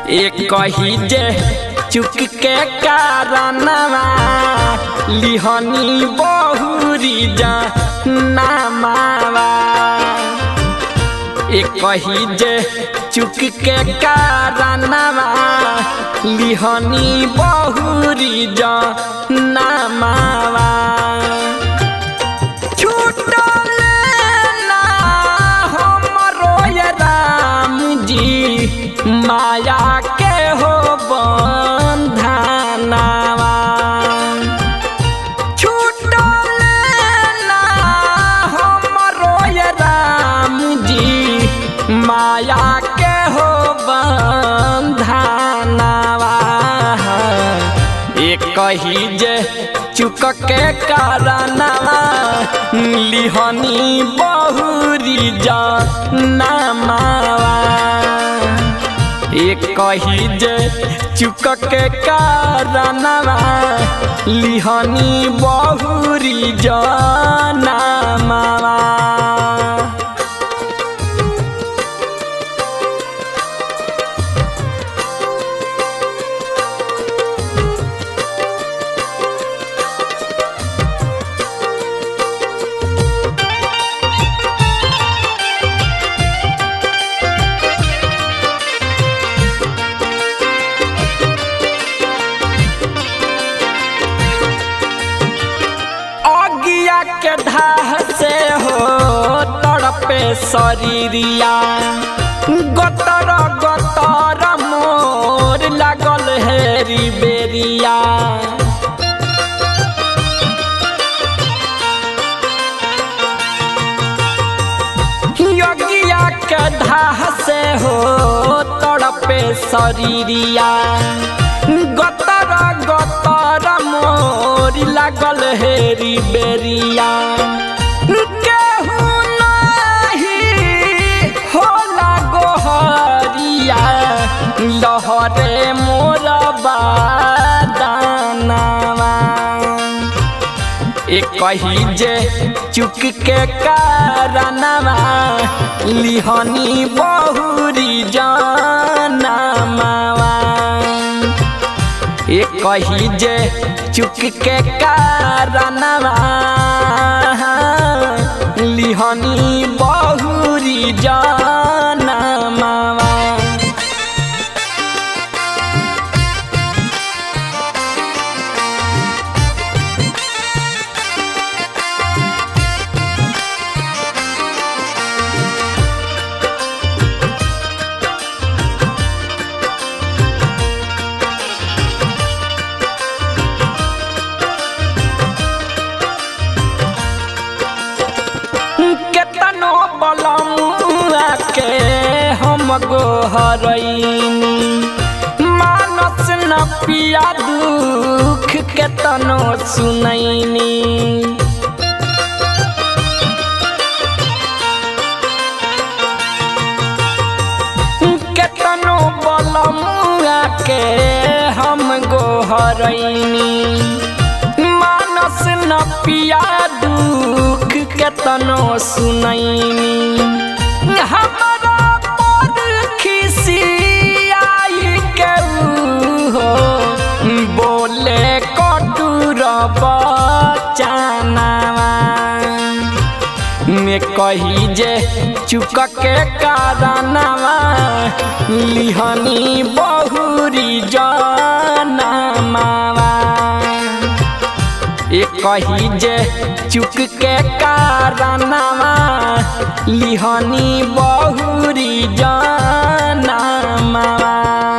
एक ही जे चुक के कारणवा लिहनी बहुरी जा नामावा एक ही जे चुक के कारणवा लिहनी बहुरी जा नामावा छूटल ना हमरो ये राम जी माया के हो बंधनावा छूटल ना हमरो ये राम जी माया के हो बंधनावा एक ही जे चुक के कारणवा लिहनी बहुरी जा नामावा एक ही जे चुक के कारणवा लिहनी बहुरी जा नामावा अगिया के धाह से हो तड़पे शरीरिया गतर गतर मोर लागल हेरी बेरिया यगिया के धाह से हो तड़पे शरीरिया गतर गतर मोर लागल हेरी बेरिया केहू नाही होला गोहरिया लहरे मोर बादानावा एक ही जे चुक के कारणवा लिहनी बहुरी जानमावा एक ही जे चुक के कारणवा लिहनी बहुरी जानमावा केतनो बलमुआ के हम गोहरैनी मानस न पिया दुख केतनो सुनैनी केतनो बलमुआ के हम गोहरैनी मानस न पिया दुख केतनो सुनैनी हमरा पर खिसियाई के हो बोले कटुर बचानावा में कही जे चुक के कारणवा लिहनी बहुरी जानमावा एक ही जे चुक के कारणवा लिहनी बहुरी जानमावा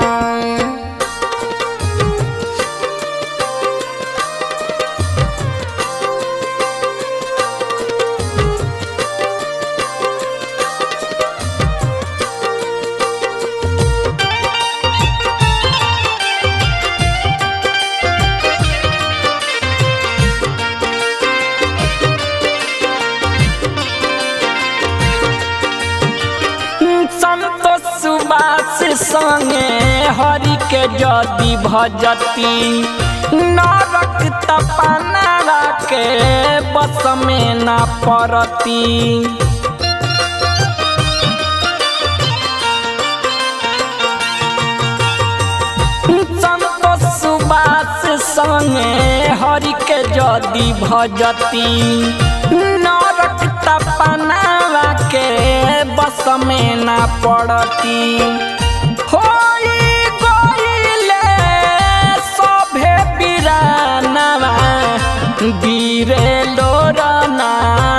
संतोष सुबास संगे हरि के जदि भजती नरक तपनारा के बस में न पड़ती संगे हरि के जदि भजती नरक तपनावा के बस में ना पड़ती होई गईले सभे बिरानवा गिरे लोरनायानवा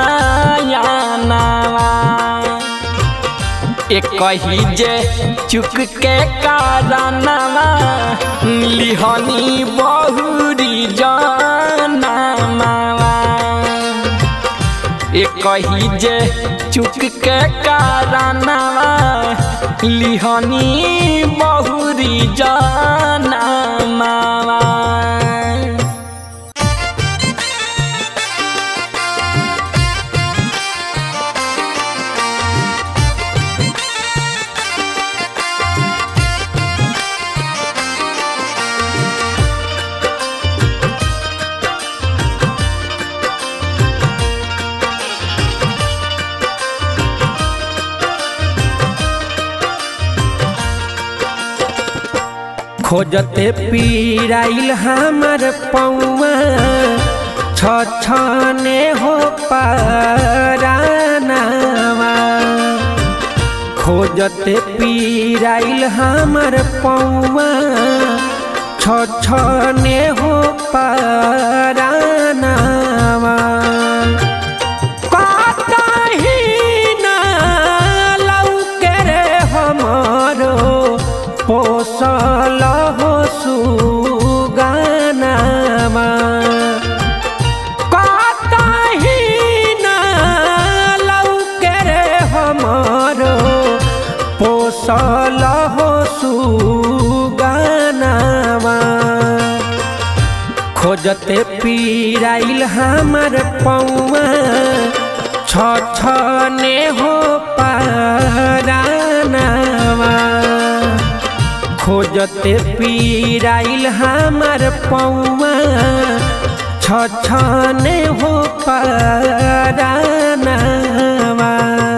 एक कही जे चुक के कारणवा लिहनी बहुरी जानवा एक कही जे चुक के कारणवा लिहनी बहुरी जानवा खोजते पीराइल हमर पौआ छछने हो पारानावा खोजते पीराइल हमर पौआ छछने हो पारानावा कतही ना लौके रे हमरो पोसल हो सुगानामा कतही ना लौके रे हमरो पोसल हो सुगानामा खोजते पीराइल हमर पौआ छछने हो पारानावा खोजते पीराइल हमर पौआ छछने हो पारानावा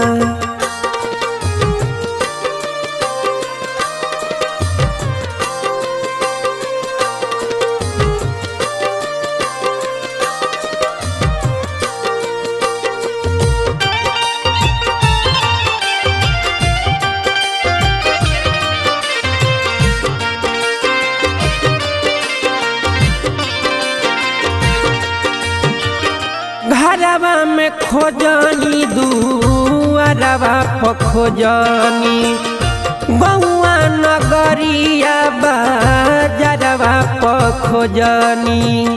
घरवा में खोजनी दुआरवा पर खोजनी बउआ नगरिया बाजरवा पर खोजनी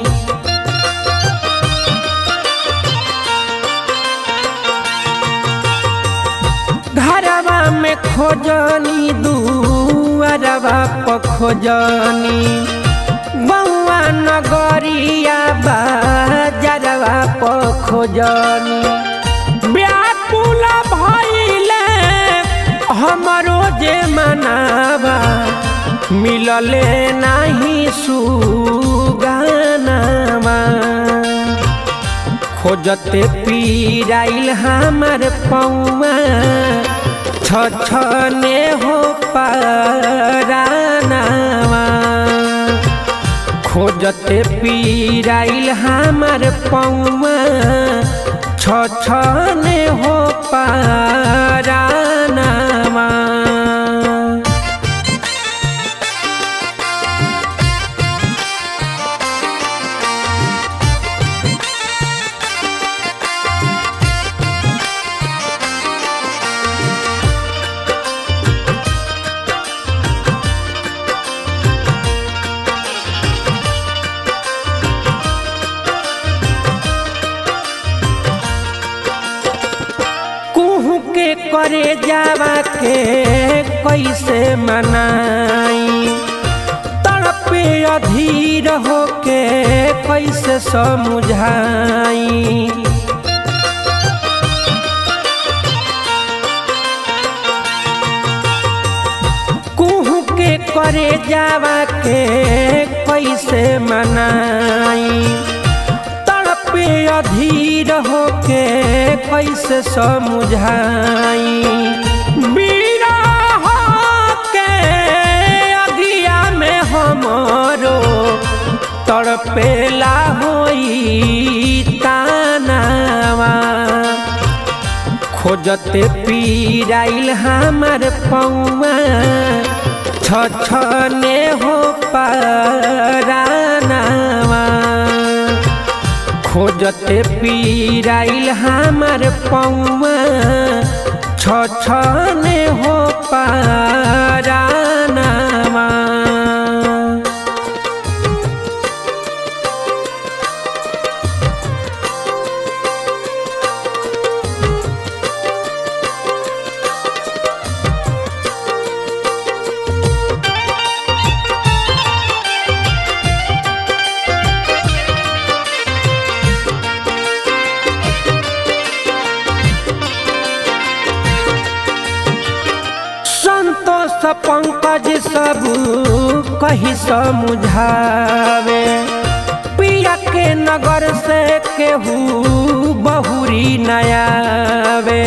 घरवा में खोजनी दुआरवा पर खोजनी बउआ नगरिया बाजरवा पर खोजनी व्याकुल भइले हमरो जे मनावा मिलले नाही सुगानावा खोजते पीराइल हमर पौआ छछने हो पारानावा खोजते पीराइल हमर पौआ छछने हो पारानावा कुहू के करे जावा के कैसे मनाई तड़पे अधीर होके कैसे समझाई कुहू के करे जावा के कैसे मनाई तड़पे अधीर होके कैसे समझाई बिरह के अगिया में हमरो तड़ तड़पेला होई तानावा खोजते पीराइल हमार पौआ छछने हो परानावा खोजते पीराइल हमार पौआ छछने हो परानावा संतोष पंकज सब कही समुझावे पिया के नगर से केहू बहुरी नयावे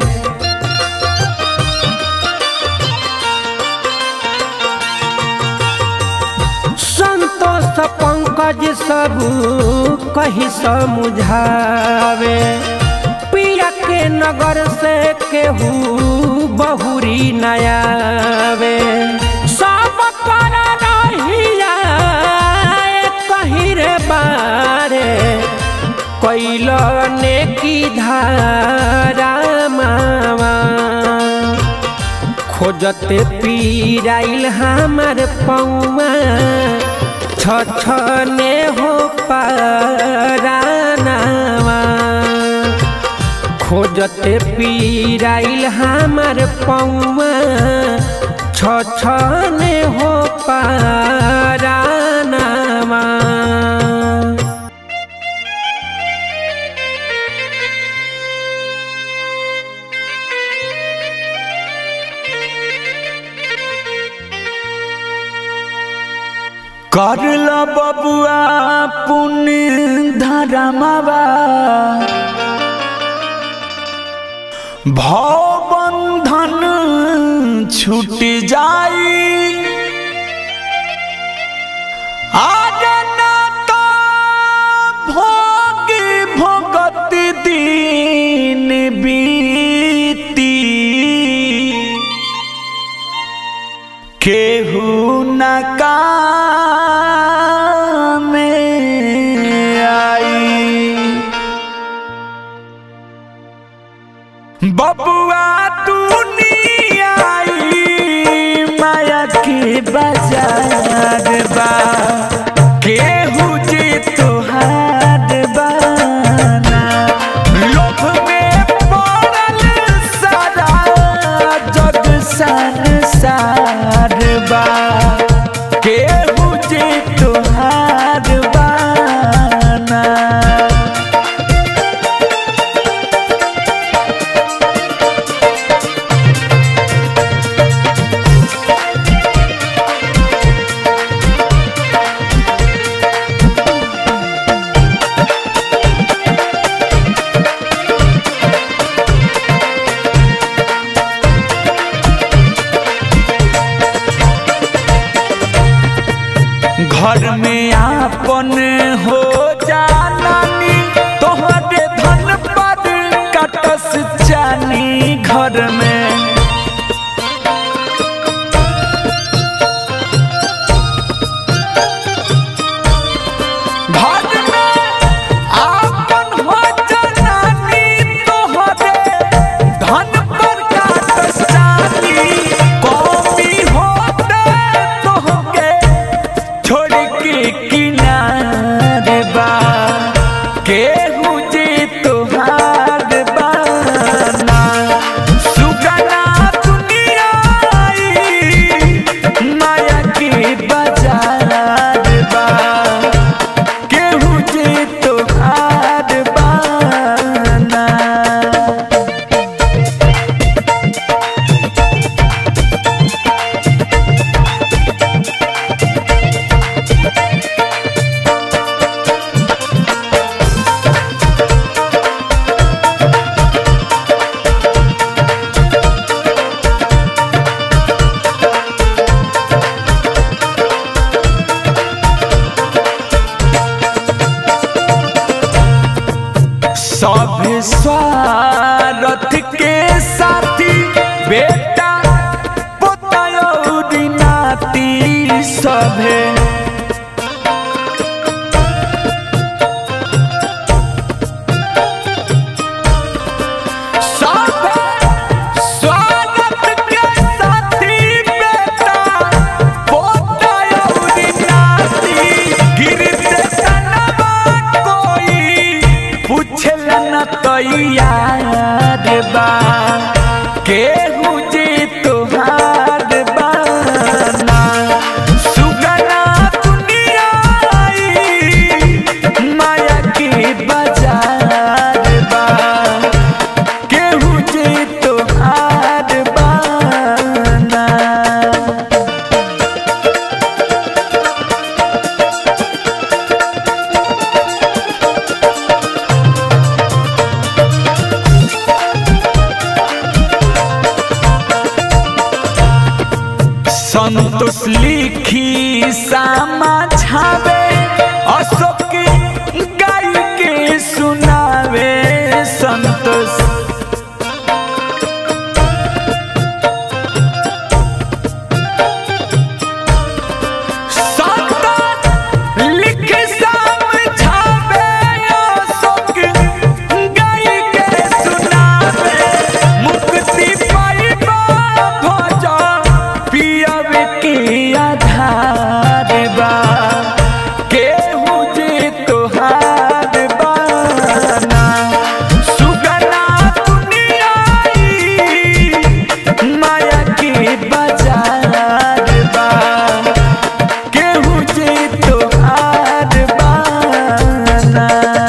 संतोष पंकज सब कही समुझावे पिया के नगर से केहू बहुरी नयावे सब कर रहिया कही रे बारे कैल ने की धारा मावा खोजते पीराइल हमार पौआ छछने हो परानावा खोजते पीराइल हमार पौआ छछने हो परानावा करल बबुआ पुण्य धरमवा भवबंधन छूट जाई आज ना तो भोग भोगत दिन बीती केहू न काम आई बबुआ दुनिया आई माया के बाजार बा केहू जे तोहार बाना लोभ में पड़ल सारा जग संसार बा केहू जे तोहार बाना घर में आपन हो जानी तोहरे धन पर कटस जानी घर में घर में आपन हो जानी तोहरे धन पर कटस जानी कौमी होते तोहके छोड़ के किनारे बा सब स्वार्थ के साथी बेटा पोतयौरी नाती सभे सभे स्वार्थ के साथी बेटा पोतयौरी नाती गिरते सनवा कोई पूछला न तैयार बा केहू जे तोहार बाना सुगना दुनिया आई माया के बाजार बा केहू जे तोहार बाना संतोष लिखी सामा छावे अशोक गाय के सुनावे संतोष संतोष लिखी समझावे अशोक गाय के सुनावे मुक्ति पाइबा भज पियब के आधार बा केहू जे तोहार बाना सुगना दुनिया आई माया के बाजार बा केहू जे तोहार बाना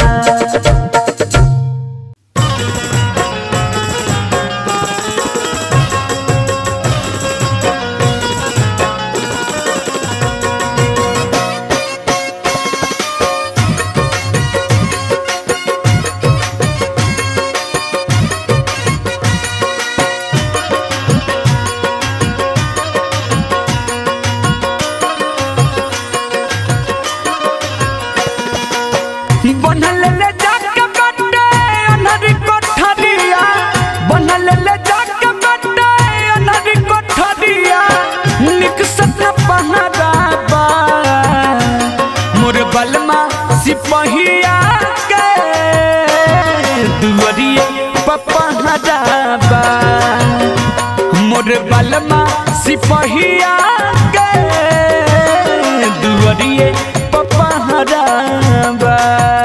बनल ले जाके बट्टे अनहरी कोठरिया बनल ले जाके बट्टे अनहरी कोठरिया निक सपना पहराबा मोर बलमा सिपहिया के दुवरिए पपहराबा मोर बलमा सिपहिया के दुवरिए पपहराबा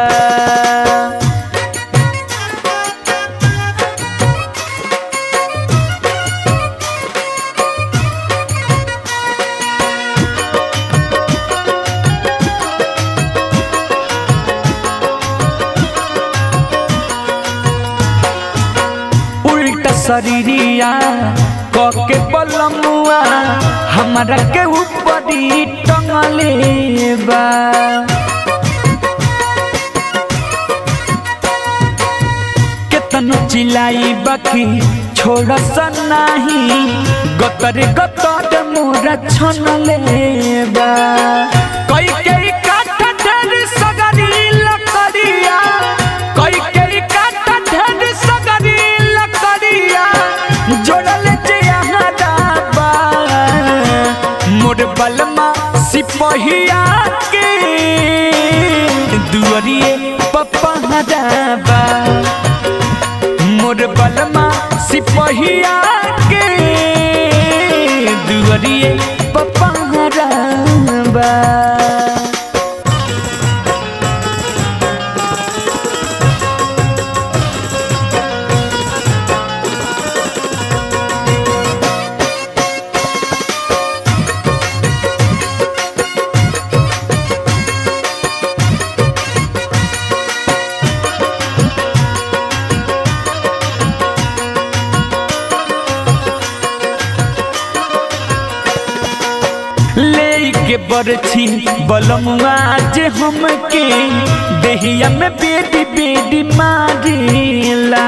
उल्टा शरीरिया कके बलमुआ हमारा के ऊपरी टंगले बा केतनो चिलाई बाकी छोड़ सनाही गतर गतर मोरा छनले बा कई कई काट ढेर सगरी लकड़िया कई कई काट ढेर सगरी लकड़िया जोड़ल जे यहाँ डाबा मोर बलमा सिपहिया के दुअरिए पप्पा हदाबा मोर बलमा सिपहिया के दुअरिए पप्पा हदाबा ले के बरछी बलमुआ जे हमके देहिया में बेडी बेडी मारेला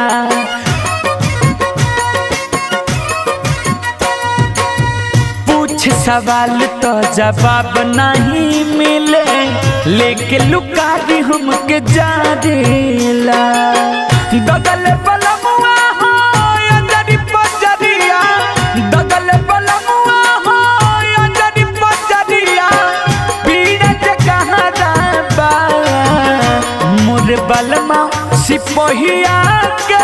पूछ सवाल तो जवाब नहीं मिले लेके लुका दी हमके जा देला दगल बलमुआ हो अंजनी पजरिया दगल बलमुआ हो अंजनी पजरिया पीड़ जगह बा मोर बलमा सिपहिया के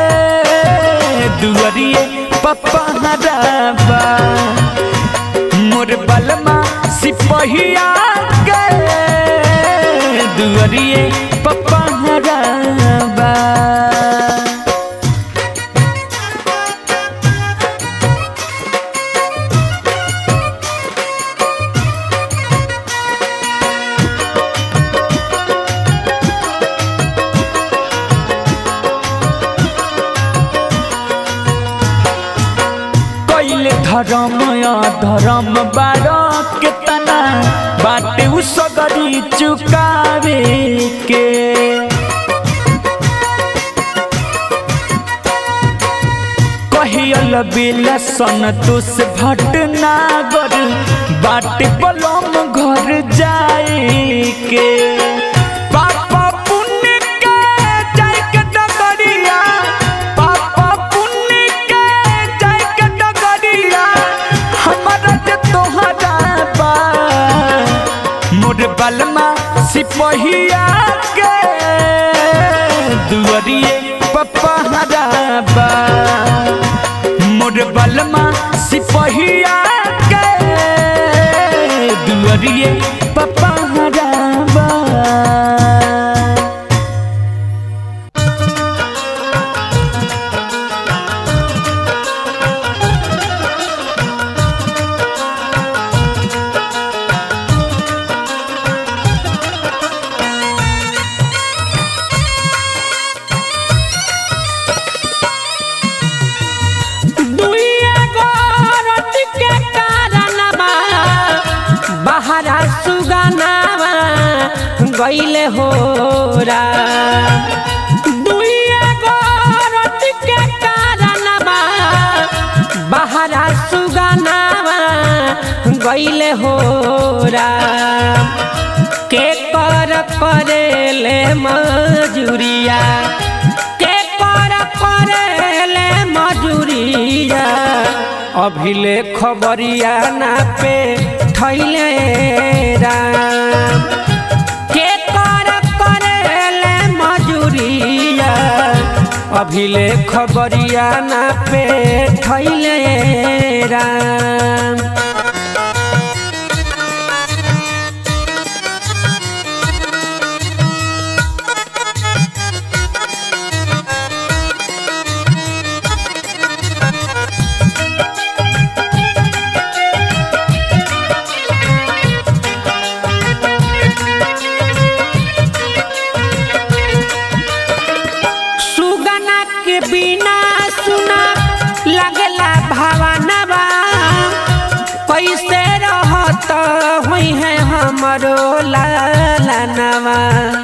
दुअरिए पपहराबा मोर बलमा सिपहिया के दुअरिए पपहराबा कैले धर्म धर्म बार केतना बाटे उ सगरी चुकावे के कहियल बेला संतोष भटनागर बाटे बलम घर जाए के पापा पुण्य के जाय के डगरिया पापा पुण्य के जाय के डगरिया हमारा जे तोहरा बा मोर बलमा सिपहिया के दुअरिए पपहरा बा मोर बलमा सिपहिया के दुअरिए पपहरा बा दुइया गोरत के कारणवा बहरा सुगनावा गईले होरा दुइया गोरत के कारणवा बहरा सुगनावा गईले होरा के कर करेले मजूरिया के कर करेले मजूरिया अभिले खबरिया ना पे थैले राम के कर करेले मजूरिया अभिले खबरिया ना पे थैले राम सुगना के बिना सुना लगला भावनवा कैसे रहत हुई है हमरो लालनवा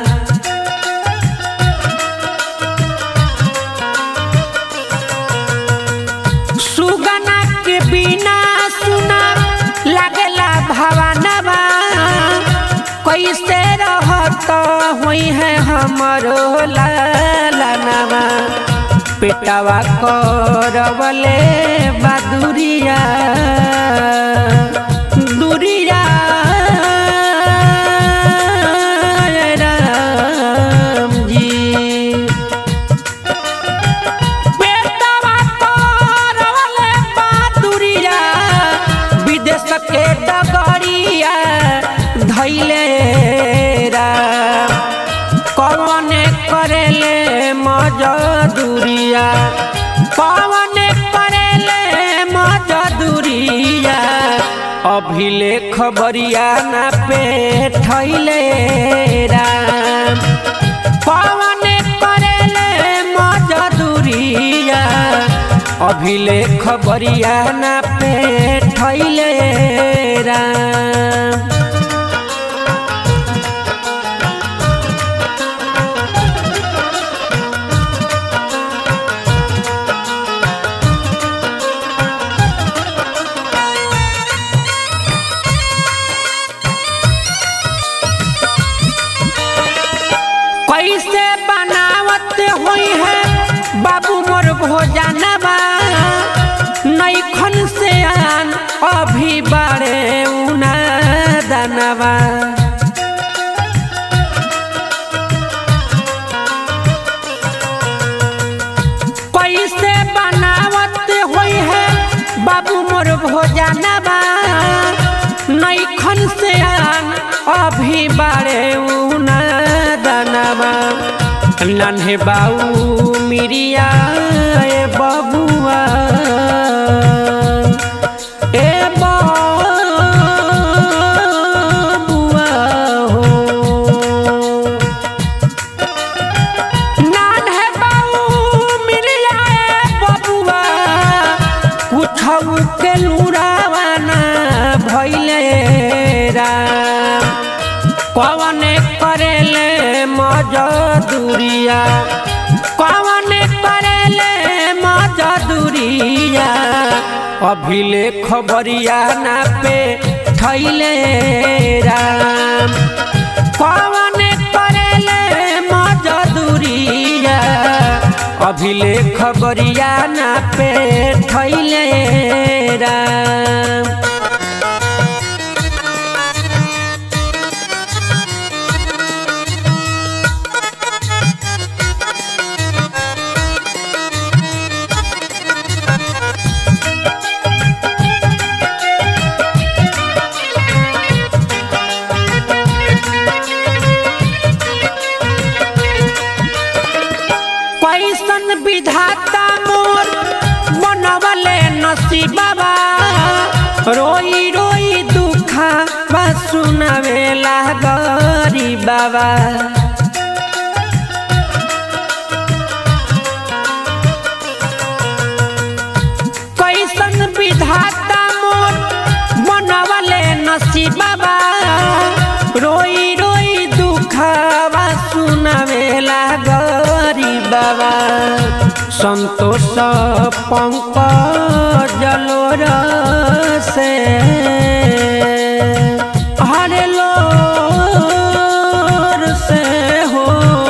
सुगना के बिना सुना लगला भावनवा कैसे रहत हुई है हमरो लालनवा पेटवा करवले बदुरिया दुरिया राम जी पेटवा करवले बदुरिया विदेश के डगरिया धैले राम कवने करेले मजदूरिया कवने करेले मजदूरिया अभिले खबरिया ना पे थैले राम कवने करेले मजदूरिया अभिले खबरिया ना पे थैले राम कैसे बनाव बनावत होई है बाबू मोर भोजनवा नैखन से आन अभी बारे उना दानवा कैसे बनावत होई है बाबू मोर भोजनवा नैखन से आन अभी बारे उना दानवा नन्हे बाऊ मिरिया ए बबुआ ए बबुआ हो नान्हे बाऊ मिरिया ए बबुआ उठऊ के लुरावाना भइले राम कवन करेले मजदूरिया कवन करेले मजदूरिया अभिले खबरिया ना पे थैले राम कवन करेले मजदूरिया अभिले खबरिया ना पे थैले राम कैसन विधाता मोर बनवले नसीबा रोई रोई दुखा बा सुनावेला गरी बाबा कैसन विधाता मोर बनवले नसीबा रोई रोई दुखवा सुनावेला गरी बाबा संतोष पंकज जलोर से हरे लोर से हो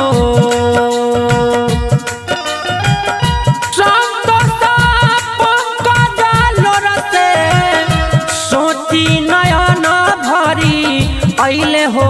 सोची नयन भरी ऐले हो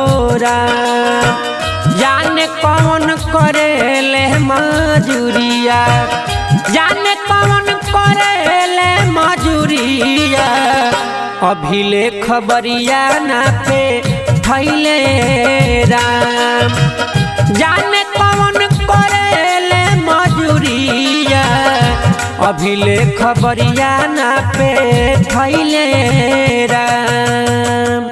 जाने कौन करेले मजूरिया जाने कौन करेले मजूरिया अभिले खबरिया ना पे थैले राम जाने कौन करेले मजूरिया अभिले खबरिया ना पे थैले राम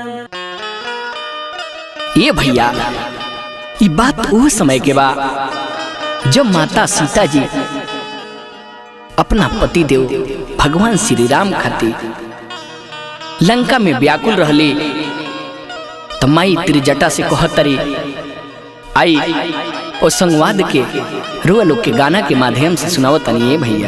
ये भैया ये बात वो समय के बा जब माता सीता जी अपना पति देव भगवान श्री राम खातिर लंका में व्याकुल रहले तो माई त्रिजटा से कहतरी आई ओ संवाद के रुआ लोग के गाना के माध्यम से सुनाओ तनिए भैया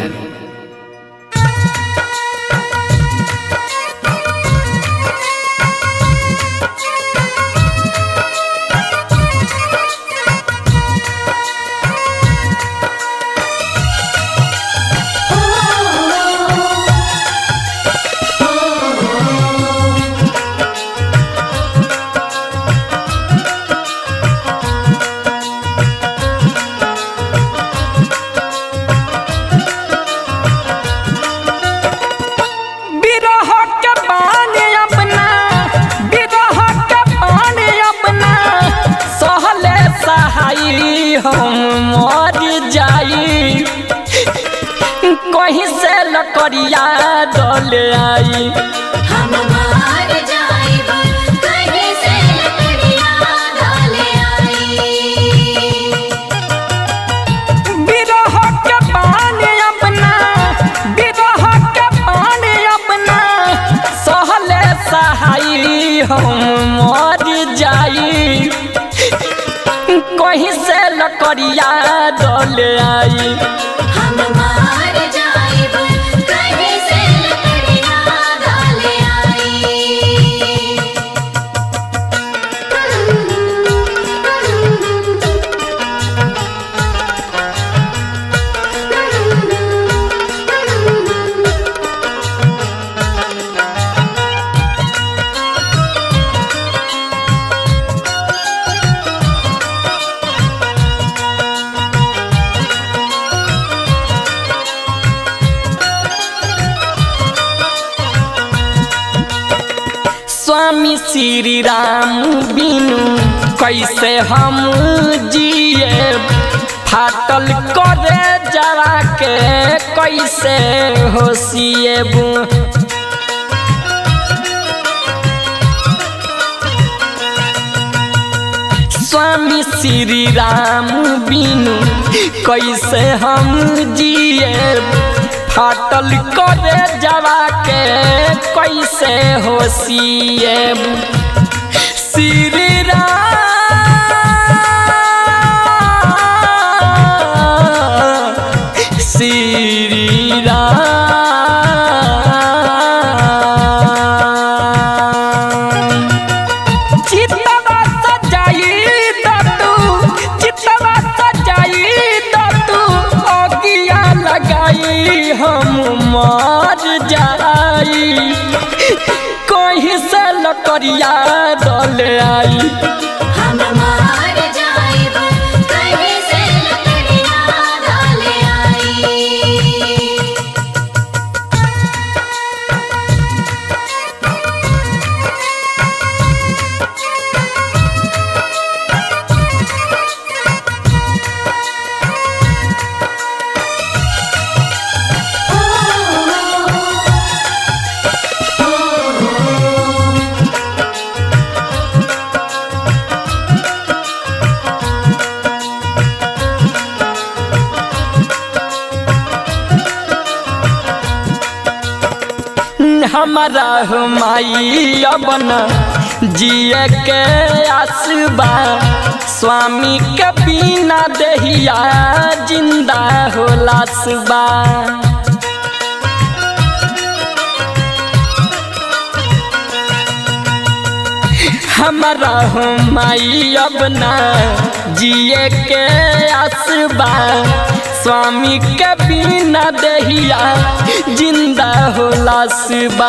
बिरह के पानी अपना बिरह के पानी अपना सहले सहाई हम मर जाई कहीं से लकड़िया डले आई हम मार जाइब कहीं से लकड़ियाँ डाले आई बिरह के पानी अपना बिरह के पानी अपना सहले सहाई हम मर जाई कहीं से लकड़िया डले आई हम मार जाइब कहीं से लकड़ियाँ डाले आई स्वामी श्री राम बिनु कैसे हम जिए फाटल करे जरा के कैसे होशिएबू स्वामी श्री राम बिनु कैसे हम जिए फाटल करे जवा के कैसे होशिए श्री राम श्री राम चितवा सजाई दतू चितवा सजाई दतू अगिया लगाई हम मर जाई कहीं से लकड़िया दल आई हम मार जाइब कहीं से लकड़ियाँ डाल आई हमारा हो माई अपन जिए के आसबा स्वामी के बिना दहिया जिंदा होला सुबा हमारा हो माई अब ना जिए के आसबा स्वामी के बिना दहिया जिंदा होला सुबा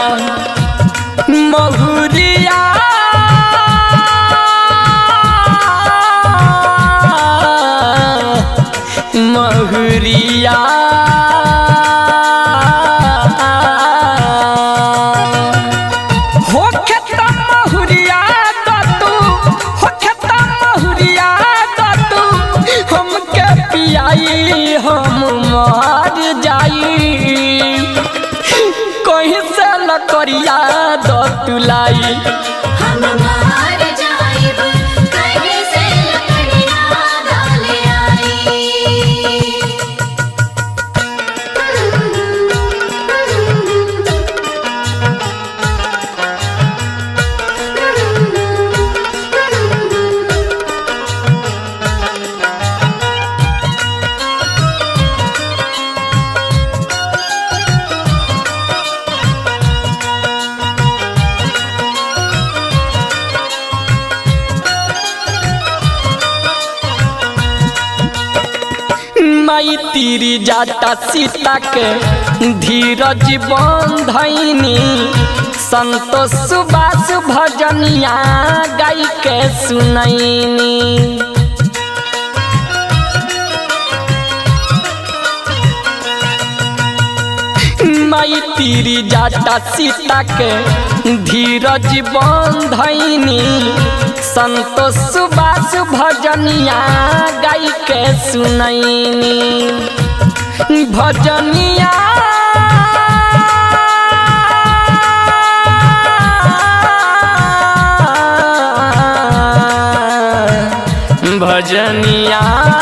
महुरिया महुरिया हो खेता महुरिया दतू हो खेता महुरिया दतू हमके पियाई हम मर जाई कहीं से लकड़िया दतुलाई हम मार जाइब कहीं से लकड़ियाँ डाल आई माई तीरी जाता सीता के धीरज बंधनी संतोष सुबास भजनिया गाई के सुनैनी माई तीरी जाता सीता के धीरज बंधनी संतोष सुबास भजनिया गाई के सुनैनी भजनिया भजनिया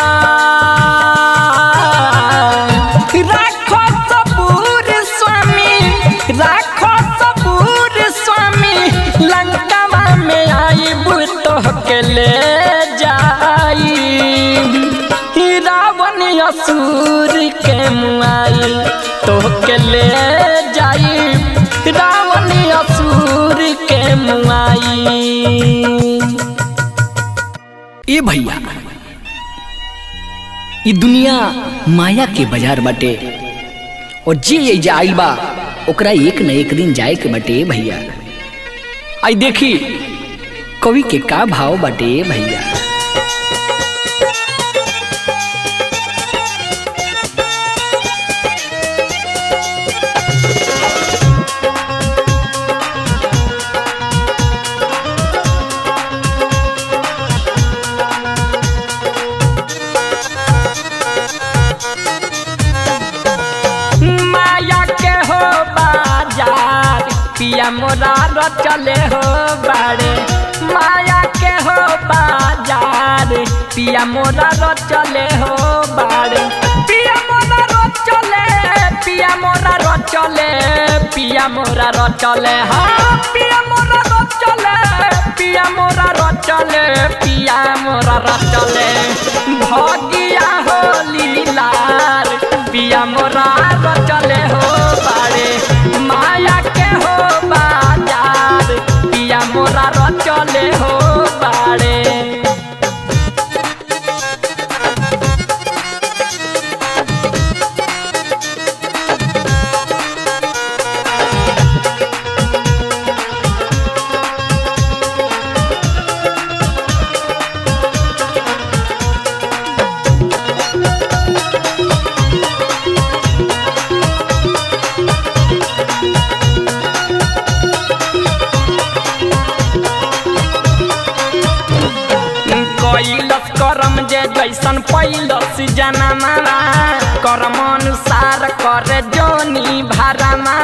राखो सबूर स्वामी राखो सबूर स्वामी लंकावा में आई तो के ले जाई रावण असुर के मुआई तो के ले जाई रावण असुर के मुआई ए भैया ई दुनिया माया के बाजार बाटे और जे ये आइल बा ओकरा एक न एक दिन जाए के बाटे ए भैया आई देखी कवि के का भाव बाटे ए भैया पिया मोरा रचले हो बाड़े माया के हो बाजार पिया मोरा रचले हो बाड़े पिया मोरा रचले पिया मोरा रचले पिया मोरा रचले हाँ पिया मोरा रचले पिया मोरा रचले पिया मोरा रचले भगिया हो लीलार पिया मोरा रचले हो बाड़े माया के हो बाजार पिया मोरा रचले हो बाड़े कैलस करम जे जैसन पैलस जनमा करम अनुसार करे जोनी भारमा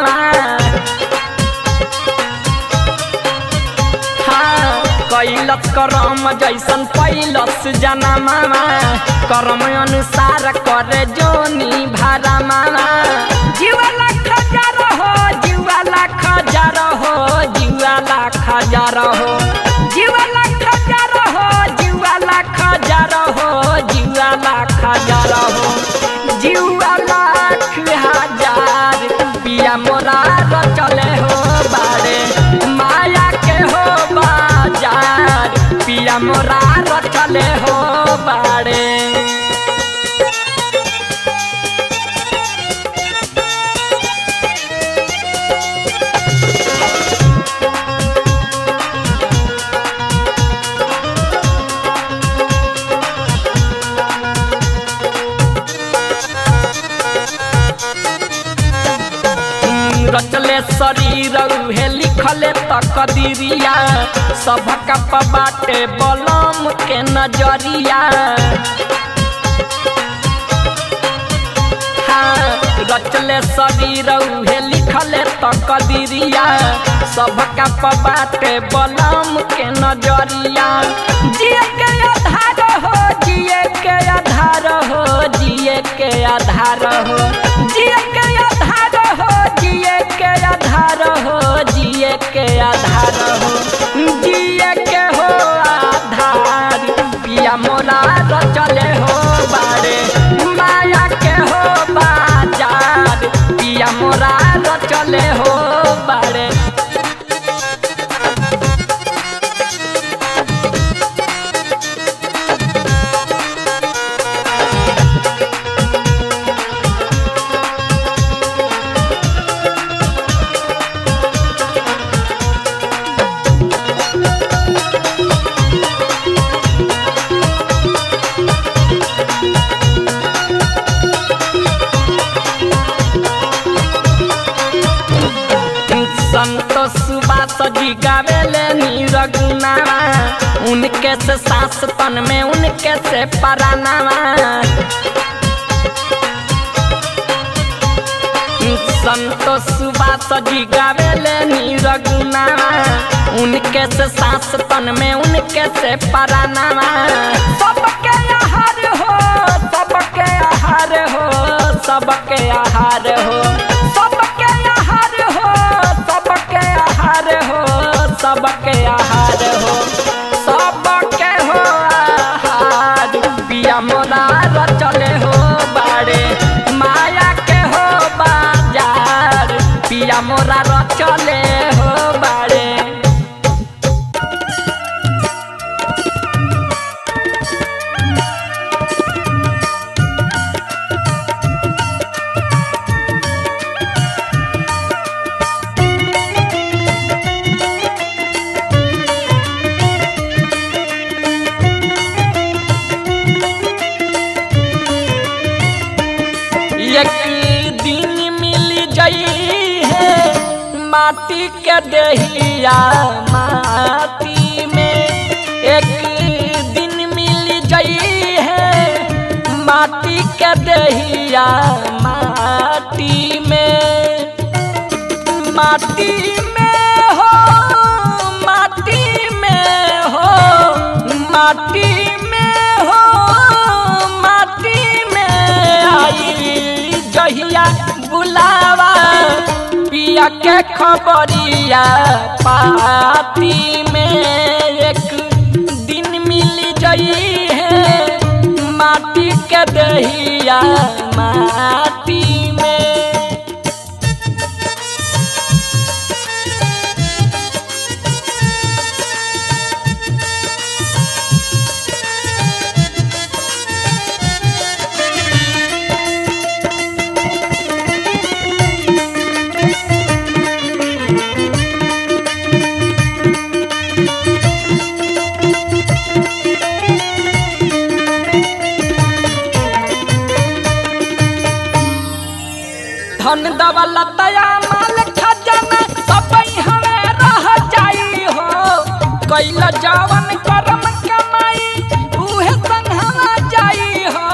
हाँ कैलस करम जैसन पैलस जनमा करम अनुसार करे जोनी भारमा जीवा लाख हजार हो जीवा लाख हजार हो जीवा लाख हजार हो जीवा लाख हजार हो जीवा लाख हजार हो जीवा लाख हजार हो जीवा लाख हजार पिया मोरा रचले हो बारे माया के हो बाजार पिया मोरा रचले हो बारे रचले शरीर उहे लिखले तकदीरिया सबका बाटे बलम के नजरिया हाँ, रचले शरीर उहे लिखले तकदीरिया सबका बाटे बलम के नजरिया जिए के आधार हो जिए के आधार हो जिए के आधार हो जिए के आधार हो जिए के आधार हो जिए के आधार हो जिए के हो आधार पिया मोरा रचले हो बारे माया के हो बाजार पिया मोरा रचले हो बारे संतोष सुबास जी गावेले नीरगुनावा उनके से सास तन में उनके से परानावा संतोष सुबास जी गावेले नीरगुनावा उनके से सास तन में उनके से परानावा सबके आहार हो सबके आहार हो सबके आहार हो सबके आहार हो सबके आहार हो सबके आहार हो सबके हो आहार पिया मोरा रचले हो बाड़े माया के हो बाजार पिया मोरा रचले हो बाड़े एक दिन मिल जाई है माटी के दहिया माटी में एक दिन मिल जाई है माटी के दहिया माटी में माटी में माटी में हो माटी में आई जहिया बुलावा पिया के खबरिया पाती में एक दिन मिल जई है माटी के दहिया माटी में धन दौलत तया माल खजाना सब हमें रह जाई हो कैल जवन करम कमाई उहे संगवा जाई हो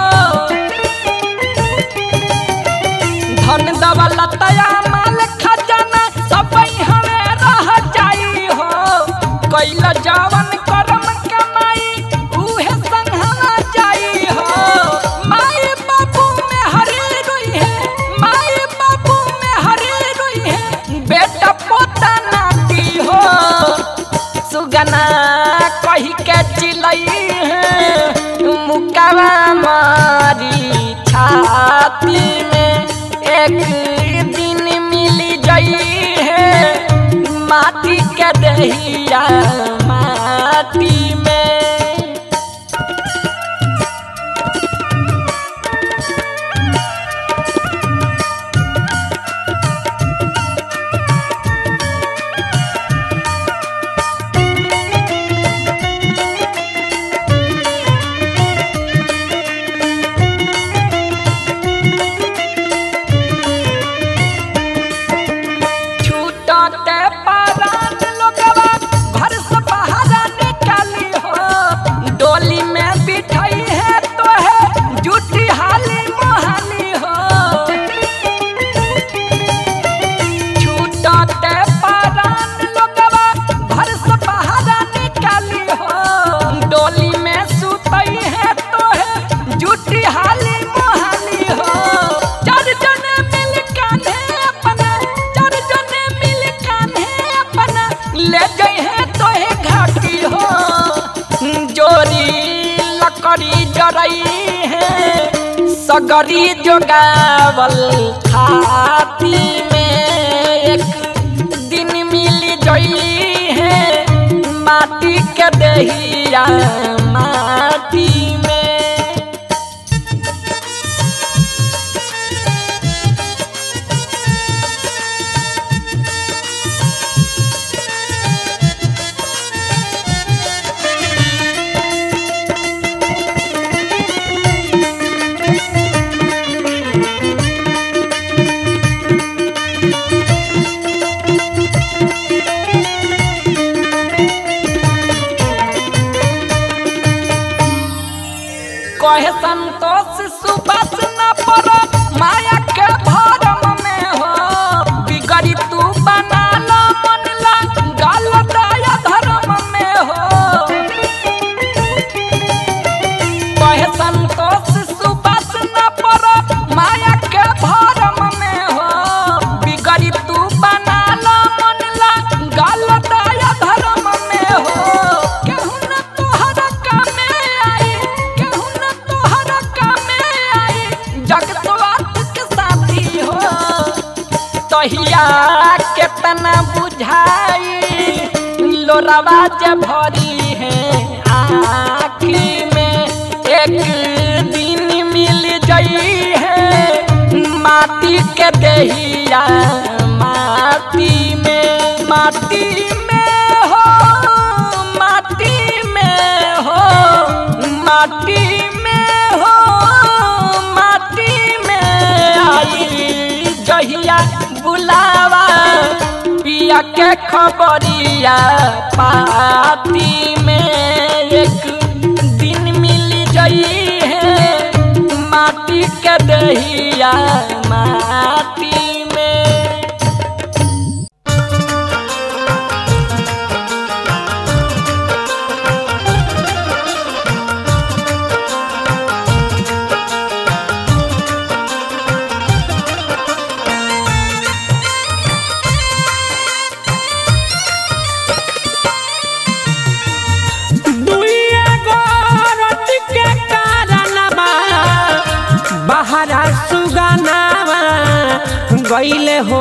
धन दौलत तया माल खजाना सब हमें रह जाई हो कैल जवन करम कमाई उहे संगवा जाई हो माई बाबू में हरी रोई है माई बाबू में हरी रोई है बेटा पोता नाती हो सुगना कही के चिलई है मुकावा मारी छाती में एक दिन मिली गई है माटी के दहिया माटी में छूटते पारान लोगवा घर से बाहर निकाली हो डोली में बिठाई है तो है जूठी हाली मोहाली हो छूटते पारान लोगवा घर से बाहर निकाली हो डोली में सुतई है तो है जूठी हाली मोहाली हो चार जने मिल कान्हे अपना चार जने मिल कान्हे अपना ले गए हैं तो है घाटी हो जोरी लकड़ी जरई है सगरी जोगावल खाती में एक दिन मिल जई है माटी के दहिया माटी में कहे संतोष सुबस न पर माया के भरम में हो बिगड़ी तू बना लो मन ला गल दया धर्म में हो कहे संतोष सुबस न पर माया के भरम में हो बिगड़ी तू बना लो मन ला गल दया धर्म में हो केहू न तोहरा कामे आई केहू न तोहरा कामे आई जगतवात के साथी हो तहिया केतना बुझाई लोरावा जे भरी है आखी में एक दिन मिल जई है माटी के दहिया माटी में माटी में हो माटी में हो माटी में हो माटी में आई जहिया बुलावा पिया के खबरिया पाती में एक दिन मिल जई है माटी के दहिया माटी में रे गईले हो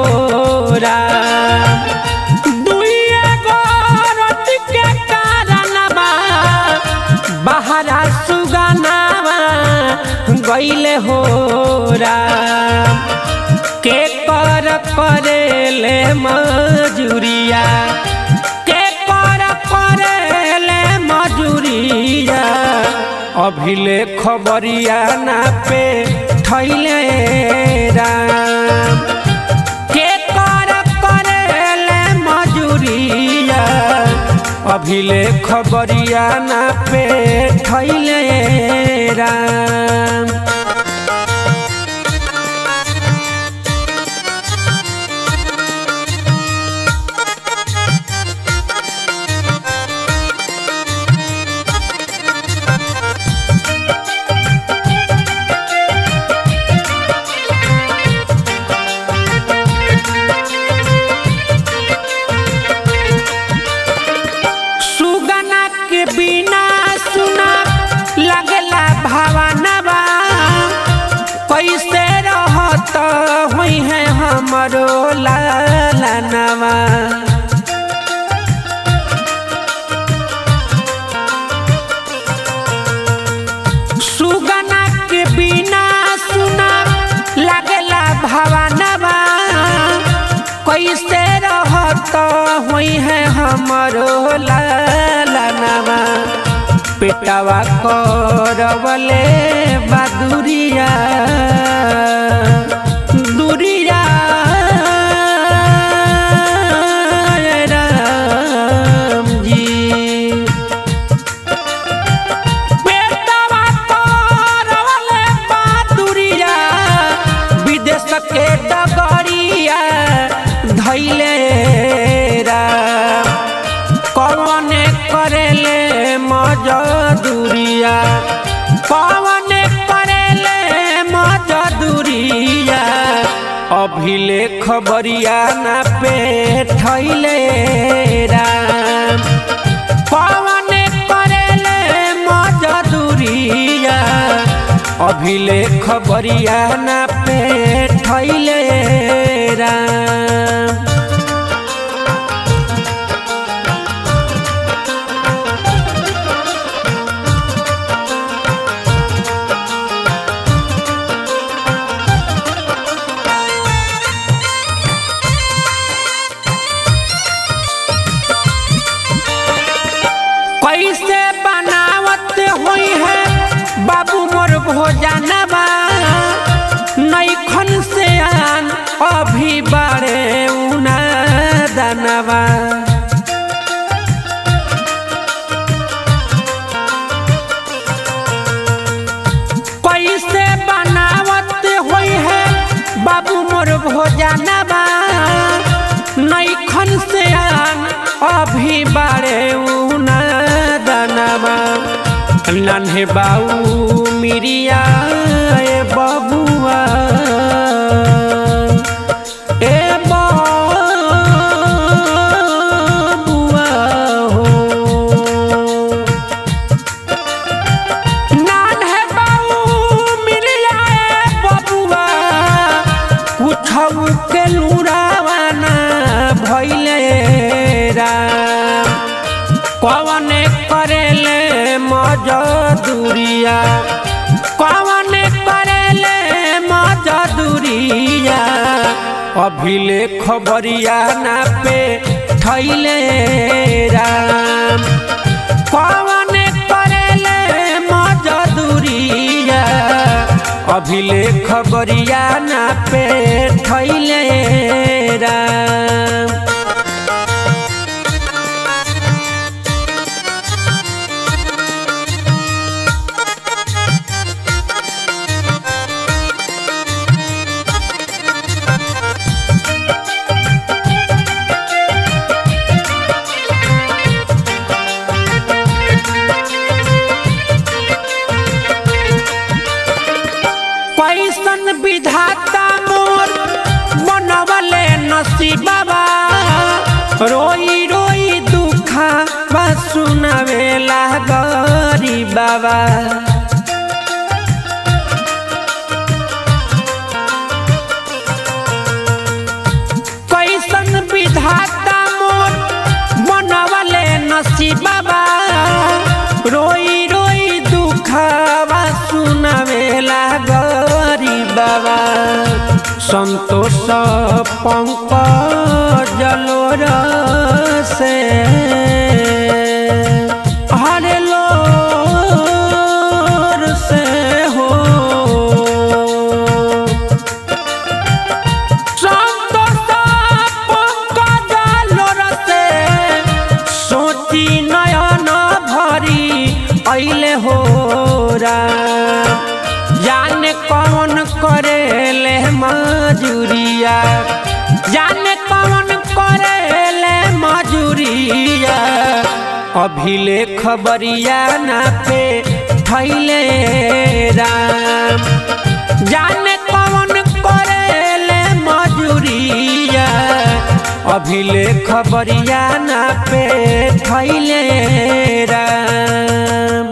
दुइए गोरत के कारणवा बहरा सुगनावा गईले हो के कर करेले मजूरिया के कर करेले मजूरिया अभिले खबरिया ना पे थैले राम के कर करेले मजूरिया अभिले खबरिया ना पे थैले राम सुगना के बिना सुना लगला भावनवा कैसे रहत हुई है हमरो लालनवा सुगना के बिना सुना लगला भावनवा कैसे रहत हुई है हमरो लालनवा पेटवा करवले बदुरिया दुरिया राम जी पेटवा करवले बदुरिया विदेश के डगरिया धैले राम कौने करेले मजदूरिया कौने करेले मजदूरिया अभिले खबरिया ना पे थैले राम कौने करेले मजदूरिया अभिले खबरिया ना पे थैले राम कैसे बनावत हुई है बाबू मोर भोजनवा नैखन से आन अभी बड़े उना दनवा कैसे बनावत हुई है बाबू मोर भोजनवा नैखन से आन अभी बड़े उना दनवा नन्हे बाऊ मिरिया ए बबुआ ए बबुआ हो नन्हे बाऊ मिरिया ए बबुआ कुछऊ के लुरावाना भैले राम कवने करेले मजदूरिया कवने करेले मजदूरिया अभिले खबरिया ना पे थैले राम कवने करेले मजदूरिया अभिले खबरिया ना पे थैले राम कैसन विधाता मोर बनवले नसीबा रोई रोई दुखा बा सुनावेला गरीब बाबा मांगेला गरीबवा संतोष पंकज लोर से हरे लोर से हो सोची नयन भरी ऐले हो जाने कौन करेले मजूरिया जाने कौन करेले मजूरिया अभिले खबरिया ना पे थैले राम जाने कौन करेले मजूरिया अभिले खबरिया ना पे थैले राम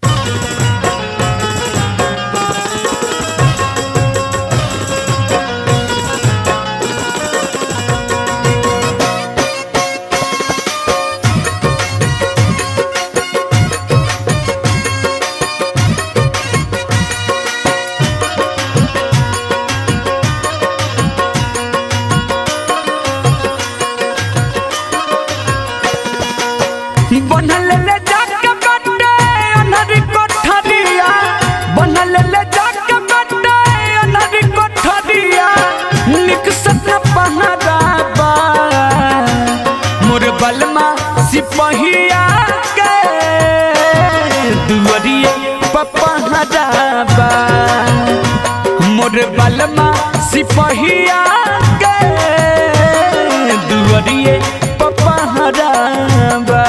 बनल ले जाके बट्टे अनहरी कोठरिया बनल ले जाके बट्टे अनहरी कोठरिया निक सपना पहराबा मोर बलमा सिपहिया के दुअरिए पपहराबा मोर बलमा सिपहिया के दुअरिए पपहराबा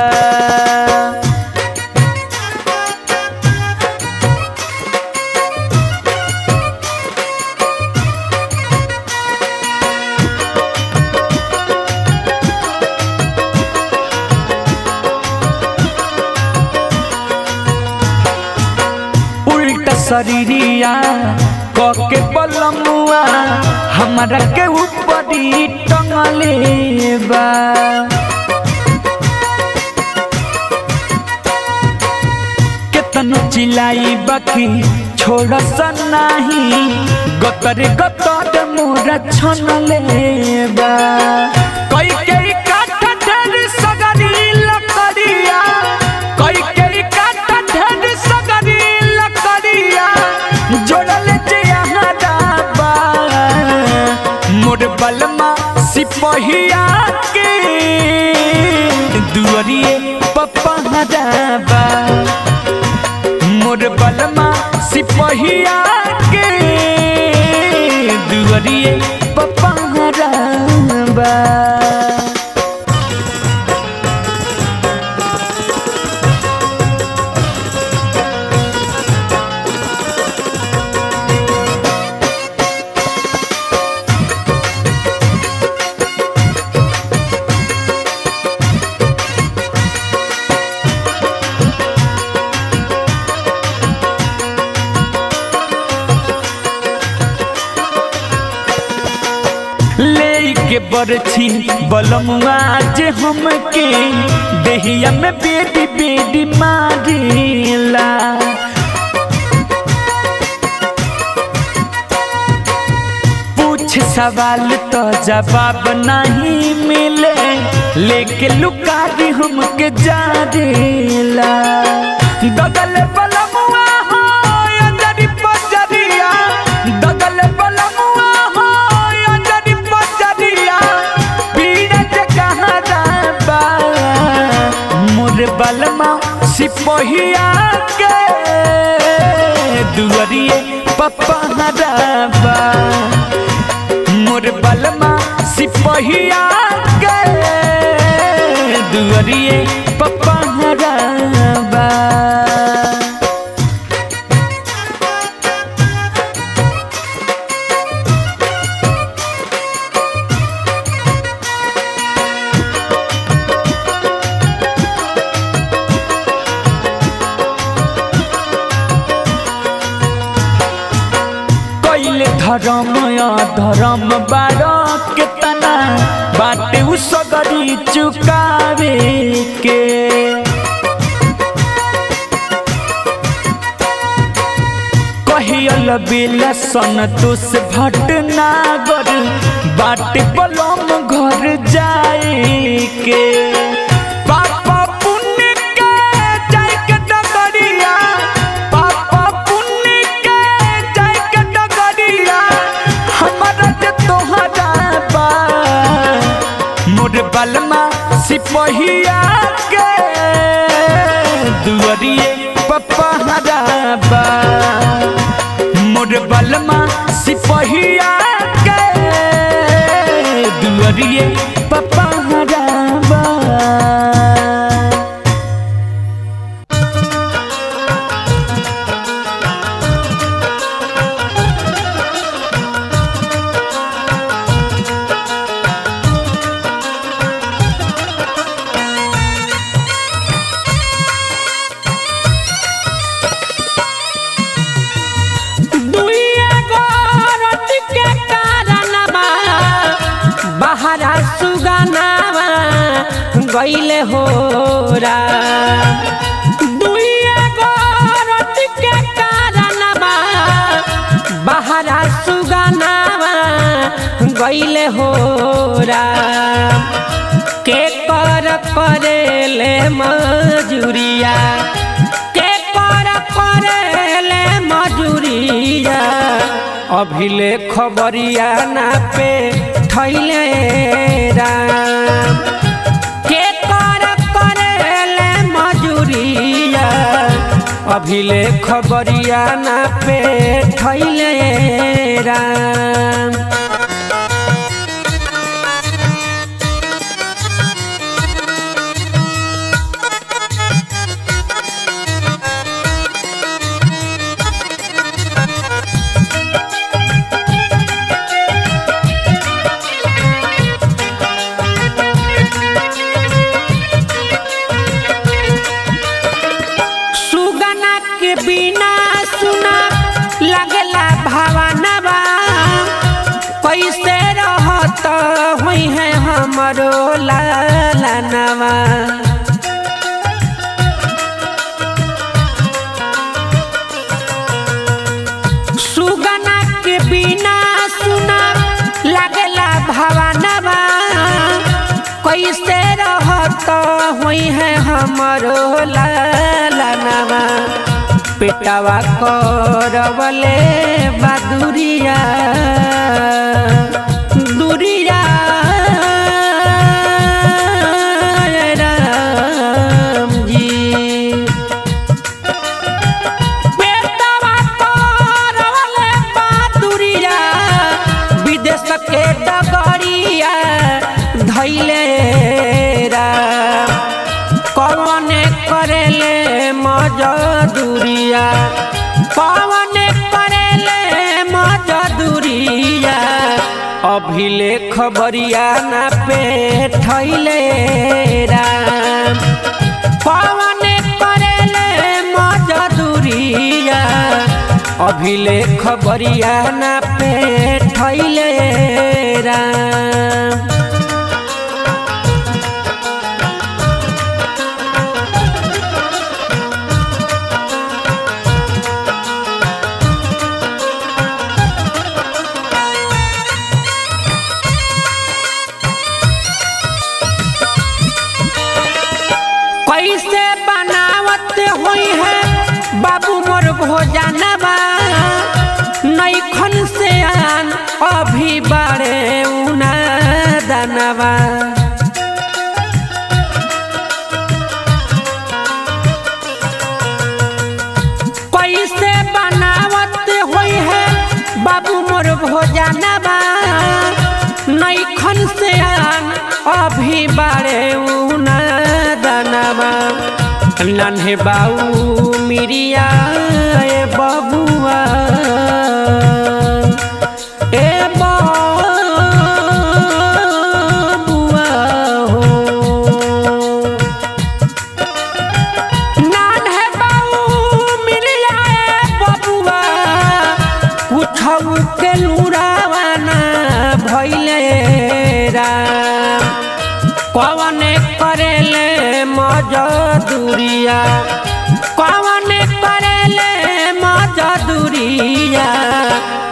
उल्टा शरीरिया कके बलमुआ हमारा के ऊपरी टंगले बा केतनो चिलाई बाकी छोड़ सनाही गतर गतर मोरा छनले बा कई कई काठ ढेर सगरी लकड़िया कई कई काठ ढेर सगरी लकड़िया जोड़ल जे यहाँ डाबा मोर बलमा सिपहिया के दुअरिए पपहराबा मोर बलमा सिपहिया के दुअरिए पपहराबा ले के बरछी बलमुआ जे हमके देहिया में बेटी बेटी मारेला पूछ सवाल तो जवाब नहीं मिले लेके लुकारी हमके जा देला दगल बलमुआ हो अंजरी पजरिया दगल बलमुआ हो अंजरी पजरिया पीड़े जे कहाँ जाबा मोर बलमा सिपहिया के दुअरिए पप्पा हराबा मोर बलमा सिपहिया के दुअरिए पप्पा हराबा कैले धर्म या धर्म बार केतना बाटे उ सगरी चुकावे के कहियल बिल संतोष भटनागर बाट बलम घर जाए के पापा पुण्य के जाय के डगरिया पापा पुण्य के जाय के डगरिया हमारा जे तोहरा बा मोर बलमा सिपहिया के दुअरिए पपहरा बा मोर बलमा सिपहिया के दुअरिए पपहरा बा दुइया गोरत के कारणवा बहरा सुगनावा गईले होरा दुइया गोरत के कारणवा बहरा सुगनावा गईले होरा के कर करेले मजूरिया के कर करेले मजूरिया अभिले खबरिया ना पे थैले राम के कर करेले मजूरिया अभिले खबरिया ना पे थैले राम सुगना के बिना सुना लगला भावनवा कैसे रहत हुई है हमरो लालनवा सुगना के बिना सुना लगला भावनवा कैसे रहत हुई है हमरो लालनवा पेटवा करवले बदुरिया दुरिया राम जी पेटवा करवले बदुरिया विदेश के डगरिया धैले राम कौन करेले मजदूरिया कौन करेले मजदूरिया अभिले खबरिया ना पे थैले राम कौन करेले मजदूरिया अभिले खबरिया ना पे थैले राम कैसे बनावत हुई है बाबू मोर भोजनवा नैखन से आन अभी बारे उना दनवा कैसे बनावत हुई है बाबू मोर भोजनवा नैखन से आन अभी बारे उना दनवा नन्हे बाऊ मिरिया ए बबुआ ए बबुआ हो नन्हे बाऊ मिरिया ए बबुआ कुछौ के लुरावाना भइले राम कौन करेले मजदूरिया कौन करेले मजदूरिया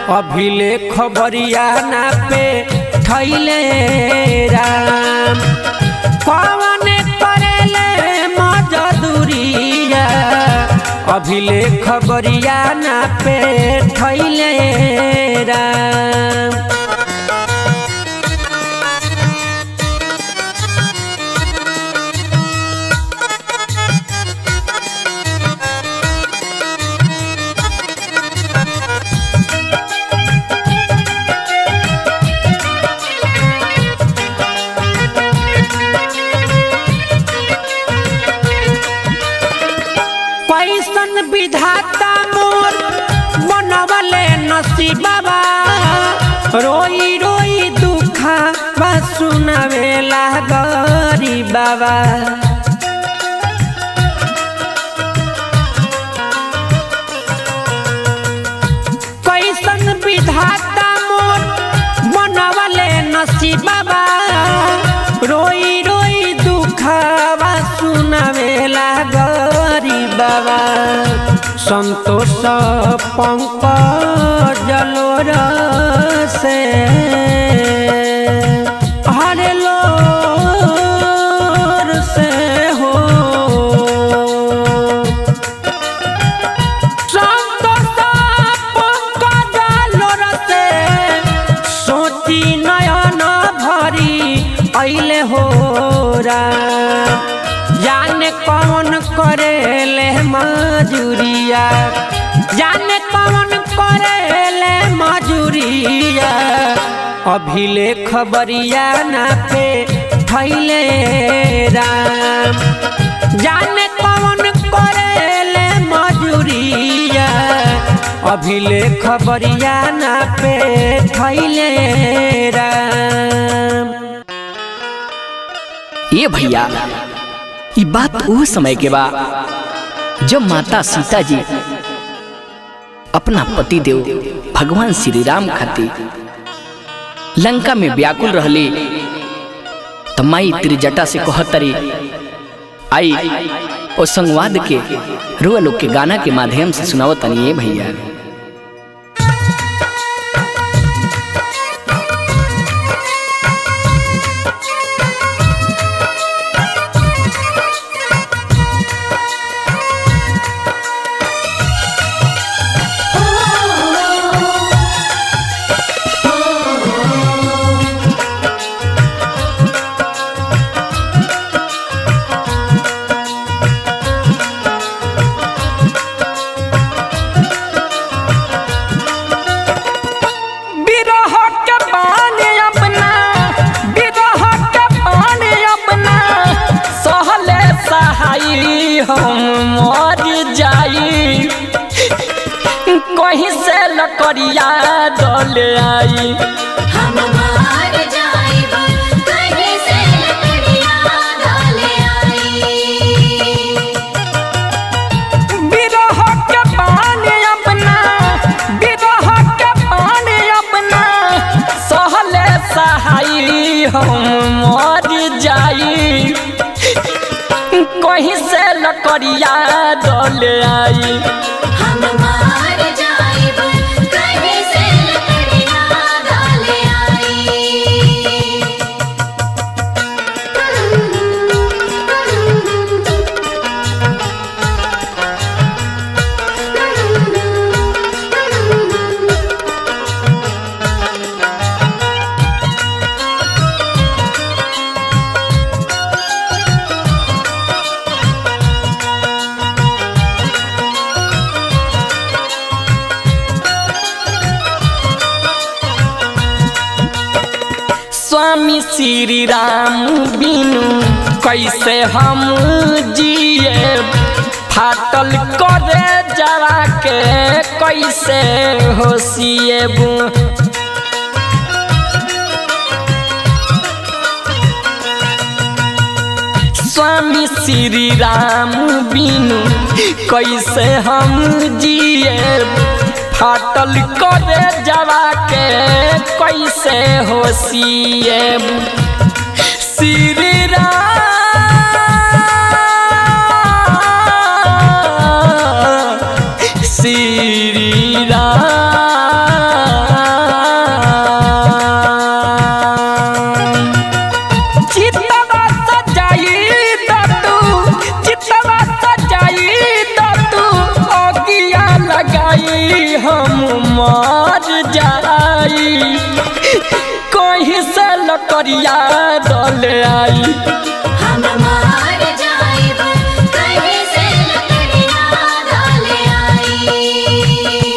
अभिले खबरिया ना पे थैले राम पवन करेले मजदूरिया अभिले खबरिया ना पे थैले राम कैसन विधाता मोर बनवले नसीबा रोई रोई दुखा बा सुनावेला गरी बाबा कैसन विधाता मोर बनवले नसीबा रोई रोई दुखवा सुनावेला गरी बाबा संतोष पंकज जलोर से हरे लोर से हो सोची नयन भरी ऐले हो जाने कौन करेले मजूरिया जाने कौन करेले मजूरिया अभिले खबरिया ना पे थैले राम जाने कौन करेले मजूरिया अभिले खबरिया ना पे थैले राम ये भैया ये बात वो समय के बा जब माता सीता जी अपना पति देव भगवान श्री राम खातिर लंका में व्याकुल रहले तो माई त्रिजटा से कहतरी आई ओ संवाद के रुआ लोग के गाना के माध्यम से सुनाओ तनी ये भैया बिरह के पानी अपना बिरह के पानी अपना सहले सहाई हम मर जाई कहीं से लकड़िया दले आई हम मार जाइब कहीं से लकड़ियाँ डाले आई बिरह के पानी अपना बिरह के पानी अपना सहले सहाई हम मर जाई कहीं से लकड़िया दले आई हम मार जाइब कहीं से लकड़ियाँ डाले आई स्वामी श्री राम बिनु कैसे हम जिए फाटल करे जरा के कैसे होशिएबू स्वामी श्री राम बिनु कैसे हम जिए फाटल करे जवा के कैसे होशिए श्री राम श्री राम मर जाई कहीं से लकड़िया दल आई हम मार जाइब कहीं से लकड़ियाँ डाल आई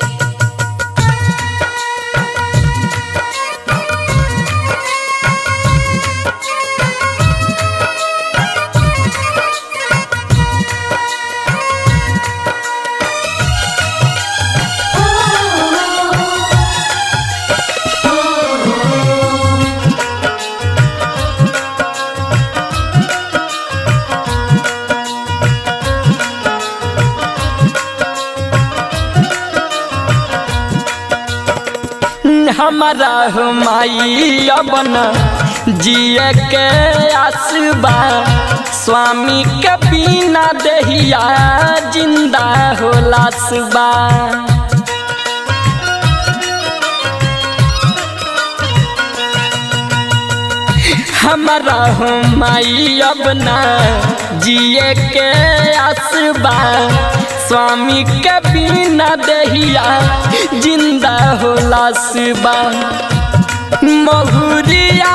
हमारा हो माई अपन जिए के आसबा स्वामी के बिना दहिया जिंदा हो लासबा हमारा हो माई अब ना जिए के आसबा स्वामी के बिना दहिया जिंदा हो लासबा महुरिया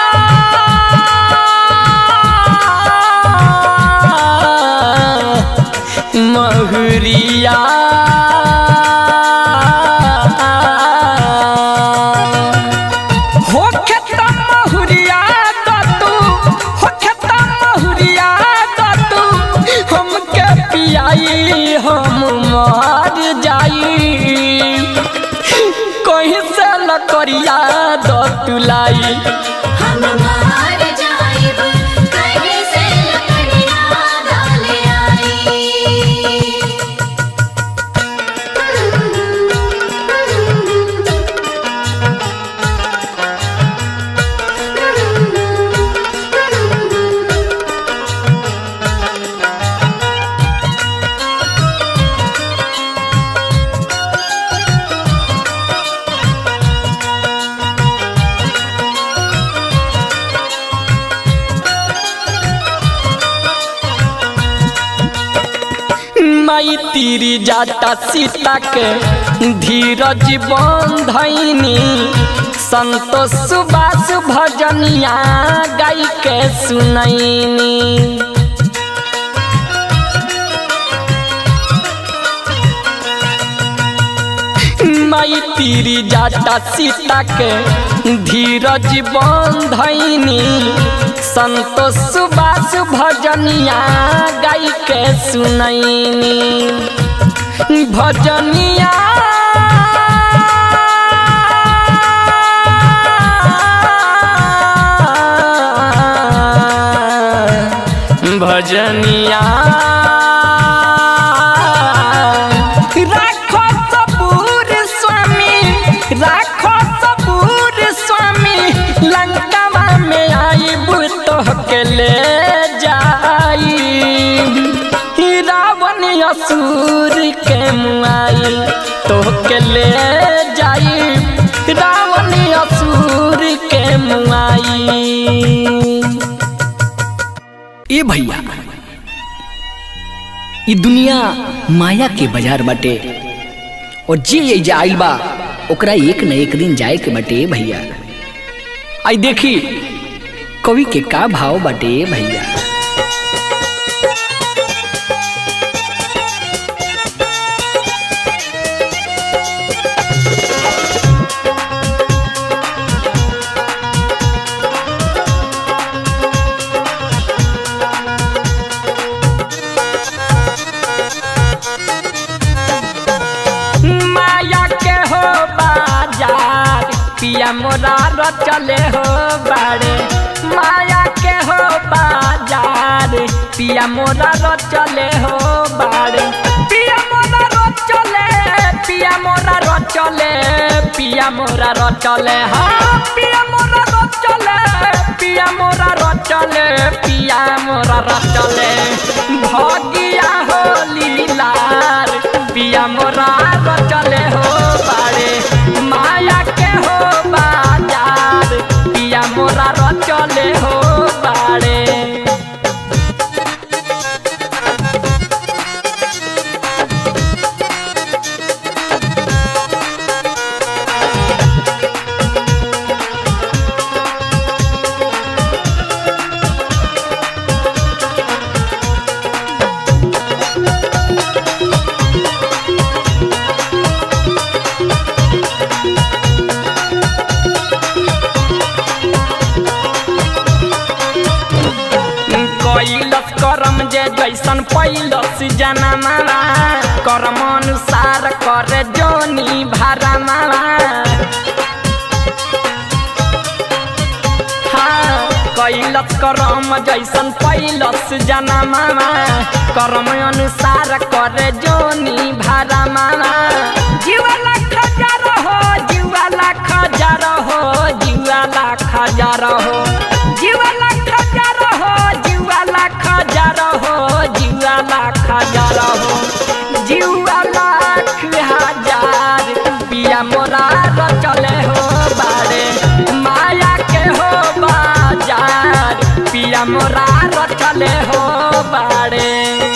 महुरिया हो खेता महुरिया दतू हो खेता महुरिया दतू हमके पियाई हम मर जाई कहीं से लकड़िया दतुलाई हम मार जाइब कहीं से लकड़ियाँ डाल आई माई तीरी जाता सीता के धीरज बंधनी संतोष सुबास भजनिया गाई के सुनैनी माई तीरी जाता सीता के धीरज बंधनी संतोष सुबास भजनिया गाई के सुनैनी भजनिया भजनिया राखो सबूर स्वामी राखो सबूर स्वामी लंकावा में आई बुतोह के ले जाई रावण असुर के मुआई तोह के ले जाई रावण असुर के मुआई ए भैया ई दुनिया माया के बाजार बाटे और जे एजा आइल बा ओकरा एक न एक दिन जाए के बाटे ए भैया आई देखी कवि के का भाव बाटे ए भैया माया के हो बाजार पिया मोरा र चले हो बाड़े माया के हो बाजार पिया मोरा र चले हो बाड़े पिया मोरा र चले पिया मोरा र चले पिया मोरा र चले हाँ पिया मोरा र चले पिया मोरा र चले पिया मोरा र चले भगिया हो लीलार पिया मोरा र चले हो बाड़े माया के हो बाजार पिया मोरा र चले हो बाड़े जैसन पैलस जना मामा कर्म अनुसार करे जोनी भारा मामा हाँ कैलस करम जैसन पैलस जना मामा कर्म अनुसार करे जोनी भारा मामा जीवाला खजार हो जीवाला खजार हो जीवाला खजार हो जीवाला खजार हो जीवाला खजार हो जीवाला खजार हो जीवाला हजार पिया मोरा चले हो बारे माया के हो बाजार पिया मोरा चले हो बारे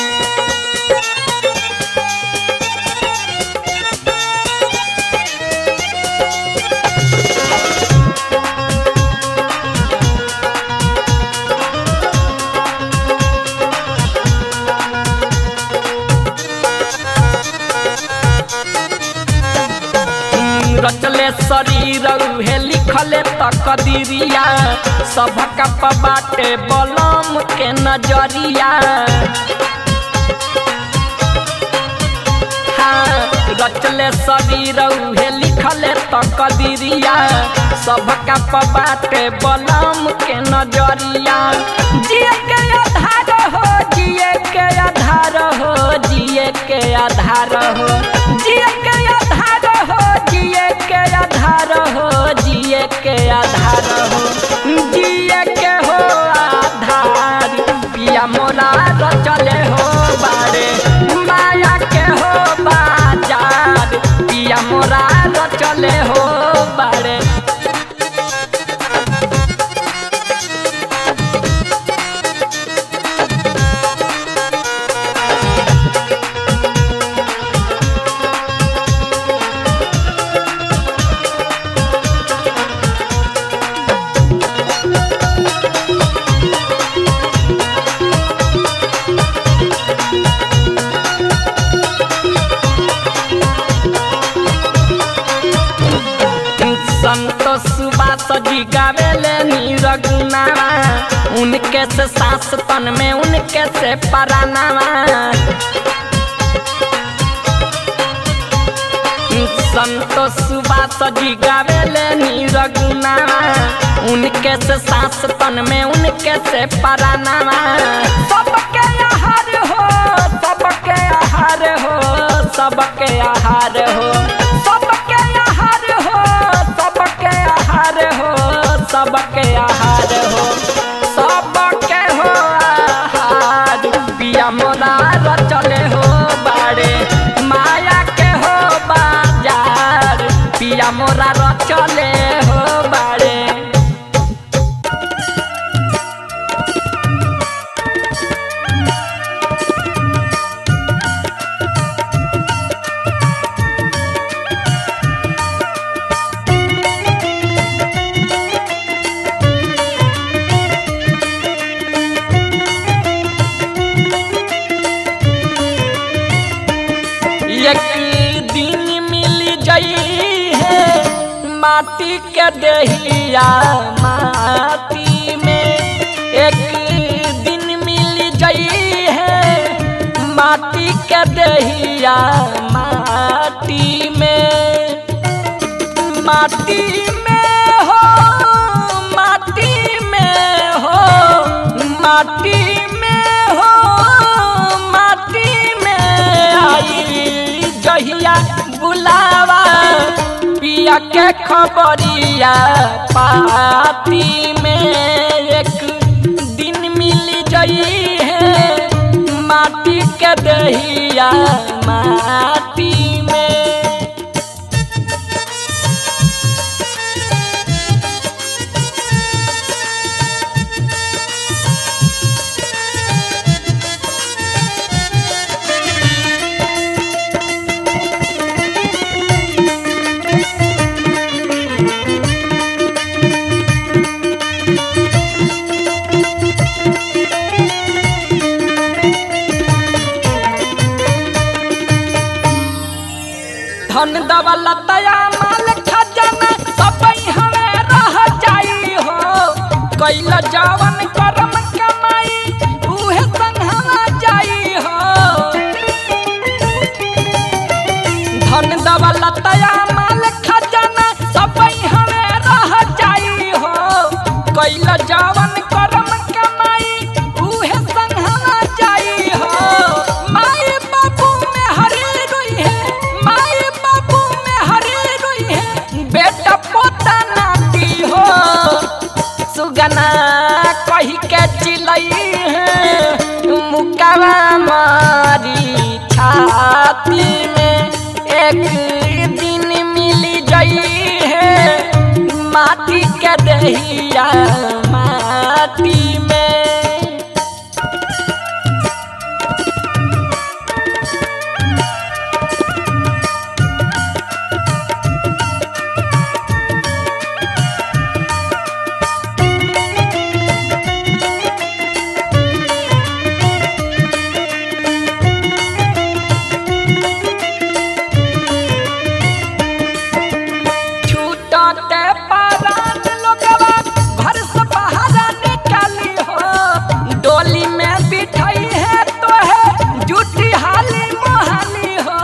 रचले शरीर उहे लिखले तकदीरिया सबका पबाटे बलम के नजरिया हाँ, रचले शरीर उहे लिखले तकदीरिया सबका पबाटे बलम के नजरिया जिए के आधार हो जिए के आधार हो जिए के आधार हो जिए के आधार हो जिए के आधार हो जिए के आधार हो जिए के हो आधार पिया मोरा चले हो बारे माया के हो बाजार पिया मोरा चले हो बारे संतोष सुबास जी गावेले नीरगुनावा उनके से सांस तन में उनके से परानावा संतोष सुबास जी गावेले नीरगुनावा उनके से सांस तन में उनके से परानावा सबके आहार हो सबके आहार हो सबके आहार हो सबके आहार हो सबके आहार हो सबके आहार हो सबके हो आहार पिया मोरा चले हो बारे माया के हो बाजार पिया मोरा चले हो बारे एक दिन मिल जाई है माटी के दहिया माटी में एक दिन मिल जाई है माटी के दहिया माटी में माटी में हो माटी में हो माटी में हो माटी में आई जहिया बुलावा पिया के खबरिया पाती में एक दिन मिल जई है माटी के दहिया माटी में धन दौलतया माल खजाना सब हमें रह जाई हो कैल जवन करम कमाई उहे संघवा जाई सुगना कही के चिलई है मुकावा मारी छाती में एक दिन मिली जई है माटी के दहिया माटी में छूटते पारान लोगवा घर से बाहर निकाली हो डोली में बिठाई है तो है जूठी हाली मोहाली हो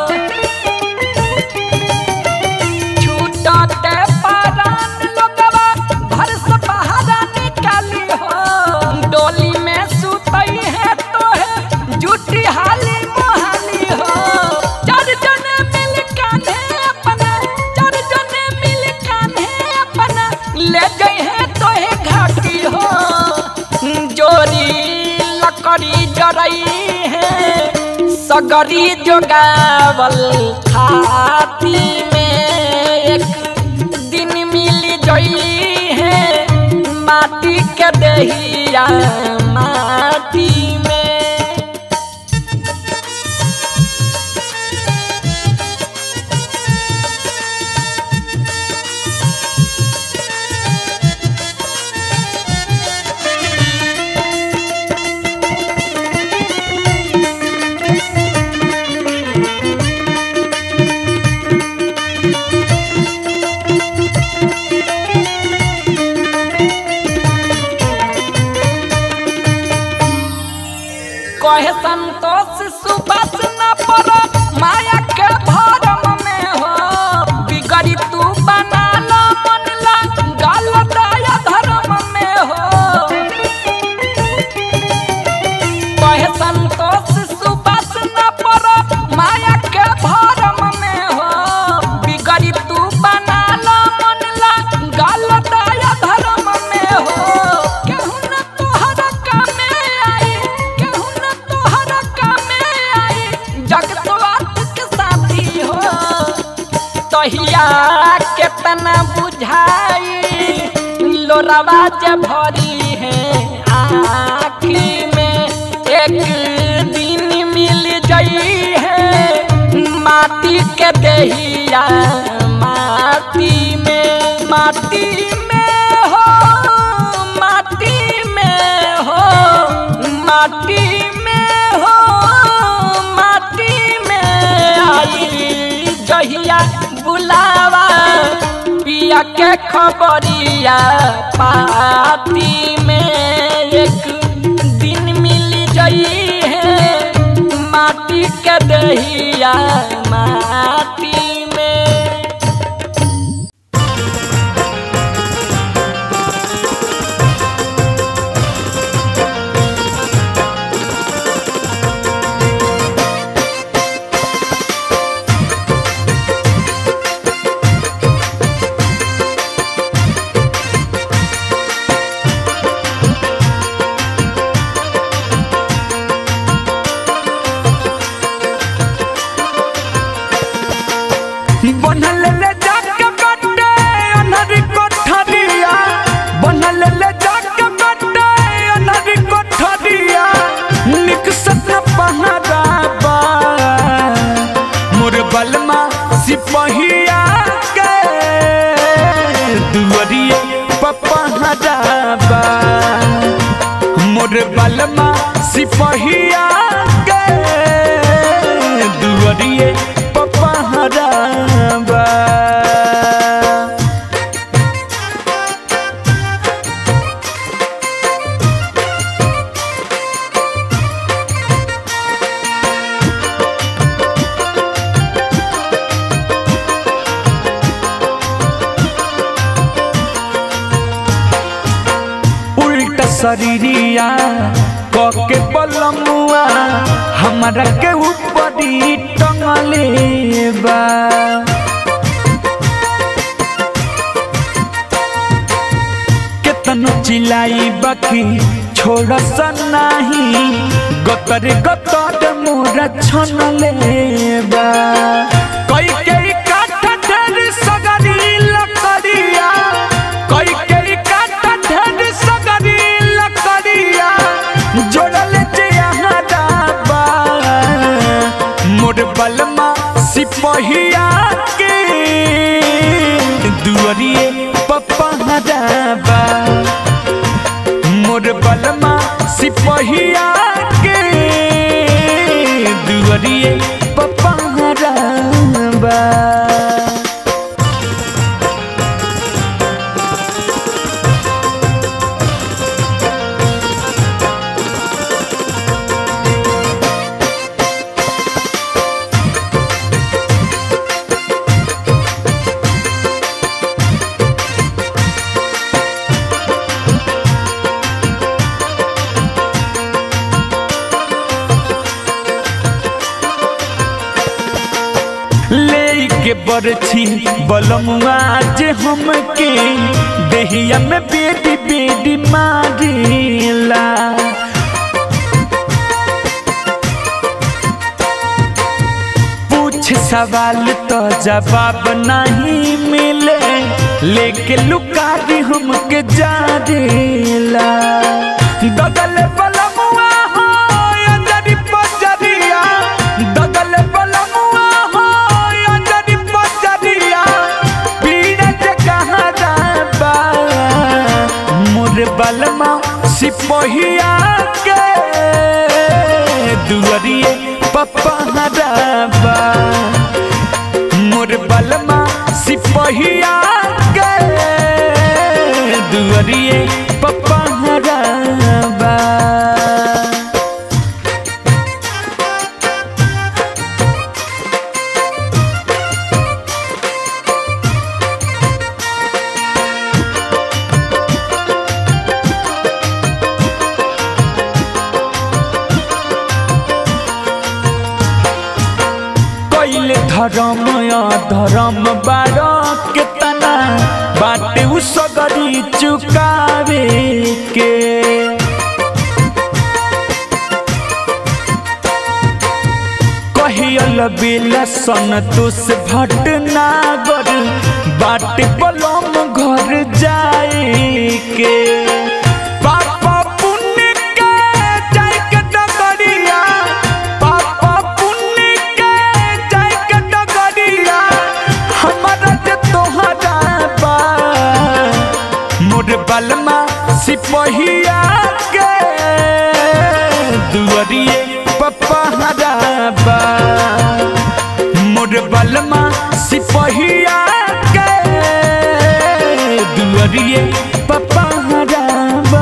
छूटते पारान लोगवा घर से बाहर निकाली हो डोली में सुतई है तो है जूठी हाली मोहाली हो चार जने मिल कान्हे अपना चार जने मिल कान्हे अपना ले गए हैं तो है घाटी हो जोरी लकड़ी जरई है सगरी जोगावल खाती में एक दिन मिल जई है माटी के दहिया माटी में कहे संतोष सुबस न पर माया के भरम में हो बिगड़ी तू बना ला मन ला गल दया धर्म में हो कहे संतोष सुबस न पर माया के भरम में हो बिगड़ी तू बना ला मन ला गल दया धर्म में हो केहू न तोहरा कामे आई केहू न तोहरा कामे आई जगतवात के साथी हो तहिया केतना बुझाई लोरावा जे भरी है आखी में एक दिन मिल जई है माटी के दहिया माटी में माटी में हो माटी में हो माटी में हो माटी में आई जहिया बुलावा पिया के खबरिया पाती में एक दिन मिल जई है माटी के दहिया माटी में बनल ले जाके बड्डे अनहरी कोठरिया बनल ले जाके बड्डे अनहरी कोठरिया निक सत पहराबा मोर बलमा सिपहिया के दुवरिए पपहराबा मोर बलमा सिपहिया के दुवरिए पपहराबा उल्टा शरीरिया कके बलमुआ हमारा के ऊपरी टंगले बा केतनो चिलाई बाकी छोड़ सनाही गतर गतर मोर छन लेबा कई कई काटा ढेर सगरी लकड़िया कई कई काटा ढेर सगरी लकड़िया जोड़ल जे यहाँ डाबा मोर बलमा सिपहिया के दुअरिए पप्पा हराबा मोर बलमा सिपहिया के दुअरिए पप्पा हराबा लेके बरछी बलमुआ जे हमके देहिया में बेटी बेटी मारेला पूछ सवाल तो जवाब नहीं मिले लेके लुकारी हमके जारेला दगल बलमुआ हो अंजरी पजरिया दगल बलमुआ हो अंजरी पजरिया पीड़ा जे कहाँ जाबा मोर बलमा सिपहिया के दुअरिए पप्पा हराबा मोर बलमा सिपहिया के दुअरिए पप्पा हराबा कैले धर्म या धर्म बार केतना बाटे उ सगरी चुकावे के कहियल बेला संतोष भटनागर बाटे बलम घर जाए के पापा पुण्य के जाय के डगरिया पापा पुण्य के जाय के डगरिया हमारा जे तोहरा बा मोर बलमा सिपहिया के दुअरिए पप्पा हराबा मोर बलमा सिपहिया के दुअरिए पप्पा हराबा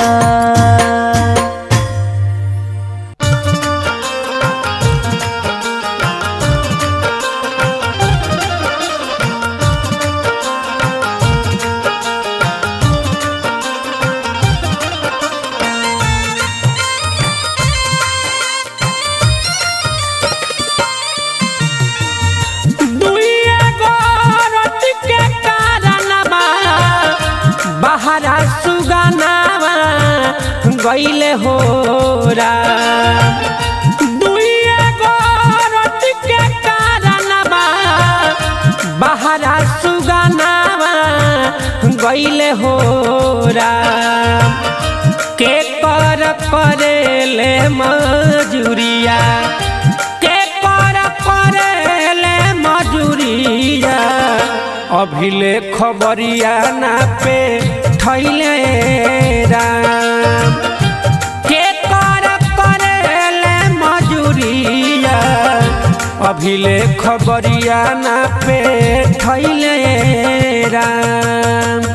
दुइया गोरत के कारणवा बहरा सुगनावा गईले होरा दुइया गोरत के कारणवा बहरा सुगनावा गईले होरा के कर करेले मजूरिया के कर करेले मजूरिया अभिले खबरिया ना पे थैले राम के कर करेले मजूरिया अभिले खबरिया ना पे थैले राम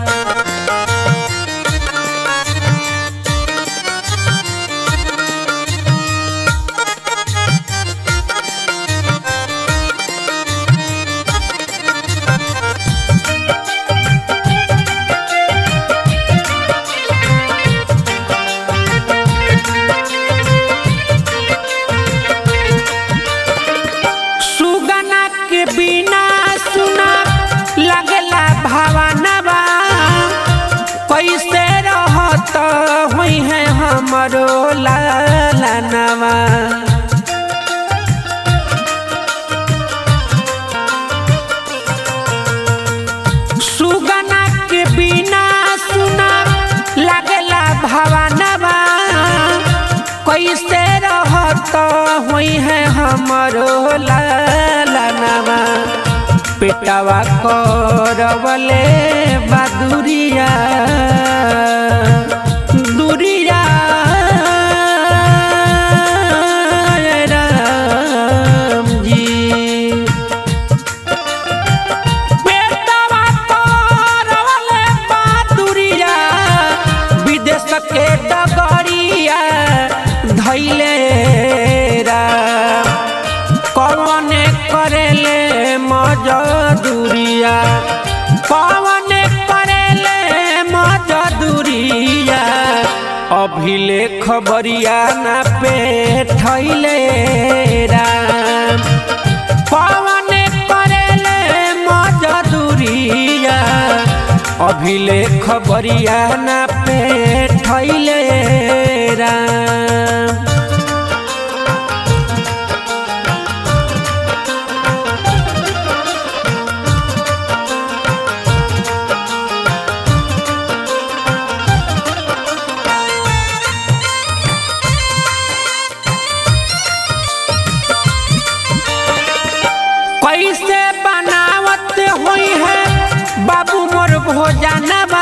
सुगना के बिना सुना लगला भावनवा हमरो लालनवा पेटवा करवले बदुरिया दुरिया राम जी पेटवा करवले बदुरिया विदेश के डगरिया धैले राम कौन करेले मजदूरिया कौन करेले मजदूरिया अभिले खबरिया ना पे थैले राम कौन करेले मजदूरिया अभिले खबरिया ना पे थैले राम कैसे बनावत हुई है बाबू मोर भोजनवा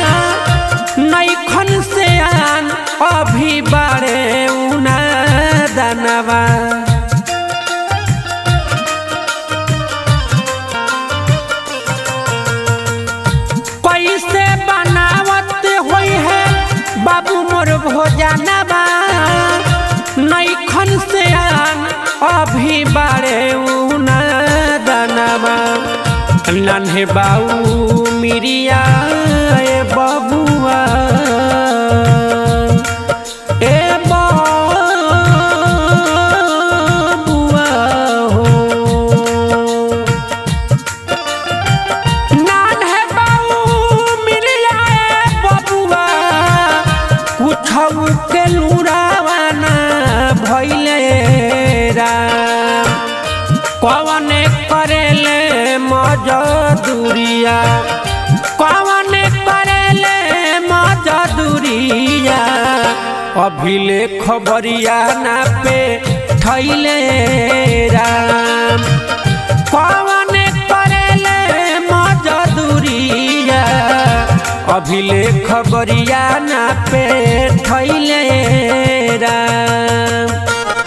नैखन से आन अभी बारे उना दनवा कैसे बनावत हुई है बाबू मोर भोजनवा नैखन से आन अभी बारे उना दनवा नन्हे बाऊ मिरिया ए बबुआ ए बबुआ हो नन्हे बाऊ मिरिया ए बबुआ कुछऊ के लुरावाना भैले राम कौन करेले मजदूरिया कौन करेले मजदूरिया अभिले खबरिया ना पे थैले राम कौन करेले मजदूरिया अभिले खबरिया ना पे थैले राम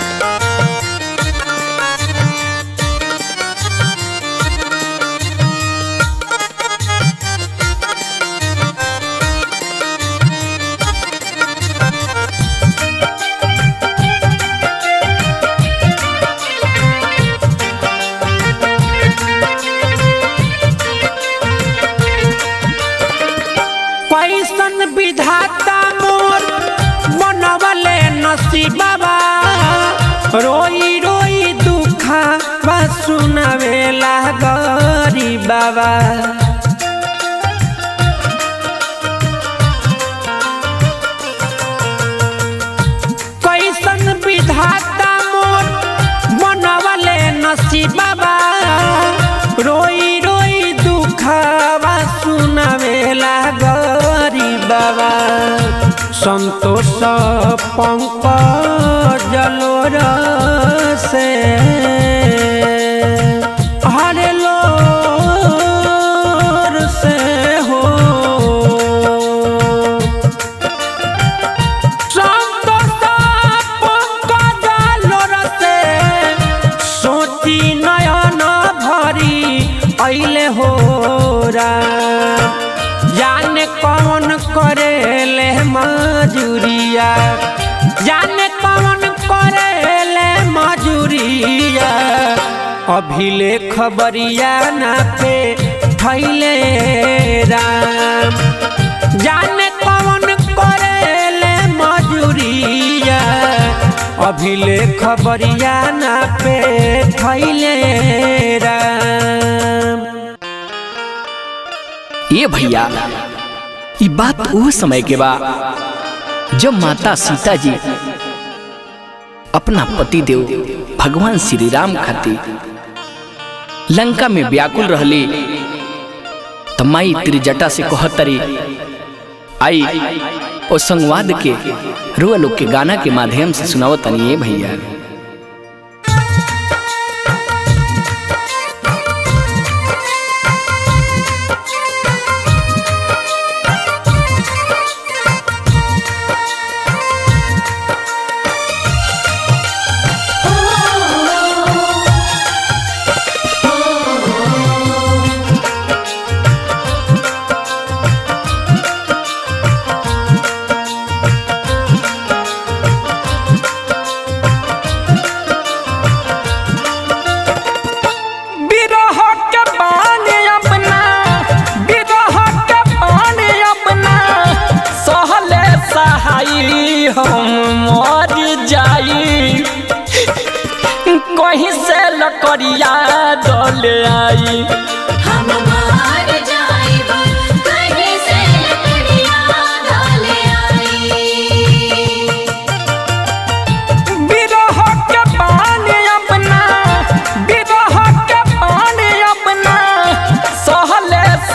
कैसन विधाता मोर बनवले नसीबा रोई रोई दुखा बा सुनावेला गरी बाबा कैसन विधाता मोर बनवले नसीबा रोई रोई दुखवा सुनावेला गरी बाबा संतोष पंकज लोर से हरे लोर से हो सोची नयन भरी ऐले हो राम जाने कौन करेले मजूरिया जाने कौन करेले मजूरिया अभिले खबरिया ना पे थैले राम जाने कौन करेले मजूरिया अभिले खबरिया ना पे थैले राम ये भैया ये बात वो समय के बा जब माता सीता जी अपना पति देव भगवान श्री राम खातिर लंका में व्याकुल रहली तो माई त्रिजटा से कहतरी आई ओ संवाद के रुआ लोग के गाना के माध्यम से सुनाओ तनिए भैया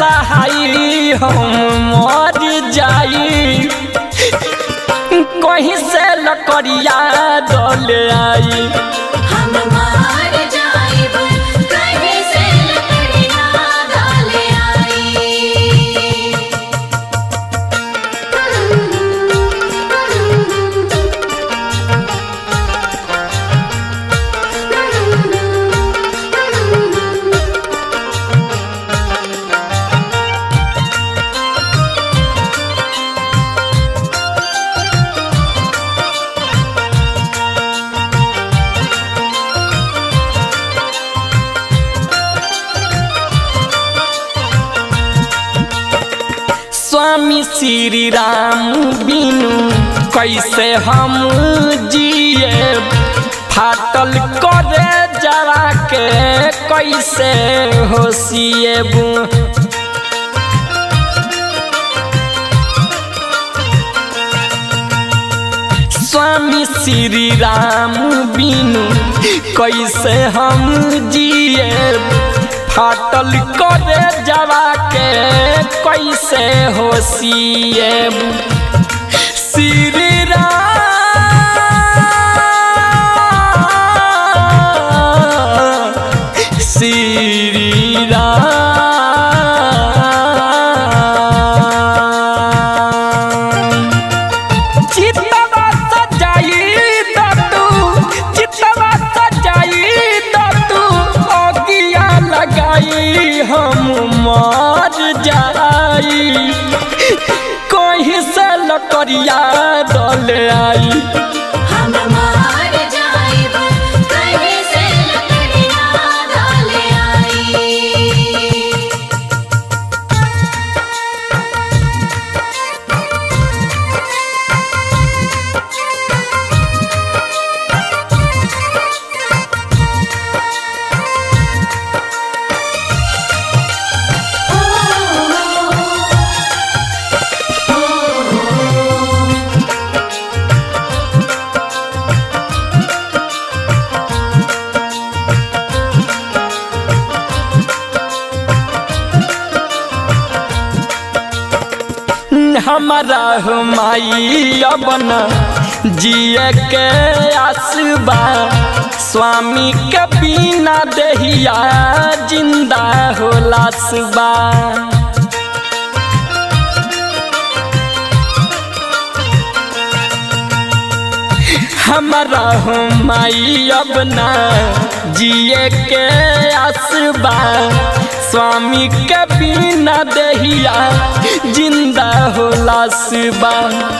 सहाई हम मर जाई कहीं से लकड़िया डोले आई हम मार जाइब कहीं से लकड़ियाँ डाले आई स्वामी श्री राम बिनु कैसे हम जिए फाटल करे जरा के कैसे होशिएबू स्वामी श्री राम बिनु कैसे हम जिए फाटल करे जवा के कैसे होशिए श्री राम श्री राम चितवा सजाई दतू चितवा सजाई दतू अगिया लगाई हम मर जाई कहीं से लकड़िया दल आई हम मार जाइब कहीं से लकड़ियाँ डाले आई हमारा हुमाई अपन जिए के आसबा स्वामी के बिना दहिया जिंदा होला सुबा हमारा हुमाई अपना जिए के आसबा स्वामी के बिना दहिया जिंदा होला सुबा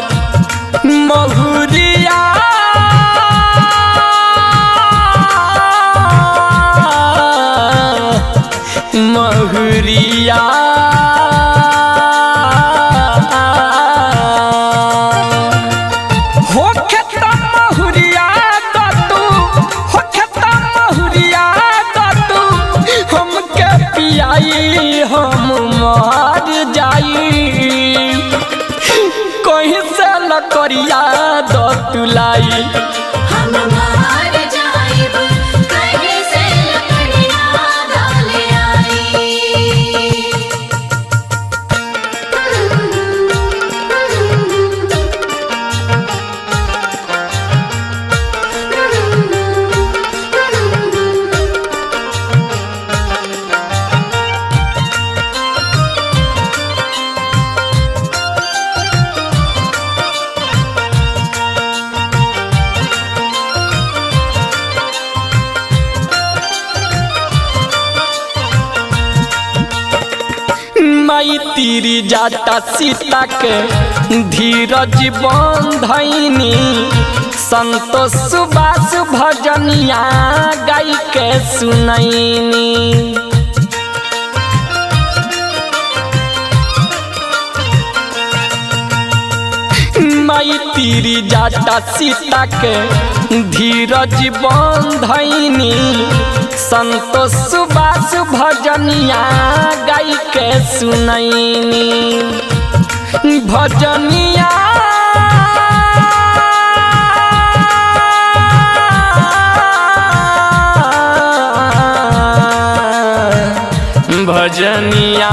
महुरिया महुरिया हो खेता महुरिया दतू हो खेता महुरिया दतू हमके पियाई हम मर जाई कहीं से लकड़िया दतुलाई हम मार जाइब कहीं से लकड़ियाँ डाले आई माई तीरी जाता सीता के धीरज बंधनी संतोष सुबास भजनिया गाई के सुनैनी माई तीरी जाता सीता के धीरज बंधनी संतोष सुबास भजनिया गाई के सुनैनी भजनिया भजनिया सैया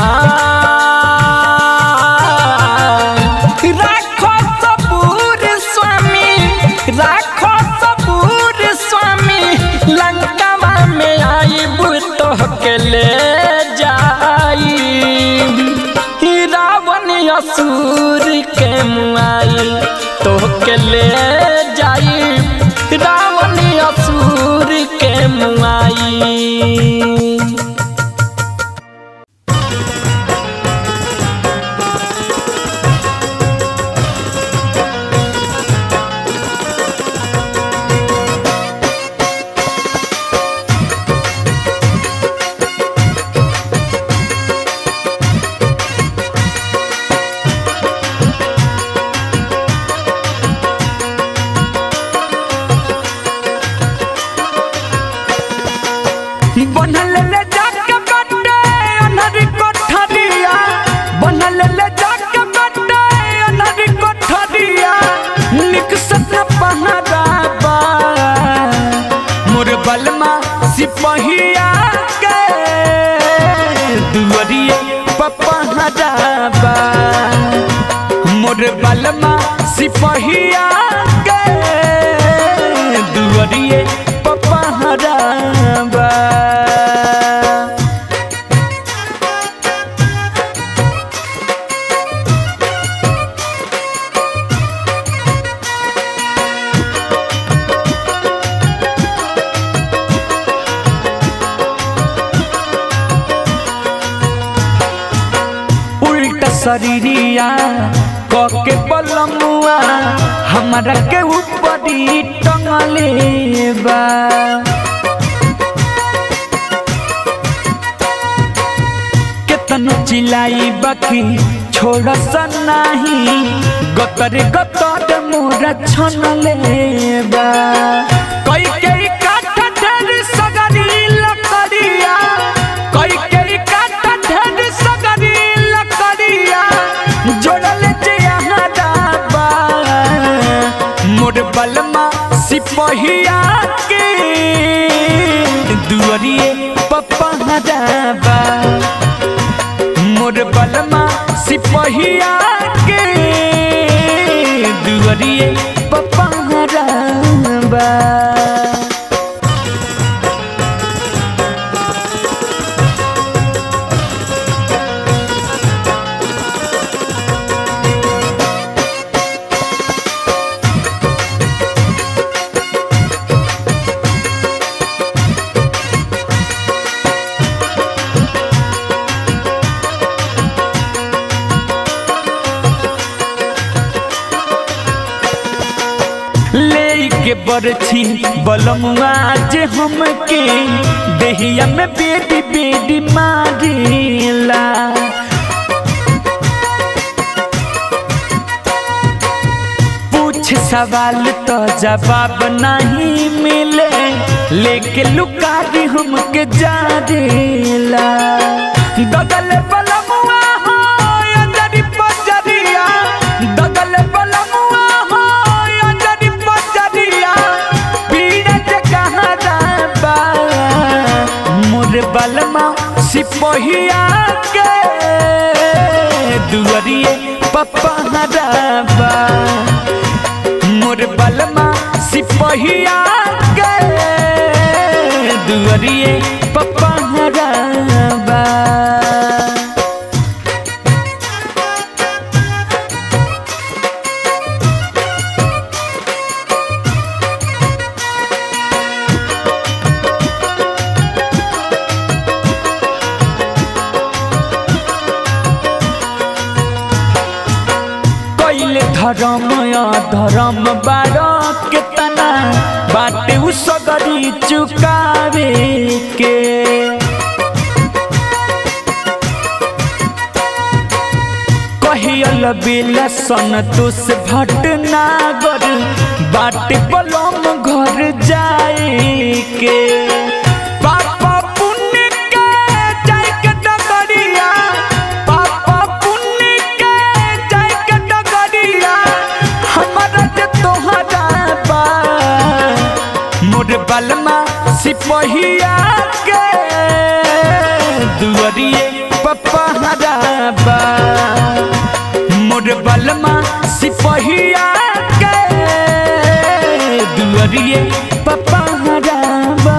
राखो सबूर स्वामी राखो सबूर स्वामी लंकावा में आईब तो के ले जाई रावण असुर के मुआई तो के ले जाई रावण असुर के मुआई बनल ले जाके बट्टे अनहरी कोठरिया बनल ले जाके बट्टे अनहरी कोठरिया निक सत पहराबा मोर बलमा सिपहिया के दुअरिए पपहराबा मोर बलमा सिपहिया के दुअरिए पपहराबा उल्टा शरीरिया कके बलमुआ हमरा के ऊपरी टंगले बा केतनो चिलाई बाकी छोड़ सनाही गतर गतर मोरा छनले बा कई कई काठ ढेर सगरी लकड़िया कई कई काठ ढेर सगरी लकड़िया जोड़ल जे यहाँ डाबा मोर बलमा सिपहिया के दुअरिए पपहराबा मोर बलमा सिपहिया के दुअरिए पपहराबा ले के बरछी बलमुआ जे हमके देहिया में बेटी बेटी मारेला पूछ सवाल तो जवाब नहीं मिले लेके लुकारी हमके जा देला दगल बलमुआ हो अंजरी पजरिया दगल बलमुआ हो अंजरी पजरिया पीड़े जे कहाँ जाबा मोर बलमा सिपहिया के दुअरिए पप्पा हराबा मोर बलमा सिपहिया के दुअरिए पप्पा हराबा कैले धर्म धर्म बार केतना बाटे उ सगरी चुकावे के कहियल बेला संतोष भटनागर बाटे बलम घर जाए के पापा पुण्य के जाय के डगरिया पापा पुण्य के जाय के डगरिया हमरा जे तोहरा बा मोर बलमा सिपहिया के दुअरिए पप्पा पहराबा मोर बलमा सिपहिया के दुअरिए पपहराबा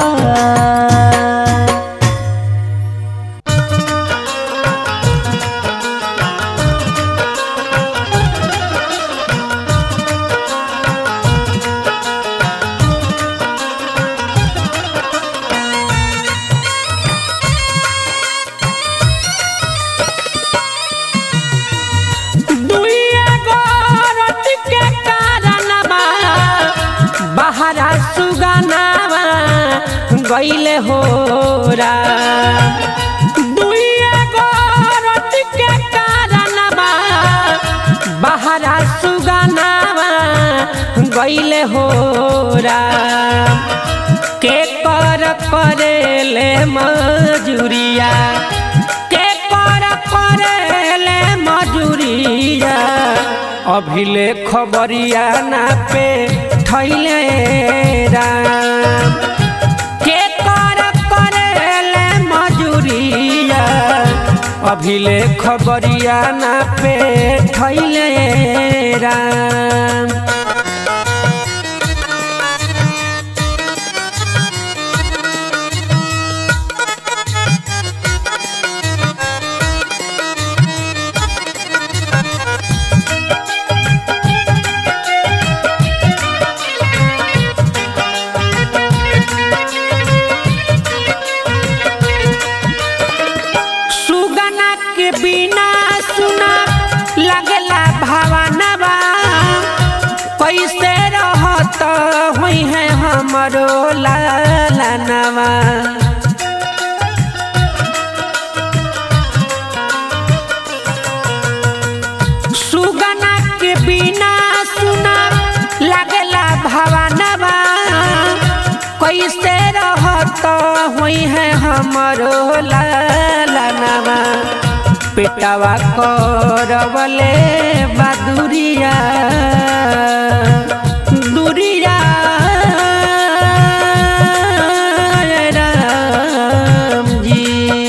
दुइया गोरत के कारणवा बहरा सुगनावा गईले होरा दुइया गोरत के कारणवा बहरा सुगनावा गईले होरा के कर करेले मजूरिया के कर करेले मजूरिया अभिले खबरिया ना पे थैले राम के कर करेले मजूरिया अभिले खबरिया ना पे थैले राम सुगना के बिना सुना लगला भावनवा कैसे रहत हुई है हमरो लालनवा सुगना के बिना सुना लगला भावनवा कैसे रहत हुई है हमरो लालनवा पेटवा करवले बदुरिया दुरिया राम जी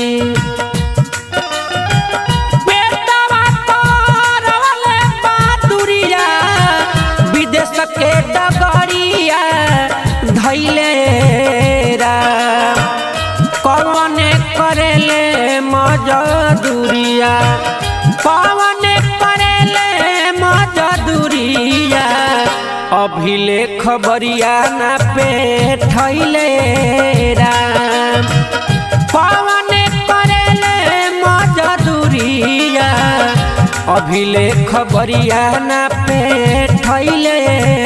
पेटवा करवले बदुरिया विदेश के डगरिया धैले राम कौने करेले मजदूरिया कौने करेले मजदूरिया अभिले खबरिया ना पे थैले राम कौने करेले मजदूरिया अभिले खबरिया ना पे थैले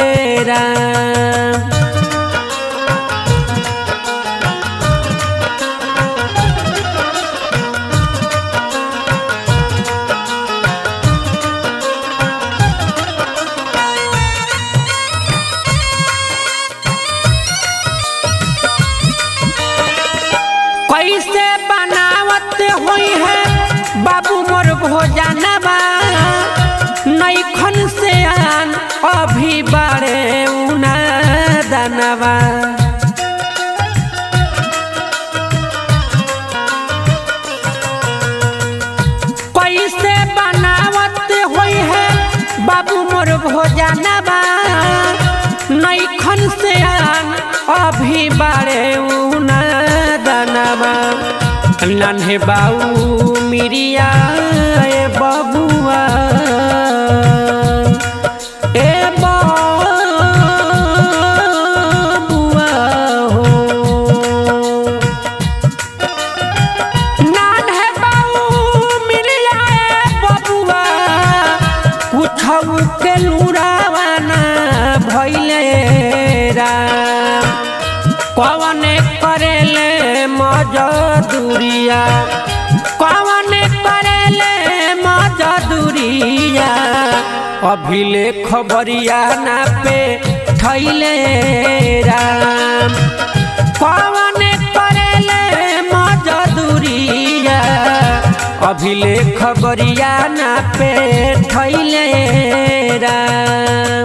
राम कैसे बनावत हुई है बाबू मोर भोजनवा नैखन से आन अभी बारे उना दनवा कैसे बनावत हुई है बाबू मोर भोजनवा नैखन से आन अभी बारे उना दनवा नन्हे बाऊ मिरिया ए बबुआ ए बबुआ हो नन्हे बाऊ मिरिया ए बबुआ कुछऊ के लुरावाना भैले राम कवने करेले मजदूरिया कवने करेले मजदूरिया अभिले खबरिया ना पे थैले राम कवने करेले मजदूरिया अभिले खबरिया ना पे थैले राम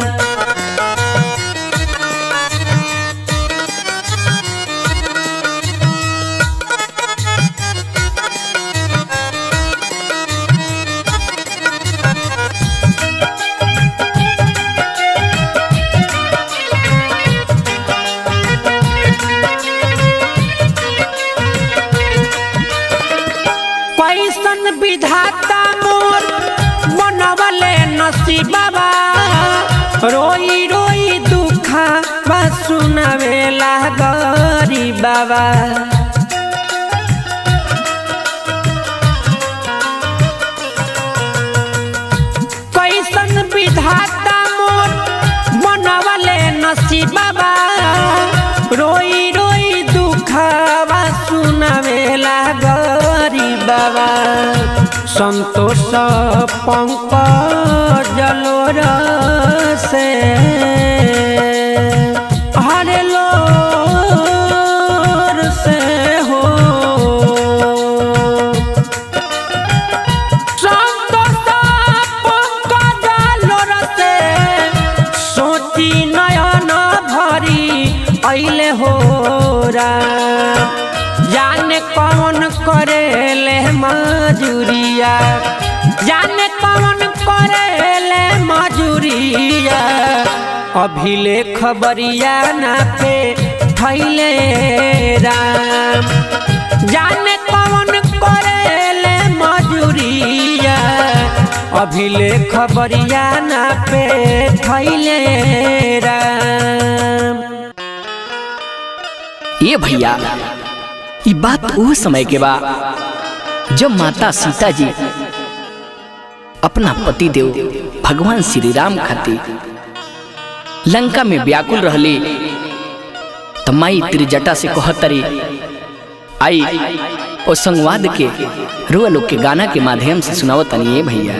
नसीबा रोई रोई दुखा बा सुनावेला गरी बाबा कैसन विधाता मोर बनवले नसीबा रोई रोई दुखवा सुनावेला गरी बाबा संतोष पंकज लोर से हरे लोर से हो सोची नयन भरी ऐले हो जाने कौन करेले मजूरिया जाने कौन करेले मजूरिया अभिले खबरिया ना पे थैले राम जाने कौन करेले मजूरिया अभिले खबरिया ना पे थैले राम ये भैया ये बात वो समय के बा जब माता सीता जी अपना पति देव भगवान श्री राम खातिर लंका में व्याकुल रहली त माई त्रिजटा से कहतरी आई ओ संवाद के रुआ लोग के गाना के माध्यम से सुनावतनी ये भैया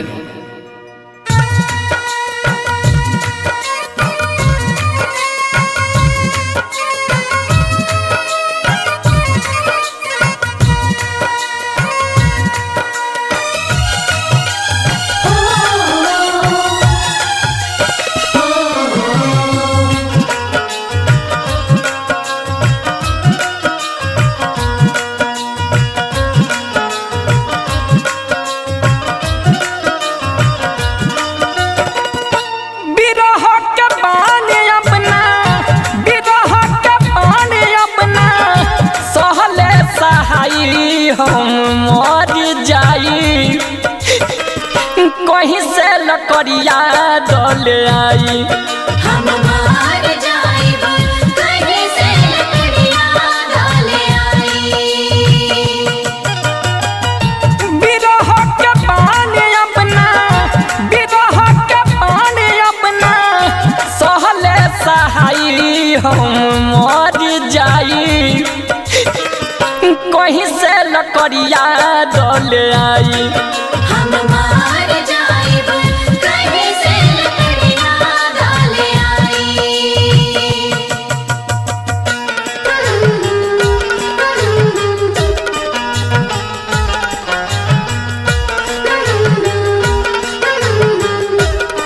बिरह के पानी अपना बिरह के पानी अपना सहले सहाई हम मर जाई कहीं से लकड़िया डले आई हम मार जाइब कहीं से लकड़ियाँ डाले आई बिरह के पानी अपना बिरह के पानी अपना सहले सहाई हम मर जाई कहीं से लकड़िया डले आई हम मार जाइब कहीं से लकड़ियाँ डाले आई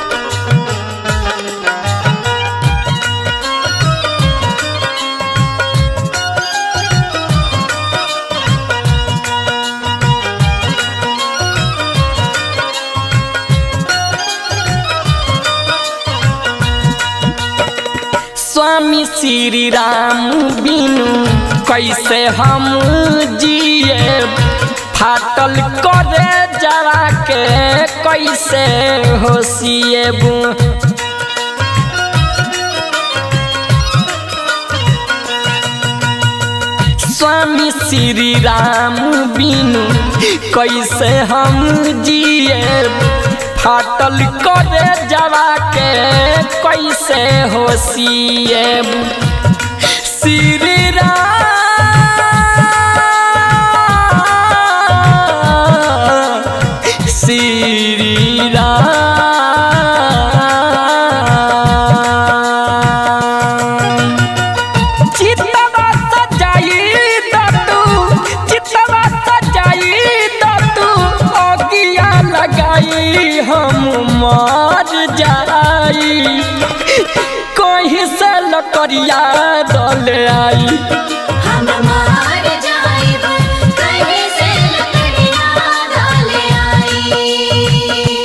स्वामी श्री राम बिनु कैसे हम जिए फाटल करे जरा के कैसे होशिएबू स्वामी श्री राम बिनु कैसे हम जिए फाटल करे जवा के कैसे होशिए श्री राम श्री राम चितवा सजाई दतू चितवा सजाई दतू अगिया लगाई हम मर जाई कहीं से लकड़िया दल आई हम मार जाइब कहीं से लकड़ियाँ डाले आई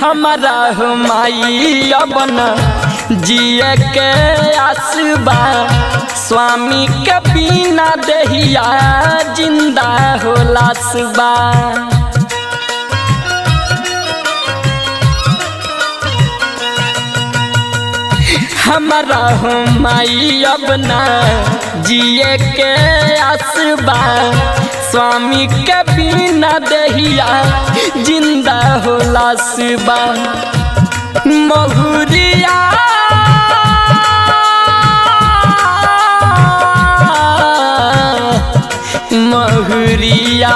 हमारा हो माई अबन जिए के आसबा स्वामी के बिना देहिया जिंदा हो लासबा हमारा हो माई अब ना जिए के आसबा स्वामी के बिना दहिया जिंदा हो लासबा महुरिया महुरिया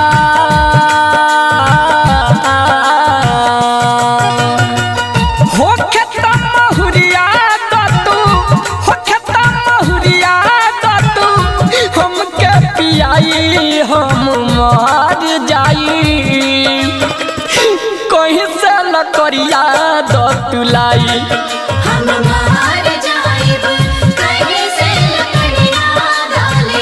हो खेता महुरिया दतू हो खेता महुरिया दतू हमके पियाई हम मर जाई कहीं से लकड़िया दतुलाई हम मार जाइब कहीं से लकड़ियाँ डाले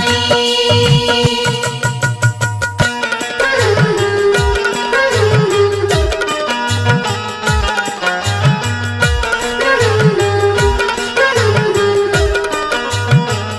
आई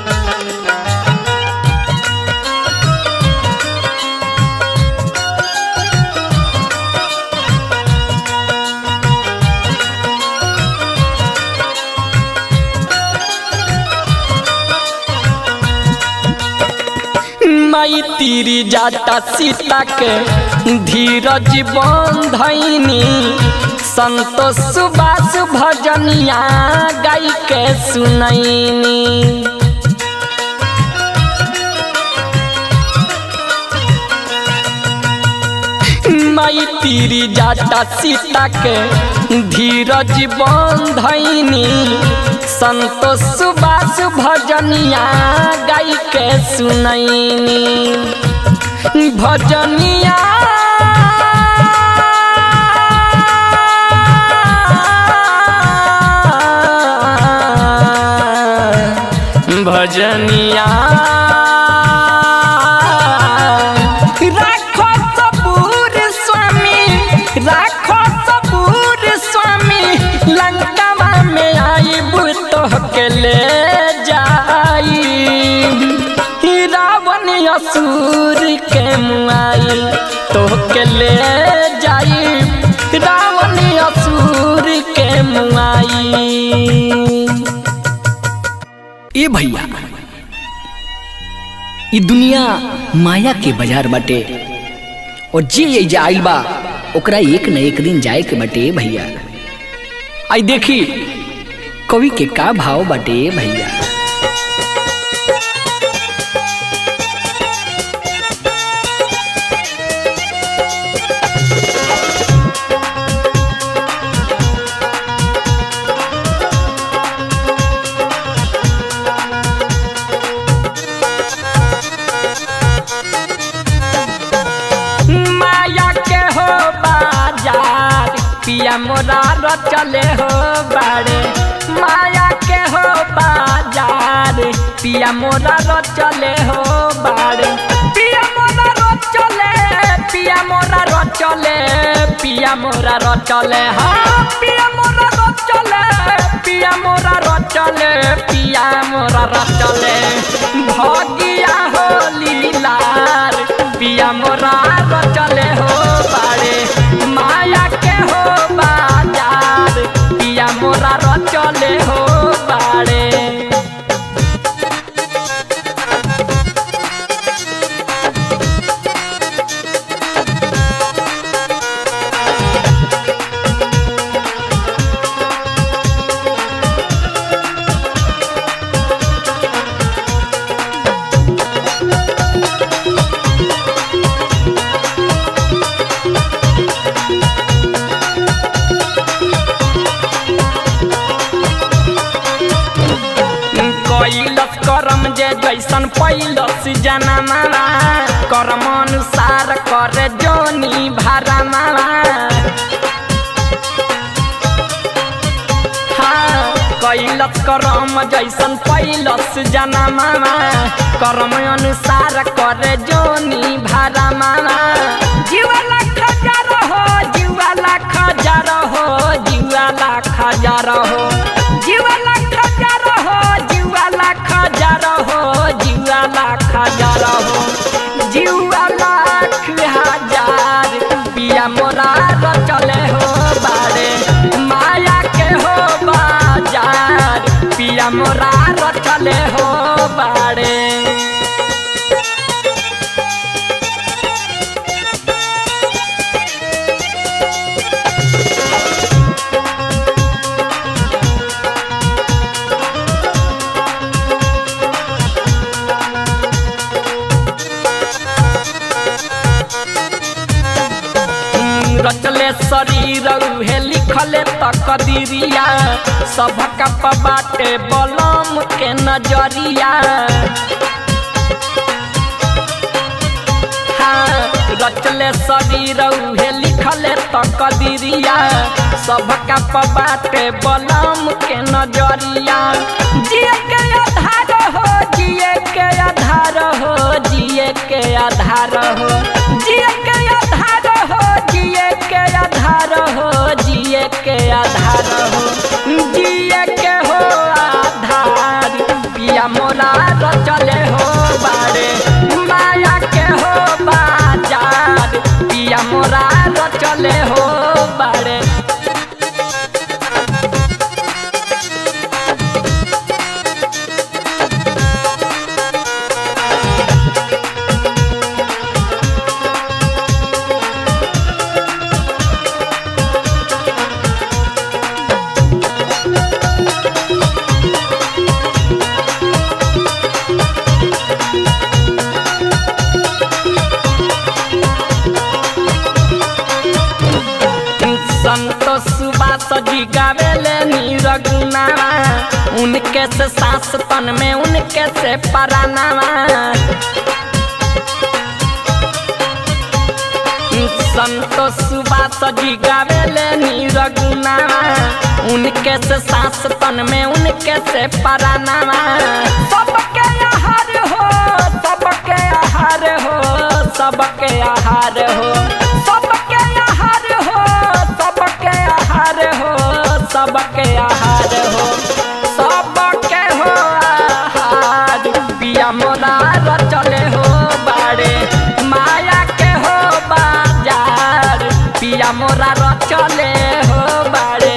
माई तीरी जाता सीता के धीरज बंधनी संतोष सुबास भजनिया गाई के सुनैनी माई तीरी जाता सीता के धीरज बंधनी संतोष सुबास भजनिया गाई के सुनैनी भजनिया भजनिया राखो सबूर स्वामी राखो सबूर स्वामी लंकावा में आईब तोहके ले जाई रावण असुर के मुआई तोहके ले जाई रावण असुर के मुआई ए भैया ई दुनिया माया के बाजार बाटे और जे एजा आइल बा ओकरा एक न एक दिन जाए के बाटे भैया आई देखी कवि के का भाव बाटे भैया माया के हो बाजार पिया मोरा रचले हो बारे माया के हो बाजार पिया मोरा रचले हो बारे पिया मोरा रचले पिया मोरा रचले पिया मोरा रचले हाँ पिया मोरा रचले पिया मोरा रचले पिया मोरा रचले भगिया हो लीलार पिया मोरा रचले हो बारे माया के हो बाजार पिया मोरा रचले हो बारे कैलस करम जे जैसन पैलस जनमावा कर्म अनुसार कर जोनी भारा मावा हाँ कैलस करम जैसन पैलस जनमावा कर्म अनुसार कर जोनी भारा मावा जीवा लाख हजार हो जीवा लाख हजार हजार हो जीवा लाख हजार पिया मोरा रचले हो बारे माया के हो बाजार पिया मोरा रचले हो बारे रचले शरीर उहे लिखले तकदीरिया सबका बाटे बलम के नजरिया हाँ, रचले शरीर उहे लिखले तकदीरिया सबका बाटे बलम के नजरिया जिए के आधार हो जिए के आधार हो जिए के आधार हो जिए के आधार हो जिए के आधार हो जिए के आधार हो जिए के हो आधार पिया मोरा रचले हो बारे माया के हो बाजार पिया मोरा रचले हो बारे संतोष सुबास जी गावेले नीरगुनावा उनके से सांस तन में उनके से परानावा संतोष सुबास जी गावेले नीरगुनावा उनके से सांस तन में उनके से परानावा सबके आहार हो सबके आहार हो सबके आहार हो सबके आहार हो सबके आहार हो सबके आहार हो सबके हो आहार पिया मोरा रचले हो बाड़े माया के हो बाजार पिया मोरा रचले हो बाड़े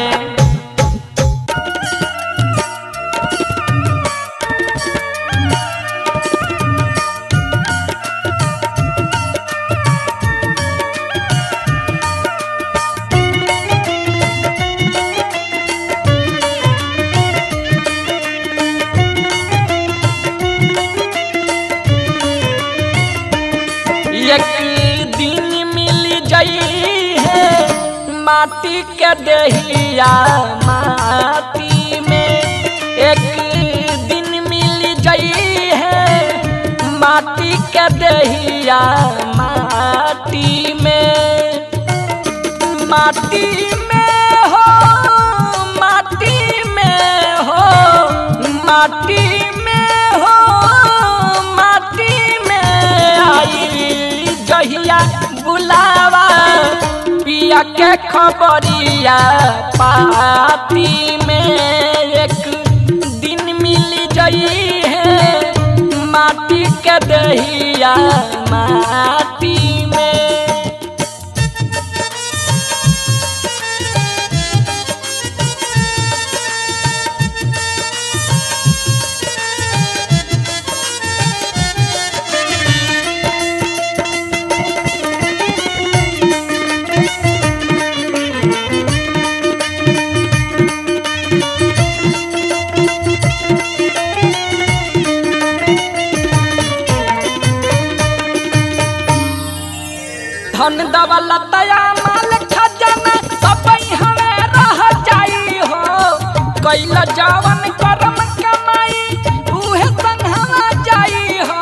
एक दिन मिल जाई है माटी के दहिया माटी में एक दिन मिल जाई है माटी के दहिया माटी में माटी में हो माटी में हो माटी में हो माटी में आई जहिया बुलावा पिया के खबरिया पाती में एक दिन मिल जाई है माटी के दहिया माटी में धन दौलतया माल खजाना सब हमें रह जाई हो कैल जवन करम कमाई उहे संघवा जाई हो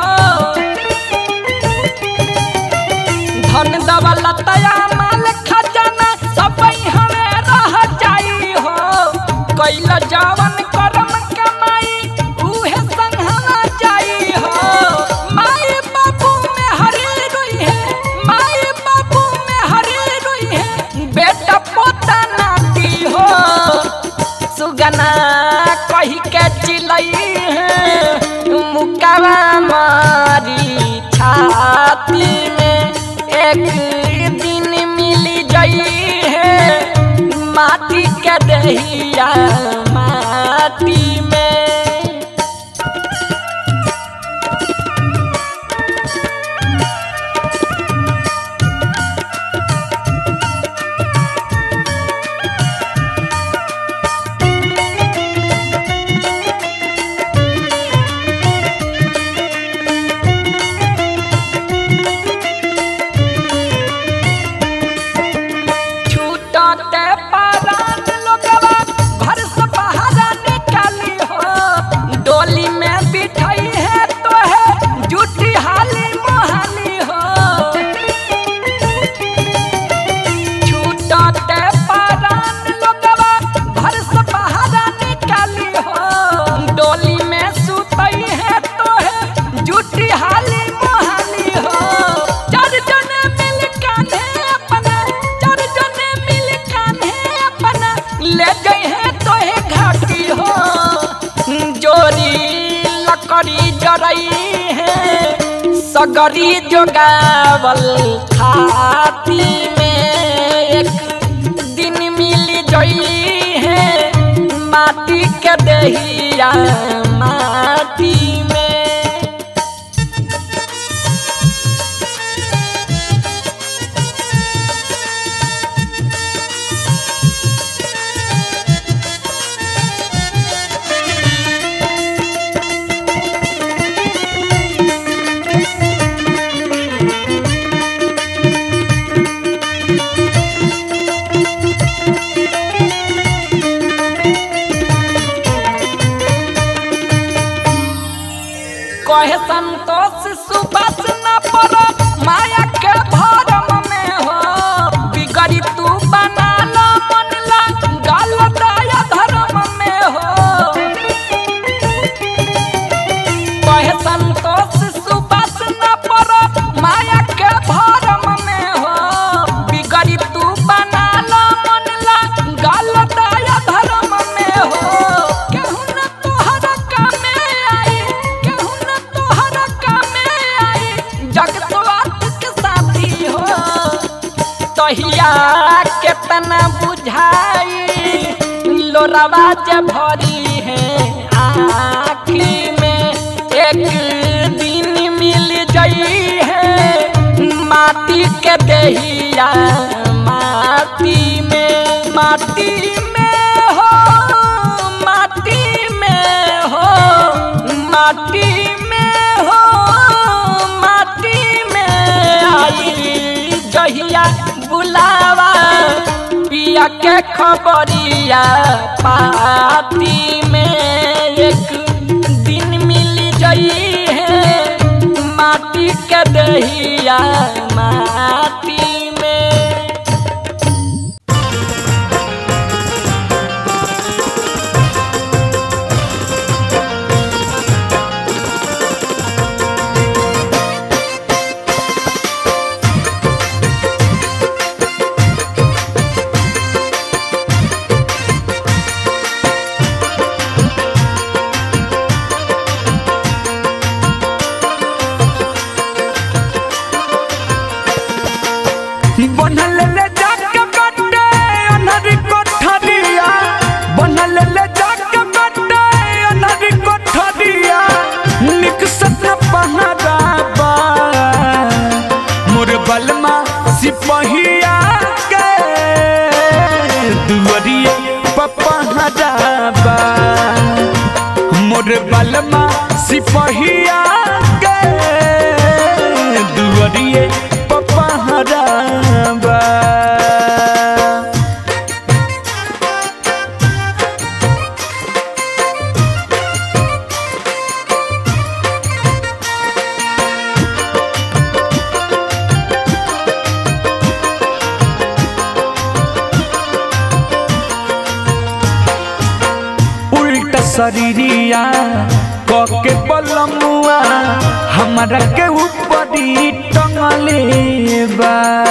धन दौलतया माल खजाना सब हमें रह जाई हो कैल जवन करम कमाई उहे संघवा जाई हो माई बाबू में हरी रोई है माई बाबू में हरी रोई है बेटा पोता नाती हो सुगना कही के चिलई है मुकावा मारी सुतई है माटी के दहिया माटी में छूटते पारान लोगवा घर से बाहर निकाली हो डोली में बिठाई है तो है जूठी हाली मोहाली हो छूटते पारान लोगवा घर से बाहर निकाली हो डोली में सुतई है तो है जूठी हाली मोहाली हो चार जने मिल कान्हे अपना चार जने मिल कान्हे अपना ले गए हैं तो है घाटी हो जोरी लकड़ी जरई है सगरी जोगावल खाती में एक दिन मिल जई है माटी के दहिया माटी में कहे संतोष सुबस न पर माया के भरम में हो बिगड़ी तू बना ला मन ला गल दया धर्म में हो कहे संतोष सुबस न पर माया के भरम में हो बिगड़ी तू बना ला मन ला गल दया धर्म में हो केहू न तोहरा कामे आई केहू न तोहरा कामे आई जगतवात के साथी हो तहिया केतना बुझाई लोरावा जे भरी है आखी में एक दिन मिल जई है माटी के दहिया माटी में माटी में हो माटी में हो माटी में हो माटी में आई जहिया बुलावा पिया के खबरिया पाती में एक दिन मिल जई है माटी के दहिया माटी में बनल ले जाके बड्डे अनहरी कोठरिया बनल ले जाके बड्डे अनहरी कोठरिया निक सतना पहराबा मोर बलमा सिपहिया के दुअरिए पपहराबा मोर बलमा सिपहिया के दुअरिए पपहराबा उल्टा शरीरिया कके बलमुआ हमारा के ऊपरी टंगले बा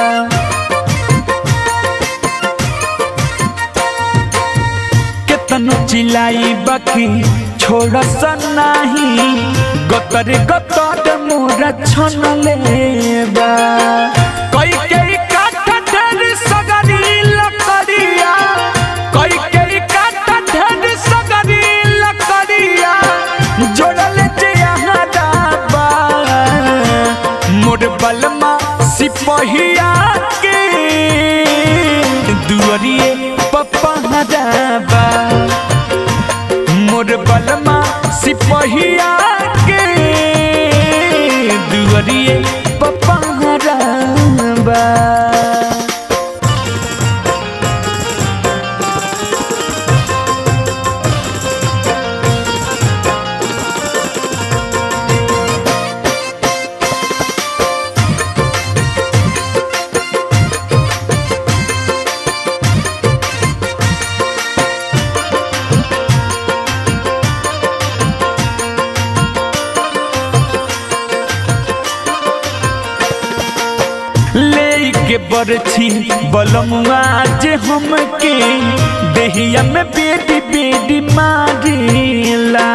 केतनो चिलाई बाकी छोड़ सनाही गतर गतर मोरा छनले बा कई कई काठ ढेर सगरी सिपहिया के दुअरिए पपहराबा मोर बलमा सिपहिया के दुअरिए पपहराबा ले के बरछी बलमुआ जे हमके देहिया में बेटी बेटी मारेला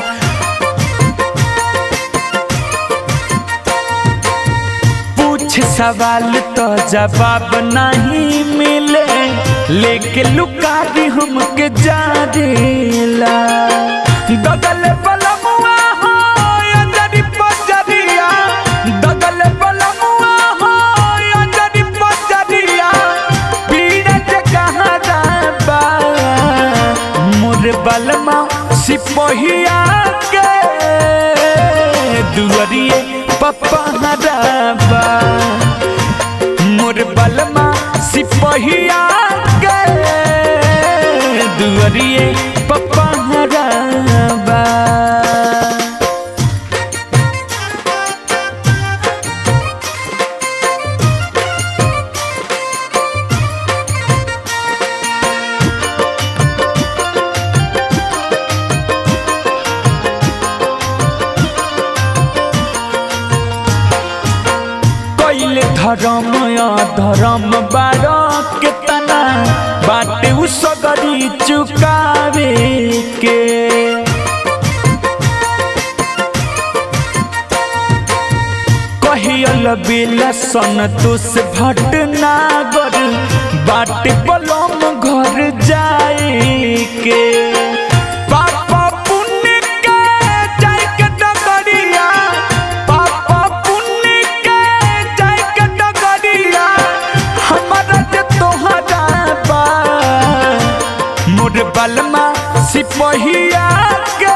पूछ सवाल तो जवाब नहीं मिले लेके लुका दी हमके जारेला दगल बलमुआ हो अंजरी पजरिया दगल बलमुआ हो अंजरी पजरिया पीड़ा जे कहाँ जाबा मोर बलमा सिपहिया के दुअरिए पप्पा हराबा मोर बलमा सिपहिया के दुअरिए पप्पा हराबा कैले धर्म धर्म बार केतना बाटे उ सगरी चुकावे के कहियल बेला संतोष भटनागर बाटे बलम घर जाए के पापा पुण्य के जाय के डगरिया पापा पुण्य के जाय के डगरिया हमारा जे तोहरा बा मोर बलमा सिपहिया के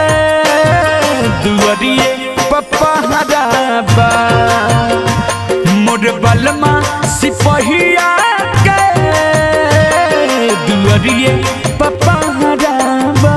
दुअरिए पप्पा हराबा मोर बलमा सिपहिया के दुअरिए पप्पा हराबा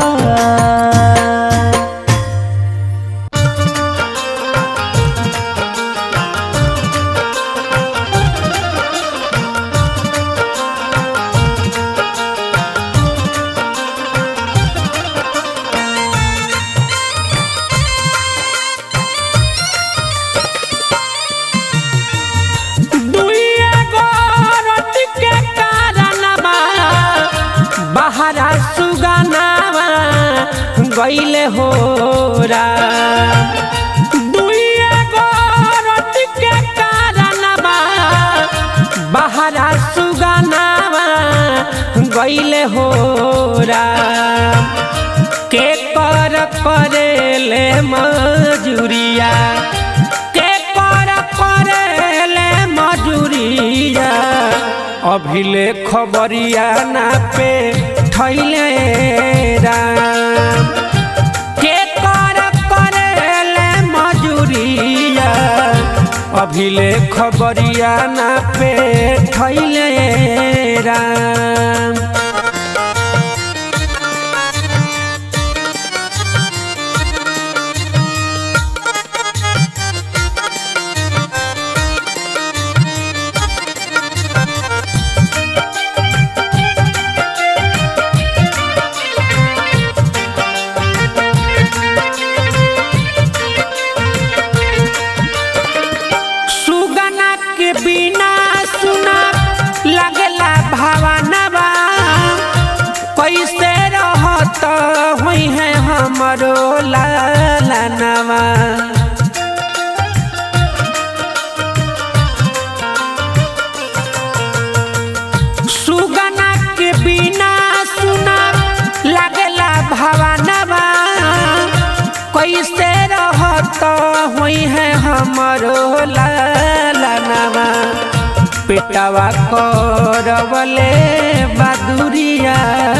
दुइया गोरत के कारणवा बहरा सुगनावा गइले हो दुइया गोरत के कारणवा बहरा सुगनावा गइले हो के कर करेले मजूरिया के कर करेले मजूरिया अभिले खबरिया ना पे ठैले राम के कर करेले मजूरिया अभिले खबरिया ना पे ठैले राम सुगना के बिना सुना लगला भावनवा कैसे रहत हुई है हमरो लालनवा सुगना के बिना सुना लगला भावनवा कैसे रहत हुई है हमरो लाला दानवा पेटवा करवले बदुरिया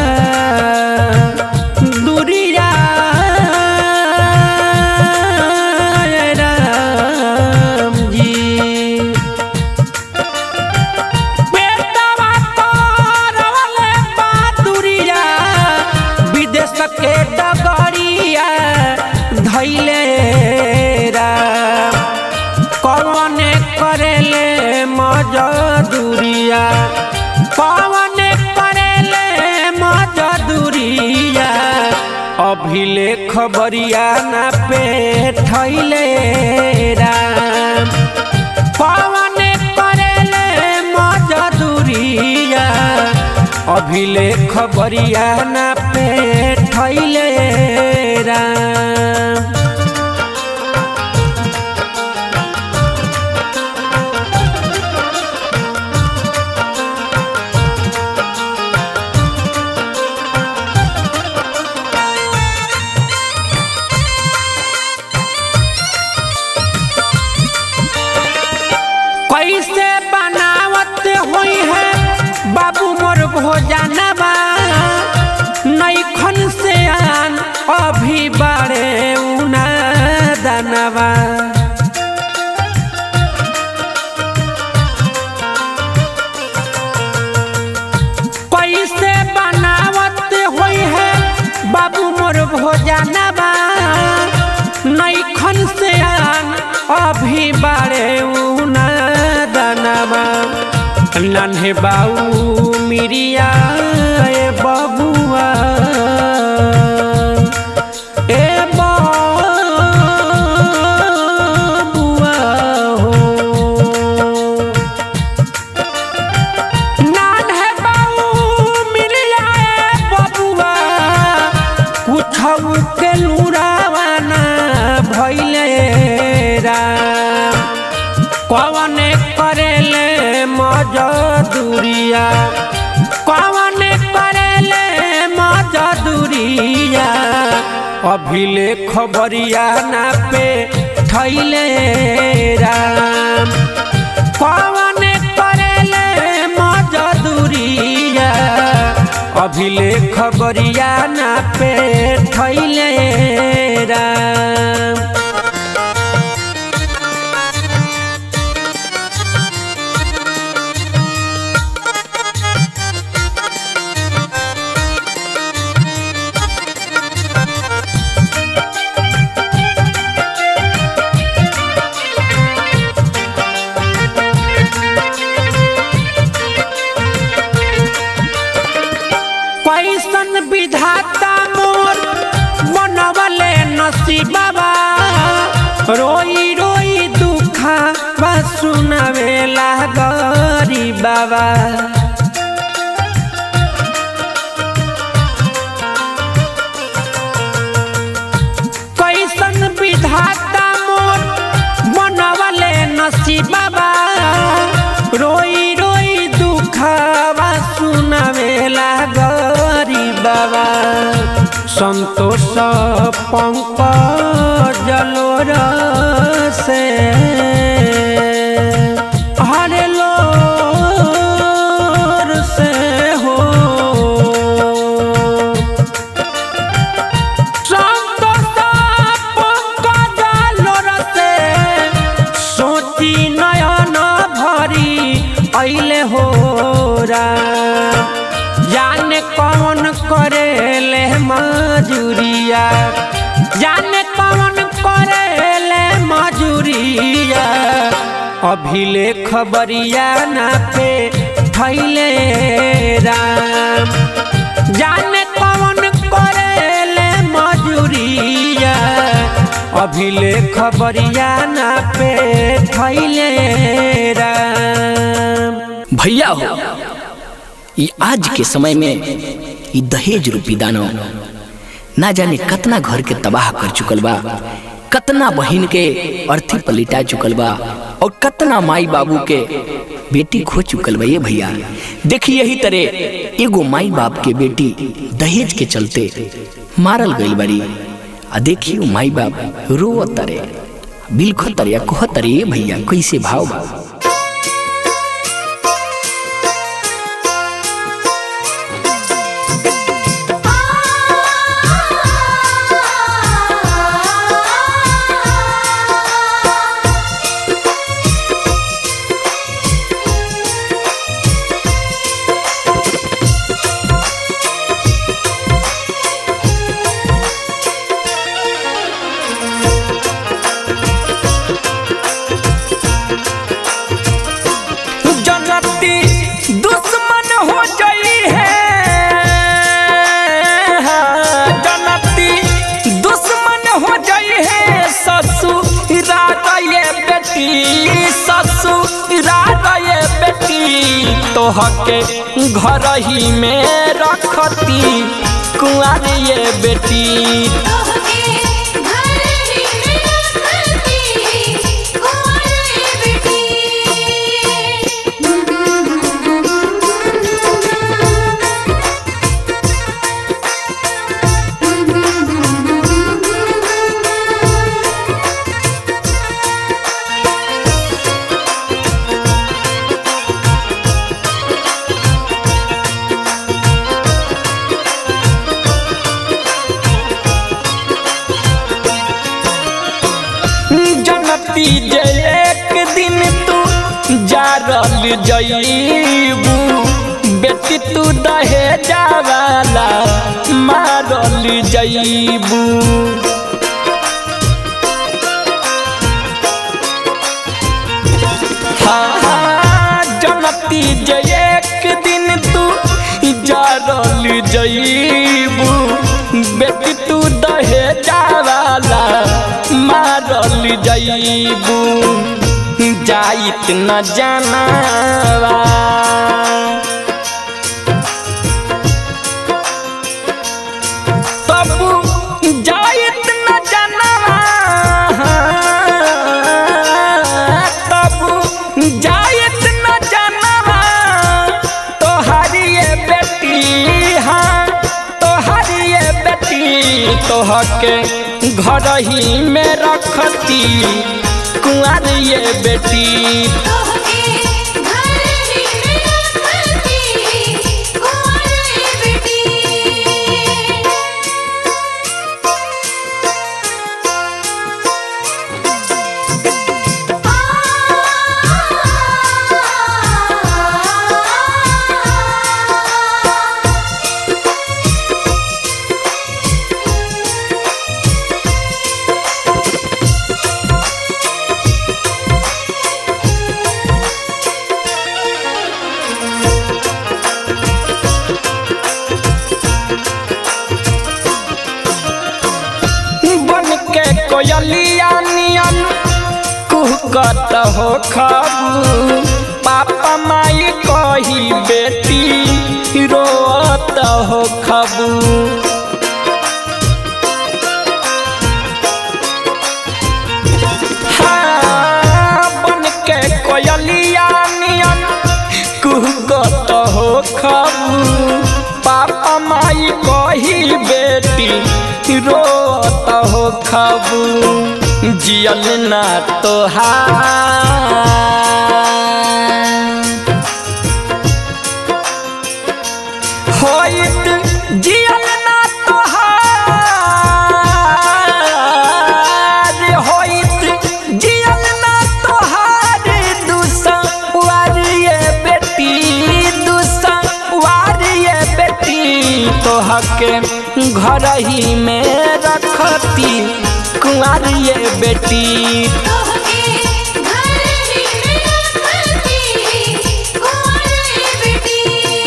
दुरिया राम जी बेटवा करवले बदुरिया विदेश के डगरिया धैले राम कौन करेले मजदूरिया कौन करेले मजदूरिया अभिले खबरिया ना पे ठैले राम कौन करेले मजदूरिया अभिले खबरिया ना पे ठैले राम कैसे बनावत हुई है बाबू मोर भोजनवा नैखन से आन अभी बारे उना दनवा कैसे बनावत हुई है बाबू मोर भोजनवा नैखन से आन अभी बारे उना दनवा नन्हे बाऊ मिरिया ए बबुआ ए बबुआ हो नान्हे बाऊ मिरिया ए बबुआ कुछऊ के लुरावाना भैले राम कौन करेले मजदूरिया कौन करेले मजदूरिया अभिले खबरिया ना पे ठैले राम कौन करेले मजदूरिया अभिले खबरिया ना पे ठैले राम कैसन विधाता मोर बनवले नसीबा रोई रोई दुखा बा सुनावेला गरी बाबा कैसन विधाता मोर बनवले नसीबा रोई रोई दुखवा सुनावेला गरी बाबा संतोष पंकज लोर से हरे लोर से हो सोची नयन भरी ऐले हो राम जाने कौन करेले मजूरिया जाने कौन करेले मजूरिया अभिले खबरिया ना पे थैले राम जाने कौन करेले मजूरिया अभिले खबरिया ना पे थैले राम भैया हो ये आज के समय में ये दहेज रूपी दानव ना जाने कतना घर के तबाह कर चुकल बा कतना बहिन के अर्थी पलिटा चुकल बा और कतना माई बाबू के बेटी खो चुकल बा ये भैया देखिए यही तरह एगो माई बाप के बेटी दहेज के चलते मारल गईल बारी आ देखिए माई बाप रो तरे बिलखो तरे कह तरे भैया कैसे भाव बा तोहके घर ही में रखती कुआर ये बेटी तोहके घर ही में रखती कुंवारी बेटी जनती जे एक दिन तू जारल जईबू बेटी तू दहे जावाला मारल जईबू हाँ, जनती जे एक दिन तू जारल जईबू बेटी तू दहे जावाला मारल जईबू जाइत न जानवा तबु जाइत न जानवा तबु जाइत न जानवा तोहारी ये बेटी हाँ तोहारी ये बेटी तोहके घर ही में रखती कुंवर ये बेटी तोहके घर ही में रखती कुंवारी बेटी बन के कोयलिया नियन कुहकत हो खबू पापा माई कही बेटी रोत हो खबू हाँ, बन के कोयलिया नियन कुहकत हो खबू पापा माई कही बेटी रोत हो खबू जियल ना तोहार होइत जियल ना तोहार होइत जियल ना तोहार दुसवार ये बेटी दुसवार ये बेटी तोहके घर ही में रखती कुंवर ये बेटी तोहके घर ही में रखती कुंवारी बेटी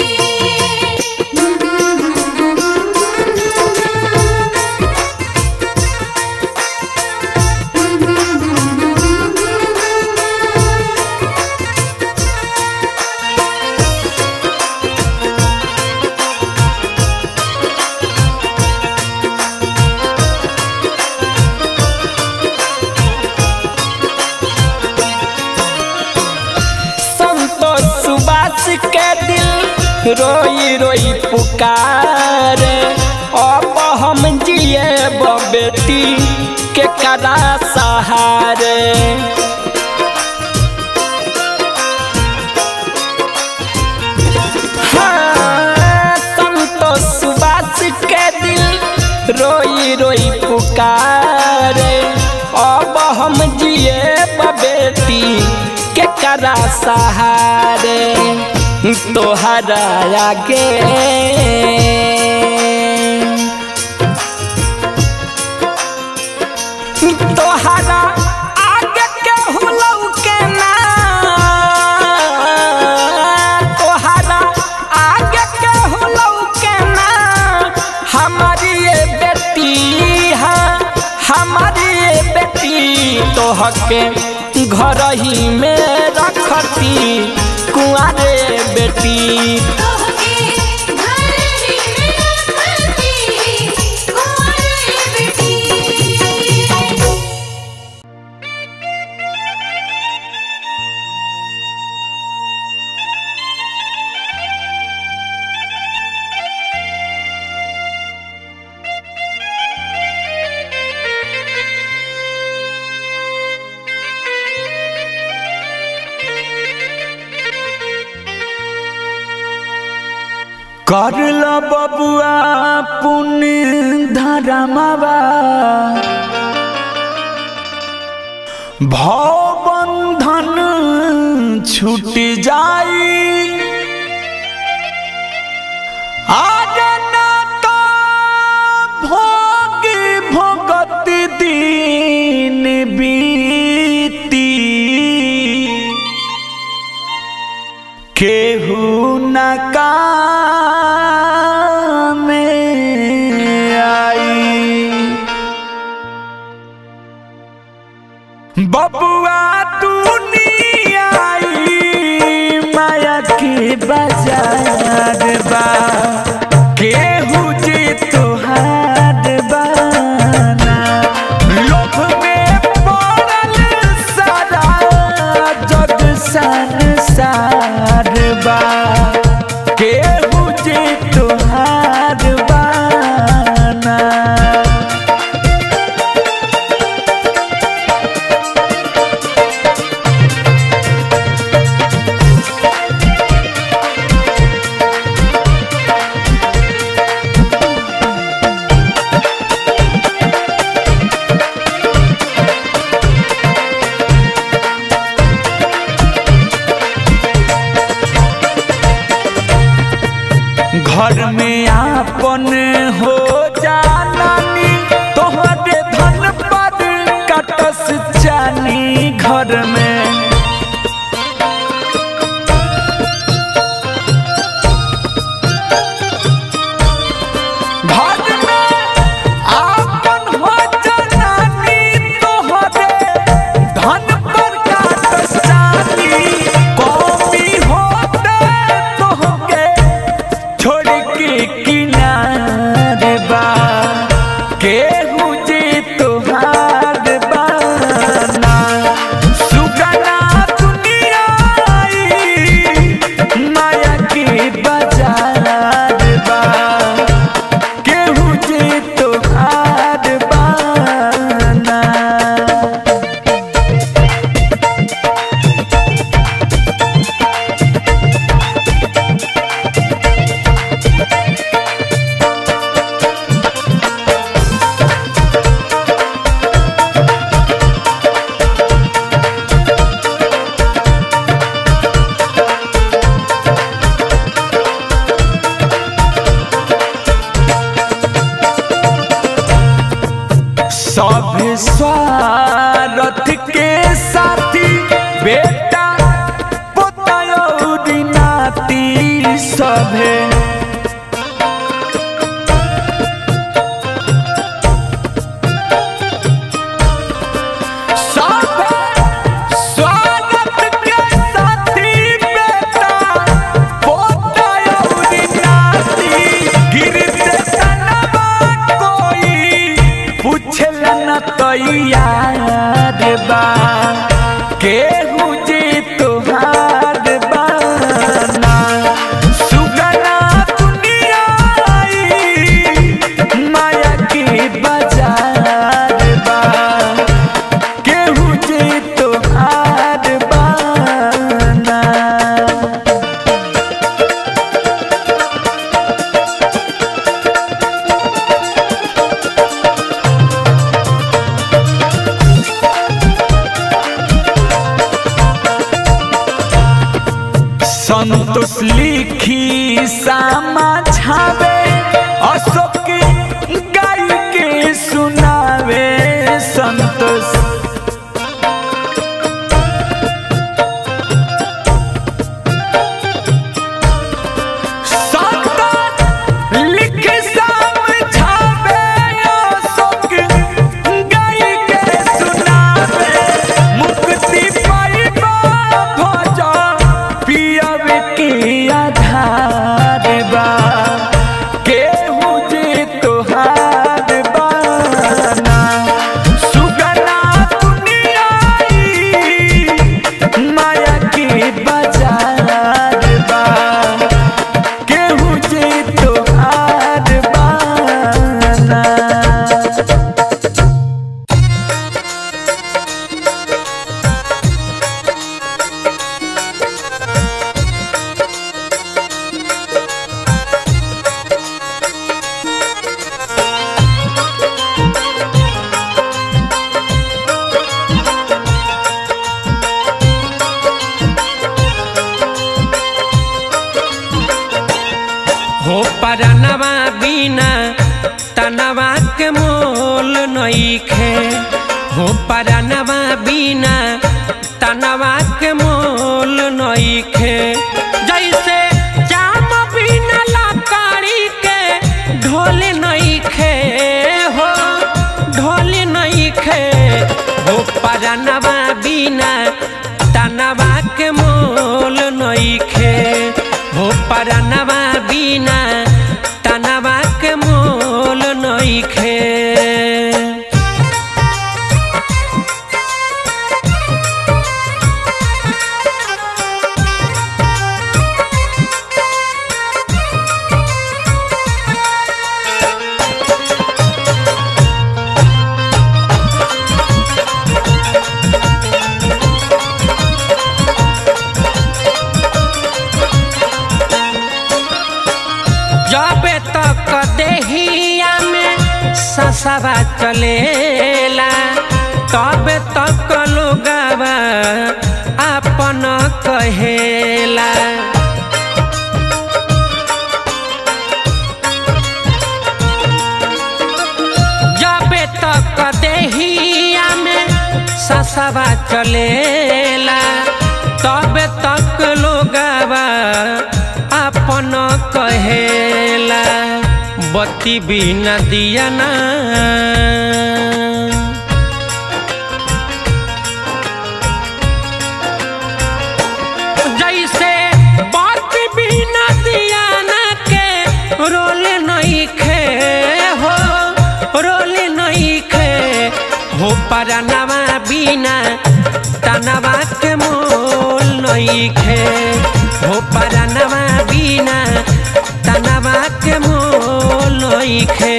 संतोष सुबास के दिल रोई रोई पुकारे अब हम जिए बेटी के कदा सहारे हाँ, संतोष सुबास के दिल रोई रोई पुकारे अब हम जिए बेटी के करा सहारे तोहरा आगे तोहरा आगे के हुलऊ के ना तोहरा आगे के हुलऊ के ना हमारी ये बेटी हाँ हमारी ये बेटी तोहके घर ही में रखती कुआरे बेटी बेटी तोहके घर ही में रखती कुंवारी बेटी करल बबुआ पुण्य धरमवा भव बंधन छूट जाई आज ना तो भोग भोगत दिन बीती केहू न काम आई बबुआ दुनिया आई माया के बाजार बा केहू जे तोहार बाना लोभ में पड़ल सारा जग संसार बा केहू जे तोहार बाना घर में आपन हो जानी तोहरे धन पर कटस जानी घर में घर में आपन हो जानी तोहरे धन पर कटस जानी कौमी होते तोहके छोड़ के किनारे बा केहू जे तोहार बाना सुगना दुनिया आई, माया के बाजार बा केहू जे तोहार बाना सब स्वार्थ के साथी बेटा पोतरी नाती सभे सभे स्वार्थ के साथी बेटा पोतरी नाती गिरते तनवा कोई पूछल न तैयार बा केहू जे तोहार बाना सुगना दुनिया आई, माया के बाजार बा केहू जे तोहार बाना संतोष लिखी सामा छावे अशोक गाय के सुनावे संतोष संतोष लिख समझावे अशोक गाय के सुनावे मुक्ति पाइबा भज पियब के हो परनवा बिना तनवा के मोल नईखे हो परनवा बिना तनवा के मोल नईखे जैसे जाम बिना लकड़ी के ढोल नईखे हो ढोल नईखे हो परनवा बिना तनवा के मोल नईखे हो परनवा बिना तनवा के मोल नईखे जबे तक देहिया में ससवा चलेला तबे तक लोगवा अपन कहेला जबे तक देहिया में ससवा चलेला तबे तक लोगवा अपन कहेला बत्ती बिना दिया ना जैसे बत्ती बिना दिया ना के रोल नहीं खे हो रोल नहीं खे हो परनवा बिना तनवा के मोल नहीं खे हो परनवा बिना तनवा के मोल नहीं खे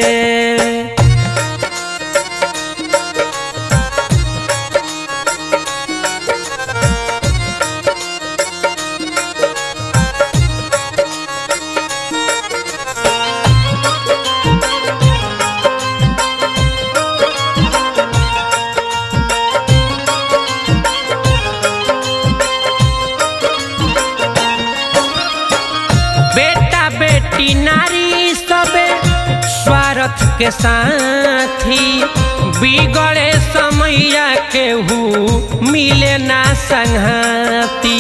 बेटा बेटी नारी सबे स्वार्थ के साथी बिगड़े समैया केहू मिले ना संघाती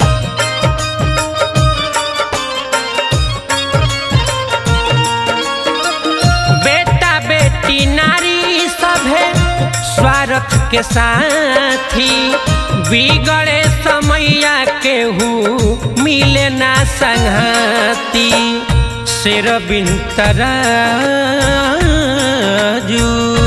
बेटा बेटी नारी सभे स्वार्थ के साथी बिगड़े समैया केहू मिले ना संघाती शेर बिन तराजू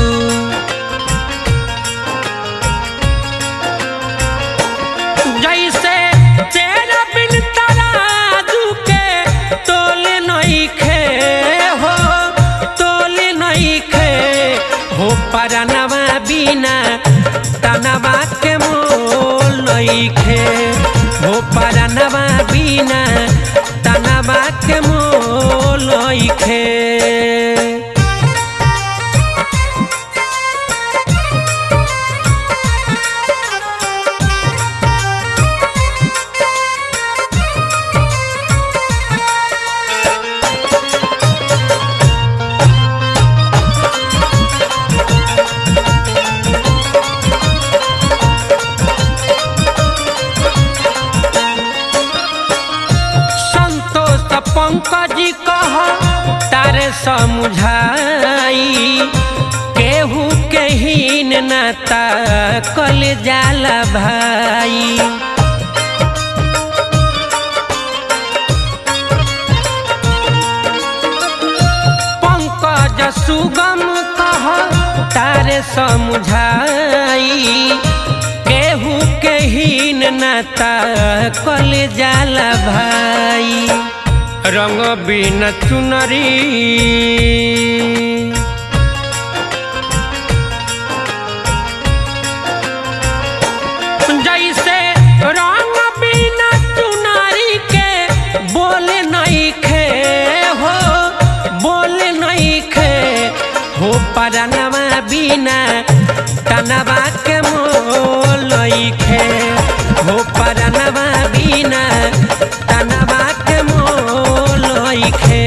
जैसे तेरा बिन तराजू के तोले नहीं खे हो तोले नहीं खे हो परनवा बिना तनवा के मोल नहीं खे हो परनवा बिना तनवा के मोल नहीं खे संतोष पंकज कह तारे समुझाई केहू के हीन नाता कल जाला भाई पंकज सुगम कह तारे समुझाई केहू के हीन नाता कल जाला भाई रंग बिन चुनरी जैसे रंग बिना चुनरी के बोले नहीं खे हो बोले नहीं खे हो परनवा बिना तनवा के मोल नहीं खे हो परनवा बिना तनवा के मोल नहीं खे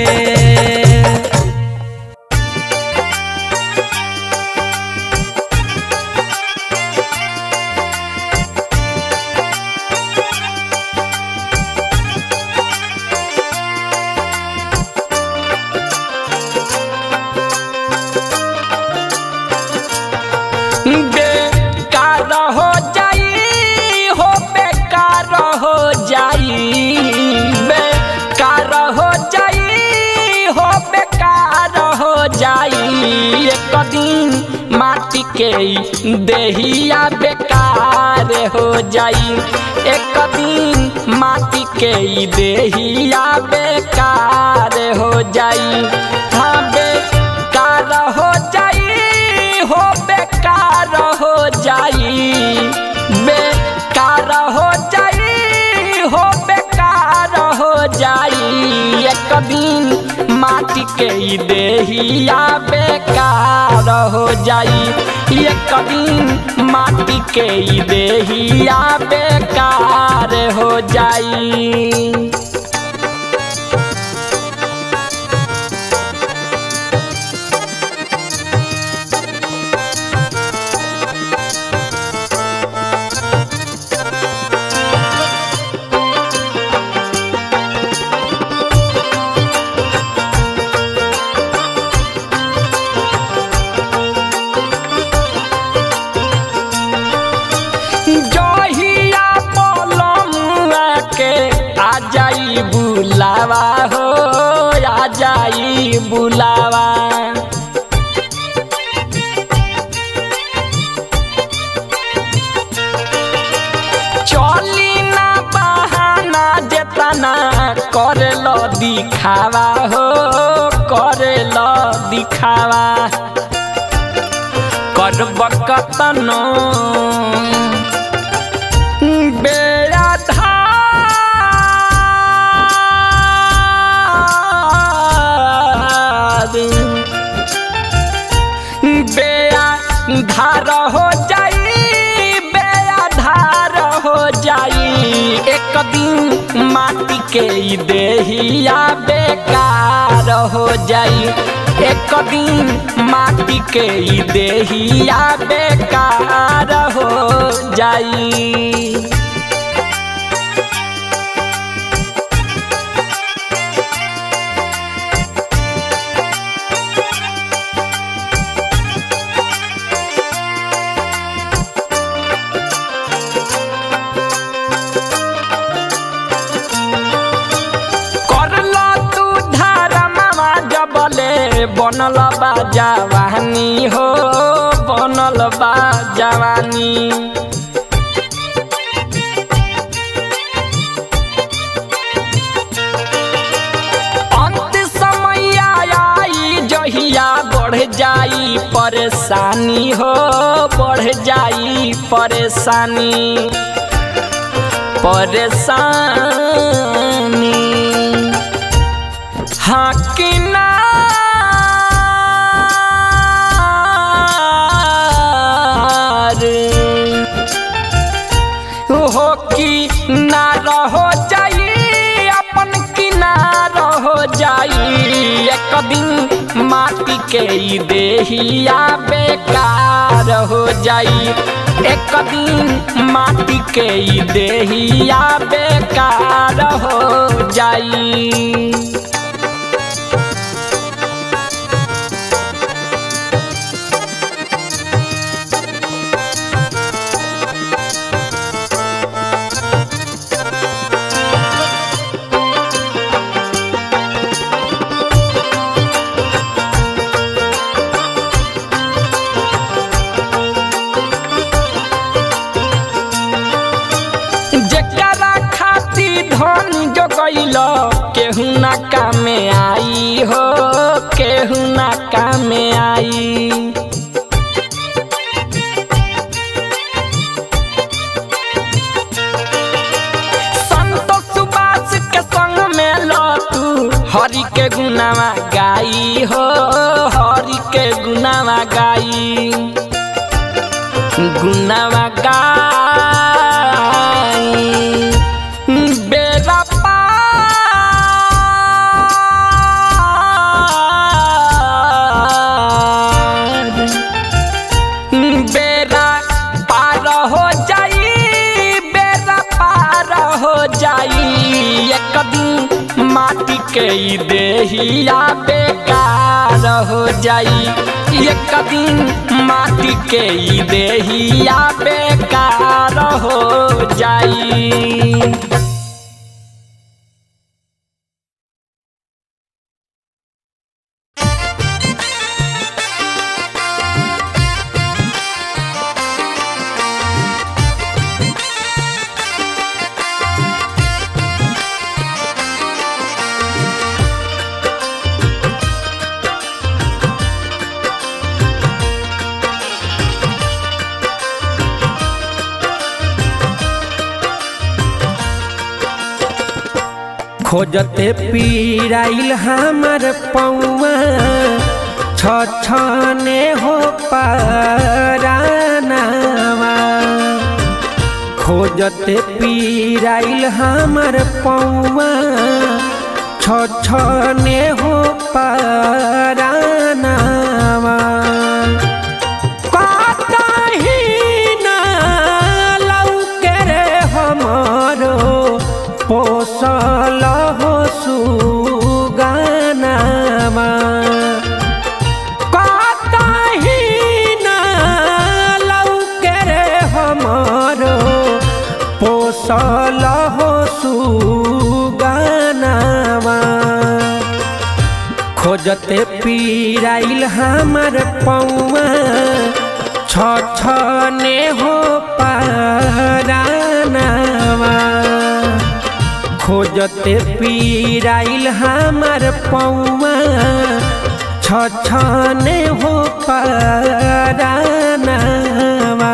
एक दिन माटी के ई देहिया बेकार हो जाई एक दिन माटी के ई देहिया बेकार हो जाई हाँ बेकार हो जाई हो बेकार हो जाई बेकार हो जाई हो बेकार हो जाई एक दिन माटी के ई देहिया बेकार हो जाई एक दिन माटी के ई देहिया बेकार हो जाई जहिया पलमुआ के आ जाई बुलावा हो आ जाई बुलावा चली ना बहाना जेतना करे लो दिखावा हो करे लो दिखावा करब कतनो बेआधार बेआधार हो जाई बेआधार हो जाई एक दिन माटी के ई देहिया बेकार हो जाई एक दिन माटी के ई देहिया बेकार हो जाई करला तू धर्मवा जबले बनल बा जवानी हो बनल बा जवानी अंत समय आई जहिया बढ़ जाई परेशानी हो बढ़ जाई परेशानी परेशानी हाँ कि ना हो कि ना रहो जाई अपन किनार हो जाई एक दिन माटी के ई देहिया बेकार हो जाई एक दिन माटी के ई देहिया बेकार हो जाई जेकरा खाती धन जो गईल केहू ना कामे आई हो केहू ना कामे आई संत सुबास के संग में लो तू हरि के गुनावा गाई हो हरि के गुनावा गाई गुनावा गाई बेरा पार बेरा पार हो जाई बेरा पार हो जाई एक दिन माटी के ई देहिया बेकार हो जाई एक दिन माटी के ई देहिया बेकार हो जाई Thank खोजते पीराइल हमर पौआ छछने हो पारानावा खोजते पीराइल हमर पौआ छछने हो पारानावा कतही ना लौके रे हमरो पोसल हो सुगानामा कतही ना लौके रे हमरो पोसल हो सुगानामा खोजते पीराइल हमर पौआ छछने हो पारानावा खोजते पीराइल हमर पौआ छछने हो पारानावा